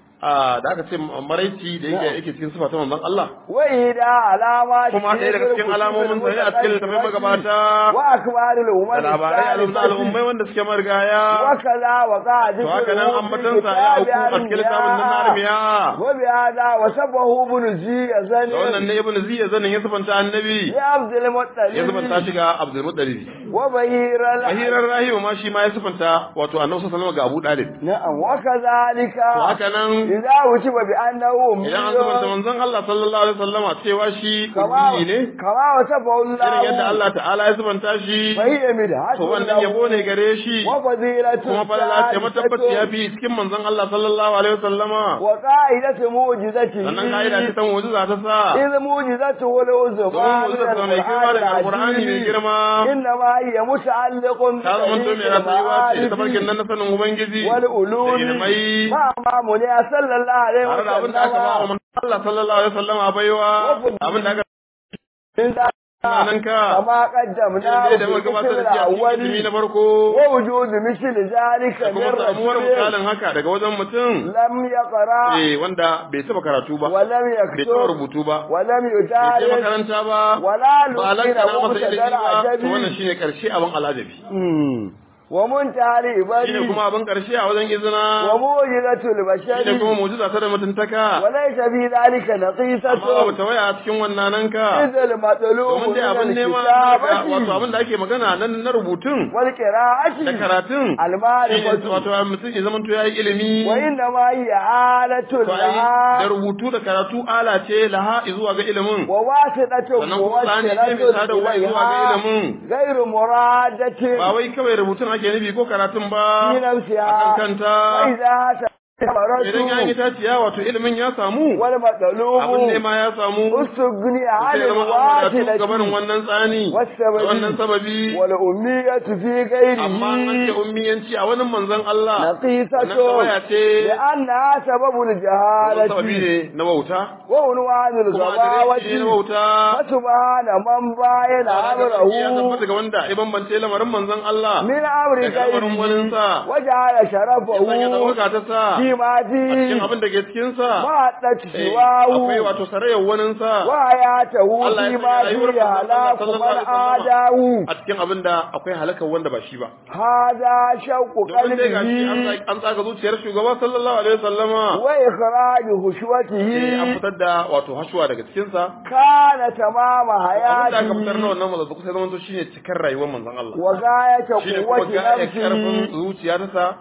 a da aka ce maraici da yake yake cikin sifa ta manzon Allah وإذا علامات kuma ɗaya daga cikin alamomin sa ne a cikin littafin magabata وأكبار الأمم da labarai al'umma al'ummai wanda suke marigaya وكذا وقع to haka nan ambatansa ya auku a cikin littafin nan na armiya وبهذا وسبه ابن زي da wannan زني ne ibn ziya zanin ya sifanta annabi لعبد ya sifanta المطلب shi ga abdul muttalib وبهير ahirar rahimu ma shi ma ya sifanta wato annabi sallallahu alaihi wasallam ga abu dalib نعم وكذلك to haka nan إذا وجب بأنه idan an sifanta manzon Allah sallallahu alaihi wasallama cewa shi كما ummi ne كما وصفه irin yadda الله Allah ta'ala ya sifanta shi فهي مدحة to wannan yabo ne gare shi وفضيلة kuma falala ce matabbaci ya fi cikin manzon Allah sallallahu alaihi wasallama وقاعدة معجزته sannan ka'ida ce ta mu'jiza ta sa إذ معجزته العظمى domin mu'jiza ta mai girma daga alqur'ani mai girma إنما هي متعلق ta zama to mai rayuwa ce ta farkin nan na sanin ubangiji da والعلوم ilmai ما أمامنا صلى الله عليه tare da abin da aka ba wa وسلم manzon Allah sallallahu alaihi wasallama baiwa abin da aka من ذلك nan ka كما قدمنا irin da muka gabatar da shi a cikin ilimi na farko ووجود مثل ذلك da من kuma samuwar رسول misalin haka daga wajen mutum لم يقرأ eh wanda bai taba karatu ba ولم bai taba يكتب rubutu ba ولم bai je يدارس makaranta ba ولا ba لقين lantana masa ilimi مبتدر ba to wannan عجبي shine karshe abin alajabi ومنتهى shine الإبادي kuma abin karshe a wajen izina وموجزة shine kuma البشر mu'jiza ta da mutuntaka وليس في ذلك amma babu نقيصة tawaya a cikin wannan nan ka إذ المطلوب domin من dai abin nema wato الكتابة abin da ake magana nan na rubutun da والقراءة karatun shine المعرفة wato mutum ya zama to yayi ilimi وإنما هي آلة to ai da لها rubutu da karatu ala ce laha zuwa ga ilimin وواسطة sannan kuma tsani ce mai sadarwa موصلة zuwa ga إليها ilimin غير مرادة ba wai kawai rubutun ake nufi ko karatun ba في a kan نفسها kanta وإذا idan ya yi تمرت taciya wato ilimin ya samu abin والمطلوب nema ya samu استغني عن sai zama an wadatu gabanin الواسطة wannan tsani da والسبب wannan sababi والأمية في amma an ce غيره ummiyanci a wani manzon Allah wannan نقيصة tawaya ce لأنها سبب wani sababi الجهالة ne na wauta وعنوان kuma adireshi ne na الغباوة wauta فسبحان من باين ya أمره tabbata ga wanda ya bambance lamarin manzon Allah من أمر daga lamarin غيره waninsa وجعل ya sanya شرفه ɗaukaka ta sa فيما a cikin فيه abin da ke cikinsa ما Eh, akwai سواه wato sarayyar waninsa وآياته Allah ya فيما sanya rayuwar فيه manzon Allah هلاك sallallahu من alaihi wasallam عاداه a cikin abin da akwai halakar wanda ba shi ba هذا شوق domin dai gashi an قلبه tsa- an tsaga zuciyar shugaba sallallahu alaihi wasallama وإخراج eh, an خشوته fitar da wato hashuwa daga cikinsa كان تمام abin da aka fitar na حياته wannan mazazzaku sai zama to shine cikar rayuwar manzon Allah وغاية shine kuma قوة ga ya karfin نفسه zuciya ta sa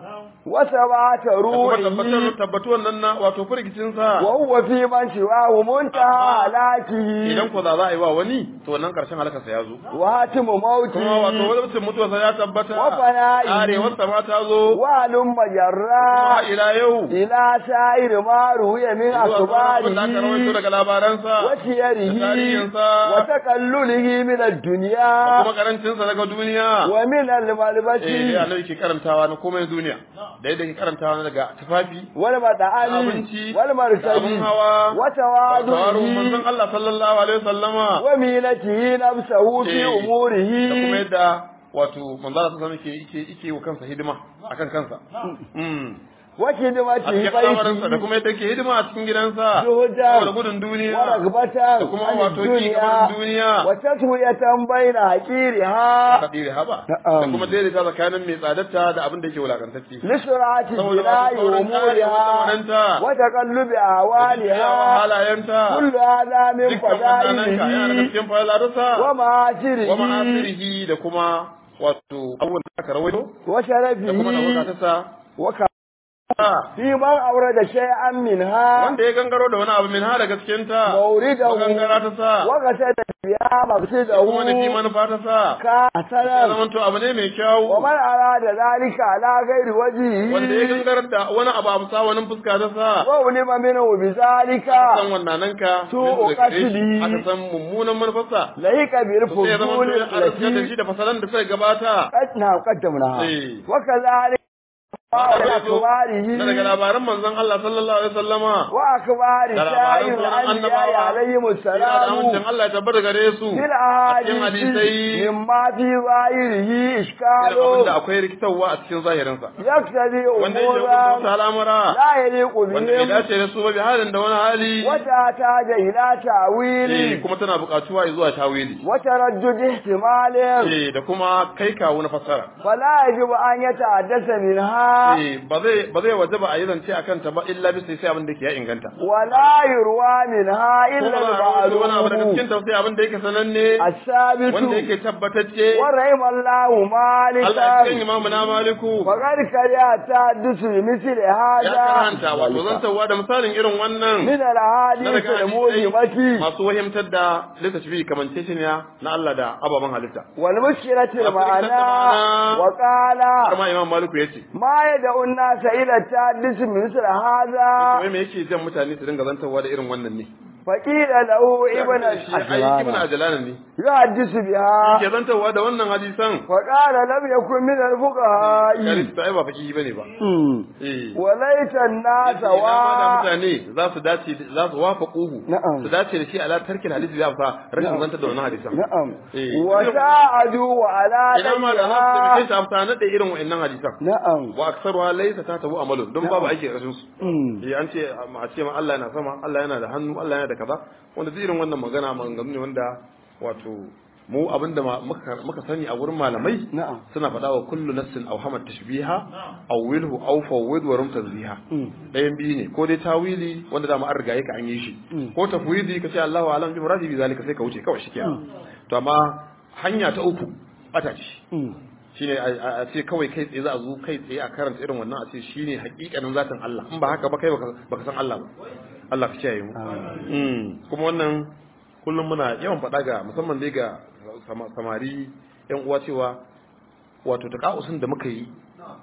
وثبات da kuma tabbatar روحه tabbatuwan nan na wato firgicin sa وهو في من سواه منتهى هلاكه idan ko za za a yi wa wani to wannan karshen halakarsa ya zo وهاتم kuma wato موته wani mutuwarsa ya tabbata وفنائه arewarsa ma ta zo وهلم kuma جرا ila yau إلى سائر ما روي من zuwa sauran abin da aka rawaito أخباره daga labaransa da وسيره tarihinsa وتقلله من da الدنيا kuma karancinsa daga duniya ومن eh dai الملبس annabi ke karantawa na komai duniya da yadda ke karantawa na daga tufafi والمطعم abinci da abin والمركب hawa tawarun وتواضعه manzon Allah sallallahu alaihi wasallama ومينته نفسه في Eh, أموره da kuma yadda wato manzo Allah sallallahu alaihi yake yake wa kansa hidima akan kansa mm wace da a mace cikin al'amarinsa da baiti kuma yadda ke hidima a cikin gidansa Zuhudan saboda gudun duniya wa ragbatan da kuma an wato ki duniya gaban duniya wa taswiyatan baina haqiriha kadiri haba Na'am. da kuma daidaita tsakanin mai tsadarta da abin da yake wulakantacce lisrati Saboda jinayi masu saurin kare umuriha lamarinta. wa taqallubi Yawan awaliha halayenta kullu hadha min dukkan wannan ka yana daga fadailihi cikin falalarsa wa ma'ashirihi wa ma'asirihi da kuma wato abubuwan da aka rawaito wa da kuma da sharafihi bukatarsa wa ka fi man aurada shay'an minha wanda ya gangaro da wani abu min ha daga cikin ta mawridahu gangara ta sa wa qasada biya maqsidahu kuma nufi manufa ta sa ka ya sanan zama to abu ne mai kyau wa man arada zalika ala ghairi wanda ya wajhi gangarar da wani abu a musa wani fuska ta sa wa ulima minhu bi zalika san wannan nan ka To, min daga gare shi, qasdi. aka san mummunan manufarsa laika bil sai ya zama to fudul ya arziki da lati shi da fasalan da suka gabata qad na qaddamna Eh. wa kadhalika wa akbarihi na daga labaran manzon Allah sallallahu alaihi wasallama wa akbari da labaran sayyid sauran anbiya annabawa alayhi Ina da amincin salamu Allah ya tabbata gare su fil a cikin ahadisi hadisai mimma fi zahirihi irin iskalu abin da akwai rikitarwa a cikin zahirinsa yaktadi wanda yake umuran hukunta al'amura la yaliqu wanda bai bihim dace da su ba bi halin da wani hali wata taja ila eh ta'wili kuma tana buƙatuwa zuwa tawili wa taraddud ihtimalin eh da kuma kai kawo na fassara fala yajibu an yata'addasa minha eh ba zai ba zai wajaba a yi zance akan ta ba illa bisa sai abin da ke ya inganta wala yurwa minha illa kuma ba a rawaito wani abu daga al-ma'lum cikin ta sai abin da yake sananne as-sabitu wanda yake tabbatacce wa rahimallahu Allah ya cikin malikan imamu na maliku وقد كره تحدث بمثل ya هذا karanta wato zantawa da misalin irin wannan من na الأحاديث daga hadisai الموهمة masu wahimtar da littafi kamanceceniya na Allah da ababen halitta والمشكلة المعنى المعنى. وقال kama imam maliku ya ce ما يدعو الناس إلى التحدث بمثل هذا kuma me yake jan mutane su dinga zantawa da irin wannan ne فقيل له ابن shi ai ibn الأجلان ajlan ne يحدث بها yake zantawa da wannan hadisan فقال لم يكن من الفقهاء Sharif ta ai ba faki bane ba eh وليت الناس Yace ina ma da و mutane za su dace za su wafa kuhu Na'am. su dace da shi ala tarkin hadisi ya fa rashin zantar da wannan hadisan نعم Eh. وساعدوا على ina ma da za su ضيها taimake shi amsa na da irin wa'annan hadisan نعم wa aksaruha laysa ta tabu amalun don babu aiki a ƙarshen su Mm. eh an ce a ce ma Allah yana sama Allah yana da hannu Allah yana da kaza wanda duk irin wannan magana maganganu ne wanda wato mu abinda ma- muka muka sani a wurin malamai Na'am. suna faɗa wa kullu nafsin aw hamat tashbiha aw wilhu aw fawwid wa rum tazbiha Mm. ɗayan biyu ne ko dai tawili wanda da mu an riga ka an yi shi Mm. ko tafwidi ka ce Allahu alam bi muradi bi zalika sai ka wuce kawai shikenan to amma hanya ta uku bata ce Mm. shine a a ce kawai kai tsaye za a zo kai tsaye a karanta irin wannan a ce shine hakikanin zatin Allah in ba haka ba kai baka baka san Allah ba Allah ka kiyaye mu Mm. kuma wannan kullum muna yawan faɗa ga musamman dai ga sama- samari yan uwa cewa wato takausun da muka yi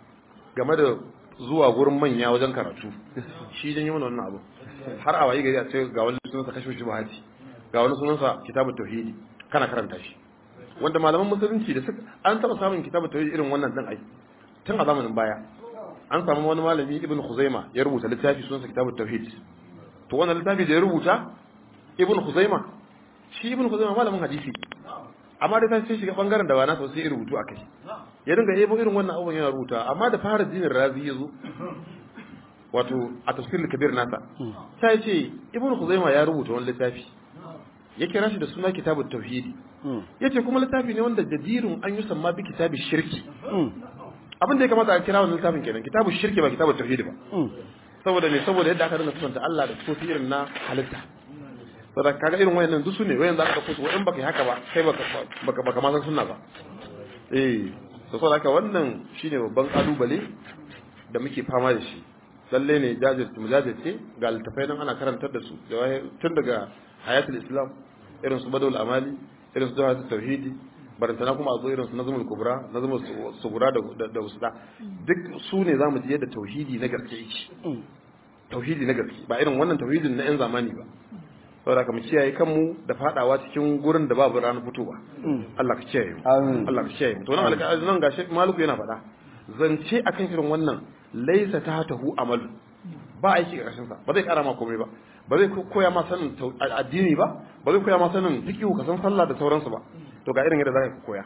game da zuwa gurin manya wajen karatu shi dan yi mana wannan abu har a wayi gari a ce ga wani sunansa kashfu shubahati ga wani sunansa kitabut tauhidi kana karanta shi wanda malaman musulunci da suka an taba samun kitabut tauhid irin wannan din ai tun a zamanin baya an samu wani malami ibn khuzaima ya rubuta littafi sunansa kitabut tauhid to wannan littafi da ya rubuta ibn khuzaima shi ibn khuzaima malamin hadisi amma da sai shiga bangaren da ba na sosai rubutu akai ya dinga yebo irin wannan abubuwan yana rubuta amma da fara jinin razi ya zo wato a tafsirul kabir nasa sai ce ibn khuzaima ya rubuta wani littafi ya kira shi da suna kitabut tauhidi Mm. yace kuma littafi ne wanda jadirun an yi samma bi kitabi shirki Mm. abin da ya kamata a kira wannan littafin kenan kitabu shirki ba kitabu tauhidi ba Mm. saboda me saboda yadda aka dinga kusanta Allah da sifofi irin na halitta saboda kaga irin wayannan duk su ne wayan za ka dauko su wayan baka yi haka ba kai baka baka baka ma san sunna ba eh to saboda haka wannan shine babban kalubale da muke fama da shi lalle ne jajirce mu jajirce ga littafai nan ana karantar da su da waye- tun daga hayatul islam irin su badul amali irin su jawahatul tauhidi barantana kuma a zo irin su nazmul kubra nazmul su- sugura da da, da usda duk su ne zamu ji yadda tauhidi na gaske yake Mm. tauhidi na gaske ba irin wannan tauhidin na yan zamani ba saboda ka mu kiyaye kanmu da fadawa cikin gurin da babu ranar fitowa Mm. Allah ka kiyaye mu Amin. Allah ka kiyaye mu to nan alƙa nan gashi maluku yana faɗa zance akan irin wannan laisa ta tahu amalu ba aiki a ƙarshen sa ba zai ƙara ma komai ba ba zai koya ma sanin addini ba ba zai koya ma sanin fiqhu ka san sallah da sauransu ba to ga irin yadda zaka koya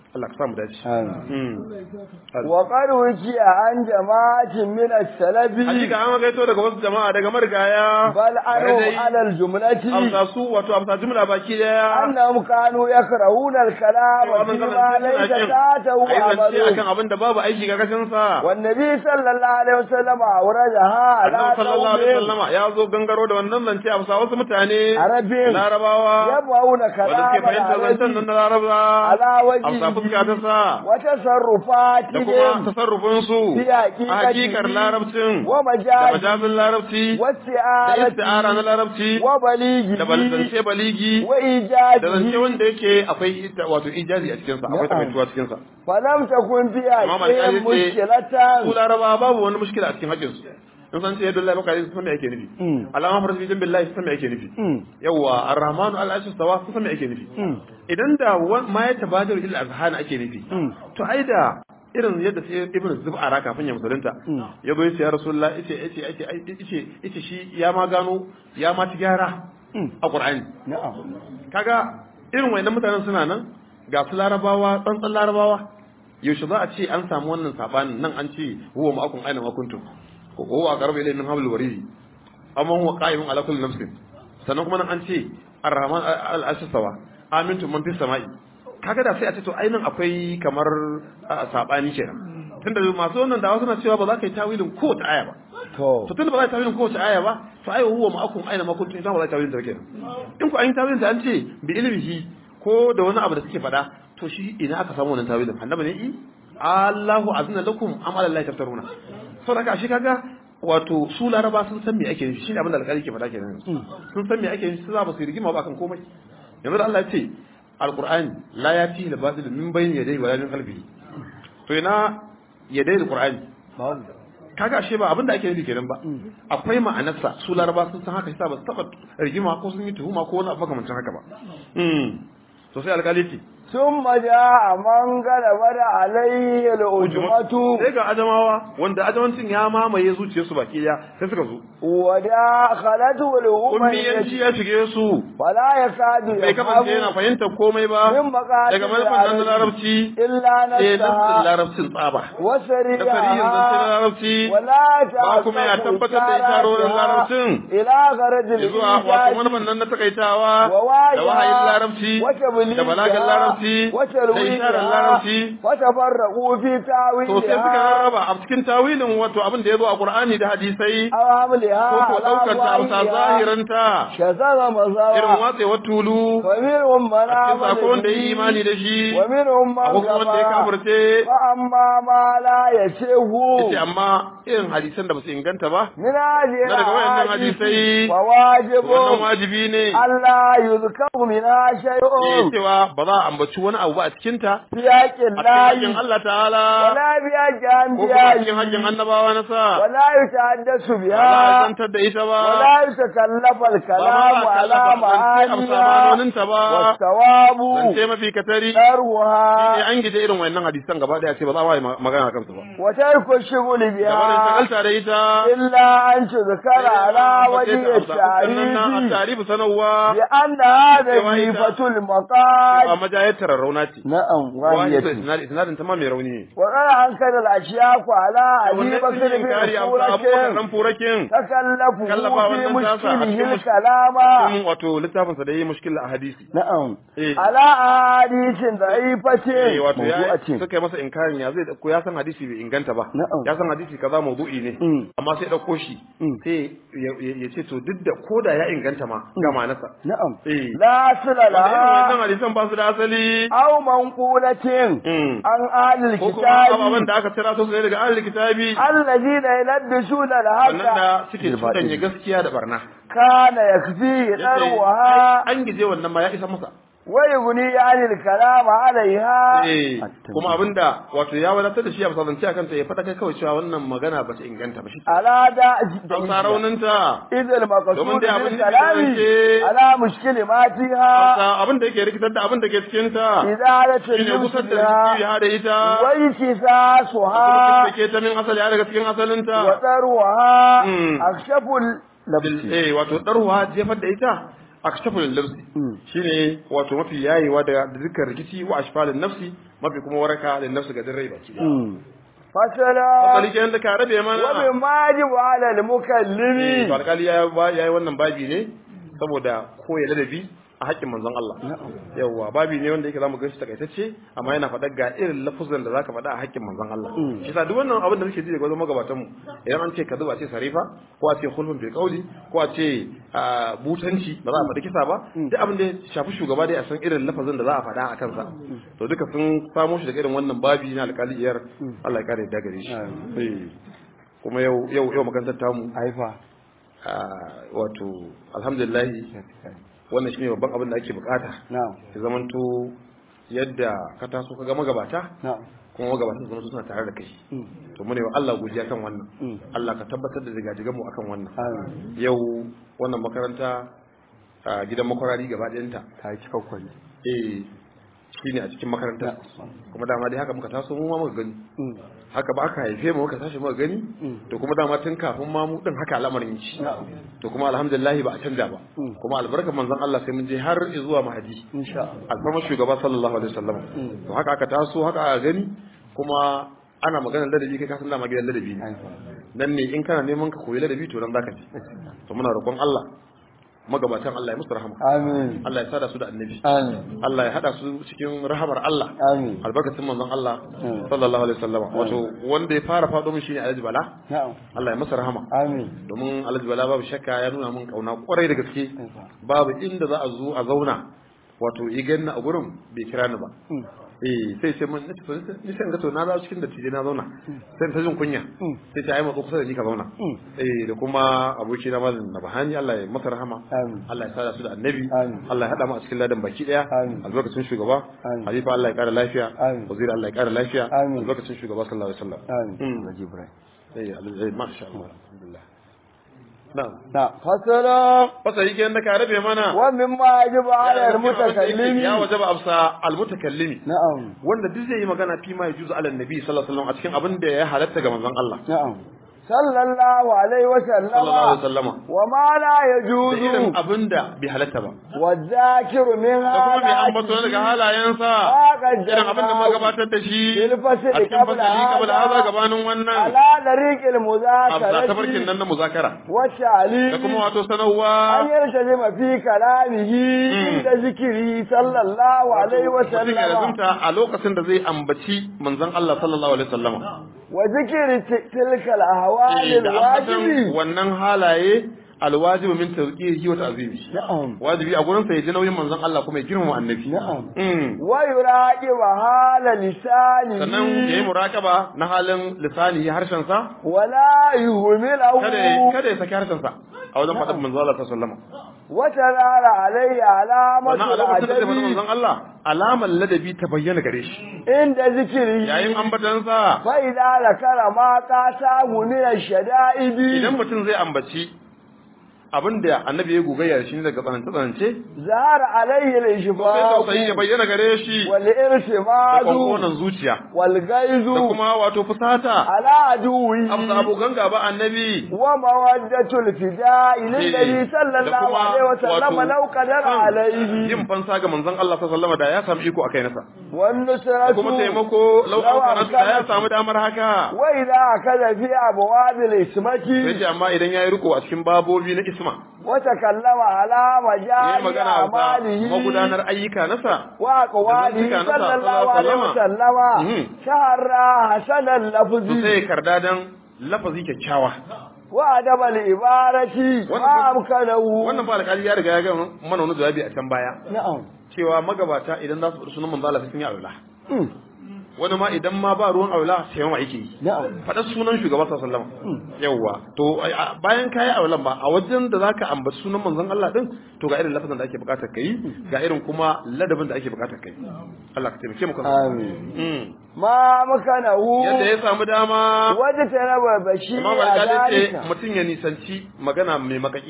Allah ka samu dace Amin. mm wa qad wukiya an jama'atin min as-salafi hakika an gaito daga wasu jama'a daga marigaya bal anu Tare dai ala al-jumlati amsa su wato amsa jumla baki daya annahum kanu yakrahuna al-kalama wannan fi kalan ma laysa ta'tahu ayi zance amalu akan abin da babu aiki ga kashin sa والنبي صلى الله عليه وسلم أورجها على Annabi sallallahu alaihi قوم wasallama ya zo gangaro da wannan zance a bisa wasu mutane عرب larabawa يبغون wanda كلام suke fahimtar zancen nan العرب na laraba على a bisa fuska ta وجهه sa da kuma وتصرفاتهم tasarrufin su في a hakikar حقيقته larabcin da ومجازه majazin larabci da isti'ara na واستعارته larabci da وبليغه balzance baligi da zance وإيجاده wanda yake akwai ita- wato ijazi a cikinsa akwai Na'am. takaituwa cikinsa فلم تكن في Amma حقهم Malika yace, su مشكلة laraba babu wani mushkila a cikin haƙƙinsu in san ce yadda Allah baka sun san me ake nufi Mm. alama farsi bin billahi sun san me ake nufi Mm. yawa arrahmanu al-arshi stawa sun san me ake nufi Mm. idan da wa- ma ya tabadar il azhan ake nufi Mm. to ai da irin yadda sai ibnu zub'ara kafin ya musulunta Mm. ya zo ya ce ya rasulullah yace yace yace yace yace shi ya ma gano ya ma ci gyara Mm. a qur'ani نعم kaga irin wayannan mutanen suna nan ga su larabawa tsantsan larabawa yaushe za a ce an samu wannan sabanin nan an ce huwa ma'akum aina ma kuntum ko huwa aqrabu ilayhi min hablil waridi amma huwa qa'imun ala kulli nafsin sannan kuma nan an ce ar-rahman al-ashasawa amintu man fis sama'i kaga da sai a ce to ainin akwai kamar a, sabani kenan tunda masu wannan dawa suna cewa ba za ka yi tawilin kowace aya ba تو to tunda ba za ka tawilin kowace aya ba to ai huwa ma'akum aina ma kuntum idan ba za ka tawilin ta kenan in ku an yi tawilin ta an ce bi ilmihi ko da wani abu da suke faɗa to shi ina aka samu wannan tawilin annabi ne i Allahu azna lakum am ala Allah taftaruna saboda haka shi kaga wato su laraba sun san me ake nufi shine abin da alƙali ke faɗa kenan sun san me ake nufi su za ba su yi rigima ba kan komai yanzu da Allah ya ce alqur'ani la yati al batil min bayni yadayhi wala min khalfihi to ina yadayhi alqur'ani kaga ashe ba abin da ake nufi kenan ba akwai ma'anarsa su laraba sun san haka yasa ba su taba rigima ko sun yi tuhuma ko wani abu makamancin haka ba mm to sai alƙali ce ثم جاء من غلبت عليه الأجمة sai ga ajamawa wanda ajamancin ya mamaye zuciyarsu baki daya sai suka zo وداخلته ummiyanci الأمية ya shige su فلا يكاد bai kasance yana يفهم fahimtar komai ba من مقاصد daga manufan nan na العرب larabci إلا sai nafsin نفسها larabcin tsaba da farihin zance na وسريعها larabci ولا ba kuma ya tabbatar da isharorin larabcin إلى غرض zuwa wato الإيجاز manufan nan na takaitawa ووعيها da wahayin larabci وتبليغها da balagan larabci da isharar larabci وتفرقوا في to sai suka تاويلها rarraba a cikin tawilin wato abin da ya zo a Qur'ani da hadisai أو عملها ko ko daukar ta على amsa ظاهرها zahiranta شذر irin مزرعة watsewar tulu ومنهم من a cikin آمن sako wanda ya yi به imani da shi ومنهم من ko kuma wanda ya كفر kafirce فأما ما لا يشيه yace amma irin hadisan da ba su inganta ba من هذه na daga wayannan الأحاديث hadisai فواجب wannan wajibi ne ألا يذكر منها eh شيء cewa ba za a ambaci wani abu ba a cikin ta في حق a cikin haƙƙin الله Allah ta'ala ولا في حق ko kuma a cikin أنبيائه haƙƙin annabawa na sa ولا يتحدث ba za a بها zantar da ita ba ولا يتكلف ba الكلام ma a على kallafa zance amsa معانيها ma'anoninta ba والثواب zance mafi katari شرها shine an gije irin wayannan hadisan gaba daya ce ba za a yi magana a kansu ba وترك الشغل gabanin بها shagalta da ita إلا أن تذكر على وجه sannan na التعريف tarifu sanarwa بأن هذا cewa ita- جيفة a المقال majayar tararrauna ce نعم wani واهية isnadin ta ma mai rauni ne وقال أنكر الأشياء على أبي wannan بكر sun yi بن kari a abubakar سورة dan furakin تكلفوا kallafa في wannan tasa a مشكله cikin mush- الكلام cikin wato littafinsa da yi mushkil a hadisi نعم eh على أحاديث ضعيفة eh, wato ya موضوعة suka yi masa inkarin ya zai dauko ya san hadisi bai inganta ba Na'am. ya san hadisi kaza mawdu'i ne Mm. amma sai dauko shi Mm. sai ya- ya ya ce to duk da koda ya inganta ma ga ma'anarsa نعم eh لا أصل wanda irin لها wannan hadisan ba su da asali أو منقولة Mm. عن أهل ko kuma ababen الكتاب da aka tira su ne daga ahlul kitabi الذين يلبسون wannan الحق da suke cutanya gaskiya da barna كان يكفيه Yace, ذروها an gije wannan ma ya isa masa ويغني عن الكلام عليها eh kuma abinda wato ya wadatar da shi a fasazance akan ta ya fada kai kawai cewa wannan magana ba ta inganta ba shi على دا an sa rauninta إذ المقصود domin dai abin da بالكلام ke على مشكل ما فيها abin da yake rikitar da abin da ke cikin ta إزالة shine اللبس kusar da بها jiki ya da ita وانكساسها da ke ta min asali ya daga cikin asalinta وذروها Mm. أكشف اللبس eh wato darwa jefar da ita akshaful labsi Mm. shine wato mafi yayewa da da dukkan rikici wa ashfalin nafsi mafi kuma waraka da nafsu ga rai baki daya fasala Fasali kenan da ka rabe wa mana min majibu ala al-mukallimi to alkali ya ya yi wannan babi ne saboda koya ladabi a haƙƙin manzon Allah yawwa babi ne wanda yake zamu ga shi takaitacce amma yana faɗa ga irin lafuzan da zaka faɗa a haƙƙin manzon Allah shi sa duk wannan abin da muke ji daga wajen magabatan mu idan an ce kazu ba ce sarifa ko a ce khulfun bil qawli ko a ce ah, butanci ba za a faɗi kisa ba duk abin da ya shafi shugaba dai a san irin lafazin da za a faɗa a kansa to duka sun samo shi daga irin wannan babi na alƙaliyar Allah ya kare da gare shi Eh. kuma yau yau yau makarantar tamu aifa ah, wato alhamdulillah wannan shine babban abin da ake bukata na'am ya zamanto yadda ka taso ka ga magabata na'am kuma magabatan su suna tare da kai to mune wa Allah godiya kan wannan Allah ka tabbatar da jigajigan mu akan wannan amin yau wannan makaranta a gidan makwarari gaba ɗayanta ta yi cikakkwan eh shine a cikin makaranta kuma dama dai haka muka taso mu ma muka gani haka ba aka haife mu muka tashi muka gani to kuma dama tun kafin ma mu din haka al'amarin yake to kuma alhamdulillah ba a canja ba kuma albarkar manzon Allah sai mun je har zuwa mahadi insha Allah alfarmar shugaba sallallahu alaihi wasallam to haka aka taso haka aka gani kuma ana maganar ladabi kai ka san dama gidan ladabi ne aifa nan ne in kana neman ka koyi ladabi to nan zaka je to muna roƙon Allah magabatan Allah ya musu rahama amin Allah ya sada su da annabi amin Allah ya hada su cikin rahamar Allah amin albarkacin manzon Allah sallallahu alaihi wasallam wato wanda ya fara fado min shine Alhaji Bala na'am Allah ya masa rahama amin domin Alhaji Bala babu shakka ya nuna min kauna kwarai da gaske aifa babu inda za a zo a zauna wato i ganna a gurin bai kira ni ba eh sai sai mun nace to ni sai ga to na zawo cikin dattijai na zauna sai ta jin kunya sai ta yi matso kusa da ni ka zauna eh da kuma aboki na malam Nabahani Allah ya masa rahama amin Allah ya sada su da annabi Amin. Allah ya hada mu a cikin ladan baki daya Amin. albarkacin shugaba Amin. halifa Allah ya kara lafiya Amin. waziri Allah ya kara lafiya Amin. albarkacin shugaba sallallahu alaihi wasallam amin Mm. Haji Ibrahim eh al- masha Allah alhamdulillah na'am na fasala fasa yake da ka rabe mana wa min majibu ala al-mutakallimi ya wajaba absa al-mutakallimi na'am wanda duk zai yi magana fi ma yajuzu ala nabi sallallahu alaihi wasallam a cikin abin da ya halatta ga manzon Allah na'am sallallahu alaihi wa sallallahu alaihi sallama wasallama wa ma la da yajuzu irin abin da bai halatta ba wa zakiru min da kuma bai ambato daga halayensa irin abin da muka gabatar da shi Bil fasli a cikin qabla fasali kabla hadha. haza gabanin wannan ala dariqil a muzakarati tafarkin nan na muzakara wa ta'lim da kuma wato sanarwa an yartajima fi kalamihi inda zikiri sallallahu alaihi wa mutum ya sallama lazumta a lokacin da zai ambaci manzon Allah sallallahu alaihi wasallama wa zikiri ti- tilka al-ahwali Eh, da ambatan al-wajibi wannan halaye alwajibu min tazkirihi wa ta'zimi na'am wajibi a gurin sa ya ji nauyin manzon Allah kuma ya girmama annabi na'am Mm. wa yuraqiba hala lisanihi sannan ya yi muraƙaba na halin lisani harshen sa wala yuhmilahu kada ya- kada ya saki harshen sa a wajen faɗin manzon Allah sallallahu alaihi wasallam wa tarara alayhi alamatu wannan a lokacin da zai faɗi al-adabi manzon Allah alamar ladabi ta bayyana gare shi inda zikiri yayin ambatan sa fa idza zakara ma qatahu min ash-shada'idi idan mutum zai ambaci abin da annabi ya gogayya da shi ne daga tsanance tsanance zahara alayhi sai al-ishfaq tausayi ya bayyana gare shi wal da irtimadu kwankwanan zuciya wal gaizu da kuma wato fusata ala aduwi amsa abokan gaba annabi wa mawaddatul fida'i lillazi sallallahu alaihi wa sallam law qadara alayhi yin fansa ga manzon Allah sallallahu alaihi wasallam da ya samu iko akai nasa wan da nusratu kuma taimako lau an da ya samu damar haka wa idza akaza fi abwabil ismati sai ce amma idan yayi riko a cikin babobi na isma wa takallama ala yayi majali magana a amalihi magudanar ayyuka nasa wa aqwalihi da zantuka nasa sallallahu alaihi wa sallallahu sallama Mhm. shahara hasanan to lafzi sai karda dan lafazi kyakkyawa wa adabal ibarati Wannan wa fa- amkanahu wannan ba alƙali ya riga ya ga mana wani jawabi a can baya na'am cewa magabata idan za su faɗi sunan manzo Allah sai sun yi aula Mm. wani ma idan ma ba ruwan aula sai ma yake yi na'am faɗar sunan shugaba sallallahu alaihi wasallam yawwa to a- a- bayan kayi aulan ba a wajen da zaka ambaci sunan manzon Allah din to ga irin lafazin da ake bukatar kai ga irin kuma ladabin da ake bukatar kai Allah ka taimake mu kan amin Mm. ma makanahu yadda ya samu dama wadda ta raba bashi Imam a Al-Ghazali ce zalika mutum ya nisanci magana mai makaki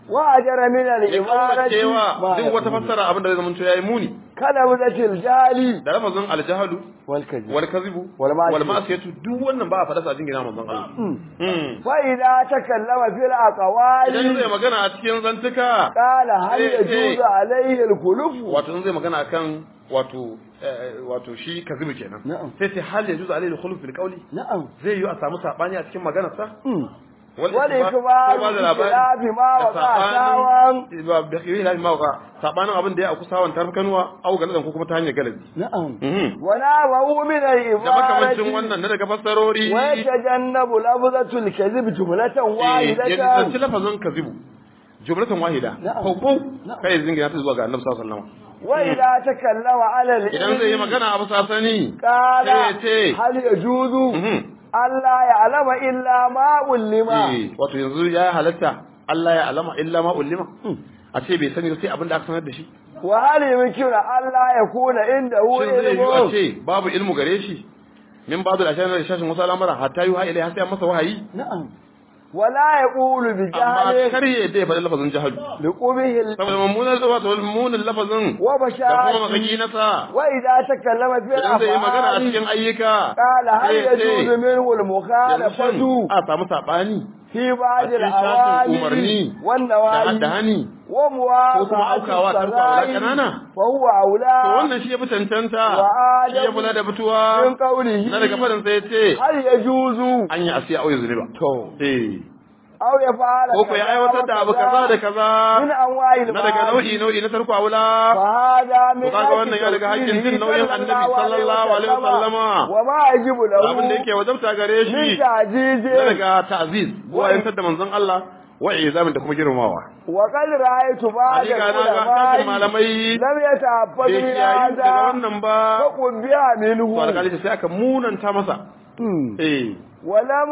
وأجر من ya الإمارة kauracewa ما duk wata يكون. fassara abin da zai zama yayi muni كنبذة الجالي da lafazin aljahalu والكذب wal kadhibu Wal ma'asiyatu. wal ma'asiyatu duk wannan ba a faɗa sa jingina manzon Allah Mm. فإذا تكلم في idan zai الأقوال magana a cikin zantuka قال هل إيه، يجوز إيه. عليه الخلف wato in zai magana akan wato eh, wato shi kazibu kenan Na'am. sai sai hal yajuzu alayhi al-khuluf fil qawli نعم zai yi a samu sabani a cikin maganar sa wal والإخبار ko ba da labari بخلاف ما da وقع sabanin- ساوا ba da khilafi ma waqa sabanin abin da ya aku sawan tarkanuwa au galadan ko kuma ta hanyar galabi نعم Mhm. ونابه من da makamancin العبارة wannan na daga fassarori ويتجنب لفظة الكذب جملة ya واحدة nisanci lafazin kazibu jumlatan wahida Na'am. ko ko Na'am. kai zingina ta zuwa ga annabi sallallahu alaihi wasallam وإذا تكلم على idan zai yi العلم magana abu sasani قال sai ya ce هل يجوز mhm. ألا يعلم إلا ما علم Eh, wato yanzu ya halatta Allah ya alama illa ma ulima a ce bai sani ba sai abin da aka sanar da shi وهل يمكن ألا يكون عنده shin zai yi a علم ce babu ilmu gare shi min babu da ashirin da shashin wasu al'amura hatta yi ilai har sai an masa wahayi نعم ولا يقول amma بجهل kar ya yadda ya faɗi lafazin jahalu لقبه ال- saboda mummunan wato mummunan lafazin da kuma وبشاعته makaki nasa وإذا تكلم في idan zai yi magana a الأفعال cikin ayyuka قال هل sai ya ce, يجوز منه yanzu المخالفة shin a samu saɓani في بعض a cikin shashin umarni الأوامر da والنواهي da hani وموافقة ko kuma aukawa tarko a wula ƙanana. فهو to أولى wannan shi ya fi cancanta Wa shi ya kula da fituwa من قوله na daga faɗin sai ya ce هل يجوز an yi asiya auyi zunuba to eh أو يفعل ko ko ya aiwatar da abu kaza da kaza من أنواع na daga nau'i nau'i na tarko a wula فهذا من To kaga wannan ya daga hakkin jin nauyin annabi sallallahu alaihi wasallama. وما يجب له abin da yake wajabta gare من shi تعجيز na daga ta'ziz wayantar da manzon Allah wa izamin da kuma girmamawa وقد رأيت بعض hakika na ga kashin العلماء malamai لم يتعبد bai من kiyayi daga هذا wannan ba فقل بها to منه alƙali sai aka munanta masa مم. eh ولم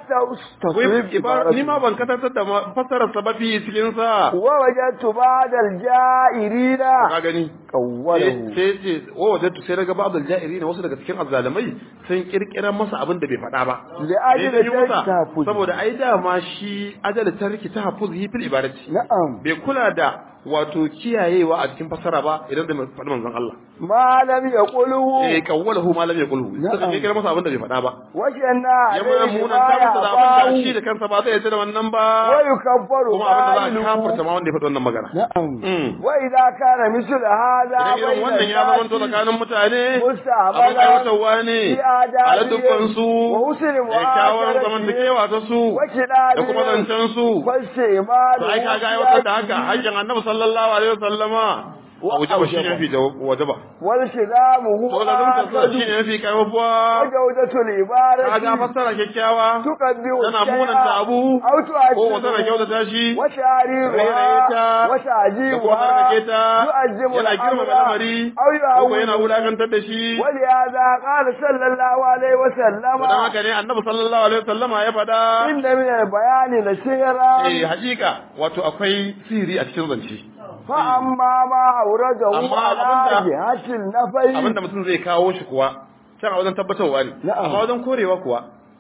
أستصرف Wai, ni ma ban katantar da ma- fassarar sababi cikin sa ووجدت بعض الجائرين ka gani قوله sai ce wa wajadtu sai daga ba'd al-ja'irin wasu daga cikin azzalimai sun kirkira masa abin da bai faɗa ba لأجل Me ya janyo masa? التحفظ saboda ai dama shi ajal tarki ta hafuzi fil ibadati نعم bai kula da wato kiyayewa a cikin fassara ba idan da faɗi manzon Allah ما لم يقوله eh kawwalahu ma lam yaqulhu Na'am. suka kirkira masa abin da bai faɗa ba وجنا ya mana عليه munan ما ta masa da abin da shi يعفاه da kansa ba zai yarda da wannan ba ويكفر kuma abin da za a kafirta قائله ma wanda ya faɗi wannan magana نعم Mm. وإذا كان مثل هذا idan irin بين wannan ya zama to الناس tsakanin mutane abin مستعملا aiwatarwa ne في a آدابهم ladubbansu وحسن da kyawun معاشرتهم zamantakewa ta su da kuma وكلامهم zancen su فاستعماله to ai kaga aiwatar da haka hakkin annabi sallallahu alaihi wasallama Wa wajaba shi ne aujaba. mafi jaw- wajaba والتزامه to lazumta sa shi آكد ne mafi karfafuwa وجودة العبارة kaga fassara kyakkyawa تقدم tana الشيء munanta abu أو ko wata na تؤكده kyautata shi rairaye وتعريرها ta da kuma وتعجيبها tsarkake ta يؤجم yana girmama الأمر lamari أو ko ko yana يعود wulakantar da shi ولهذا قال صلى الله عليه وسلم to dan haka ne annabi sallallahu alaihi wasallama ya faɗa إن من البيان لسهرا eh hakika wato akwai sihiri a cikin zance فأما ما أورده Amma على abinda- جهة النفي abinda mutum zai kawo shi kuwa can a wajen tabbatarwa ne Na'am. amma wajen korewa kuwa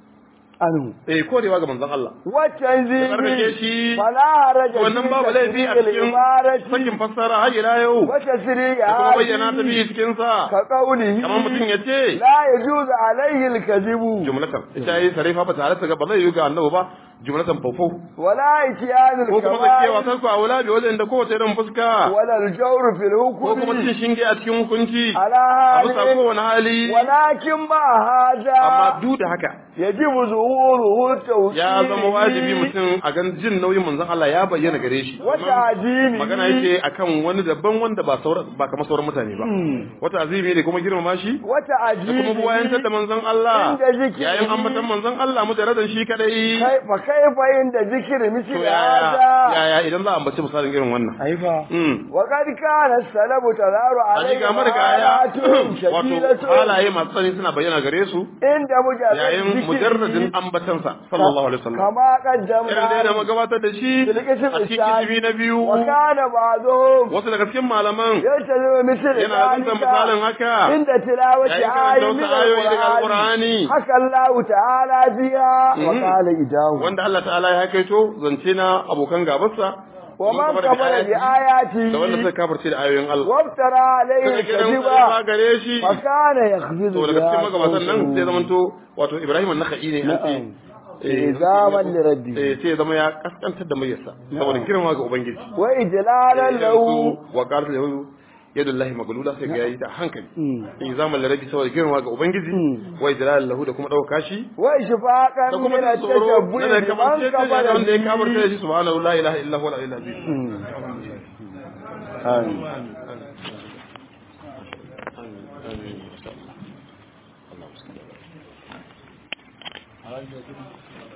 عنه eh korewa ga manzon Allah da والتنزيل tsarkake shi فلا حرج wannan babu laifi a cikin العبارة sakin fassara har ila yau da وتسريعها kuma bayyana ta biyu cikin sa كقوله kamar mutum ya ce لا يجوز عليه الكذب jumlatan ita yi sarifa ba tare ta ba zai yi ga annabi ba jumlatan fofo ولا إتيان ko kuma zakewa الكبائر sarku a wula bi wajen da kowace irin fuska ولا الجور في ko kuma الحكم cin shinge a cikin hukunci على a bisa هذا kowane hali ولكن مع هذا amma duk da haka يجب ظهوره التوحيد ya zama wajibi mutum a gan jin nauyin manzon Allah ya bayyana gare shi وتعديله magana yake akan wani daban wanda ba sauran ba kamar sauran mutane ba wata azimi ne kuma girmama shi da kuma وتعديله buwayantar da manzon Allah Inda zikiri. yayin ambatan manzon Allah mujaradan shi kadai كيف كيف عند ذكر to مثل yaya هذا yaya idan za a ambaci misalin irin wannan أيوة mm وقد كان السلب تظهر a عليه ga marigaya آيات wato شديدة halaye masu tsani suna bayyana gare su عند مجرد yayin mujarradin ذكره ambatansa sallallahu alaihi wasallam كما irin da yana قدمنا magabatar da shi بالقسم a cikin الثاني kitibi na biyu وكان بعضهم wasu daga cikin malaman يلتزم مثل yana zunta misalin ذلك haka عند تلاوة yayin آية karanta من wasu ayoyi daga القرآن alqur'ani حكى الله تعالى فيها Mhm. وقال إجاه wanda Allah ta'ala ya kaito zance na abokan gabarsa wa man kafara kafara bi ayati da wanda suka kafirce da ayoyin Allah waftara alayhi suka kiran kadiba ba gare shi fa kana yakhzidu to daga cikin magabatan nan sai zamanto wato Ibrahim an-Nakhai ne an ce eh, Izaman li rabbi. eh sai ya zama ya kaskantar da muryarsa saboda girma ga ubangiji wa ijlalan lahu wa qalat lahu yadullahi maglula sai ga yayi da hankali Mm. in zaman larabi saboda girma ga ubangiji Mm. wa ijlal lahu da kuma dauka shi wa ishfaqan da kuma min da tsoro at-tashabbuh na da kamar biman ce da kafara wanda ya bihi. kafarta da shi subhanahu la ilaha illa huwa al-aliyyul azim Mm. Amin.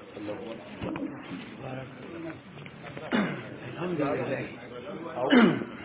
Amin.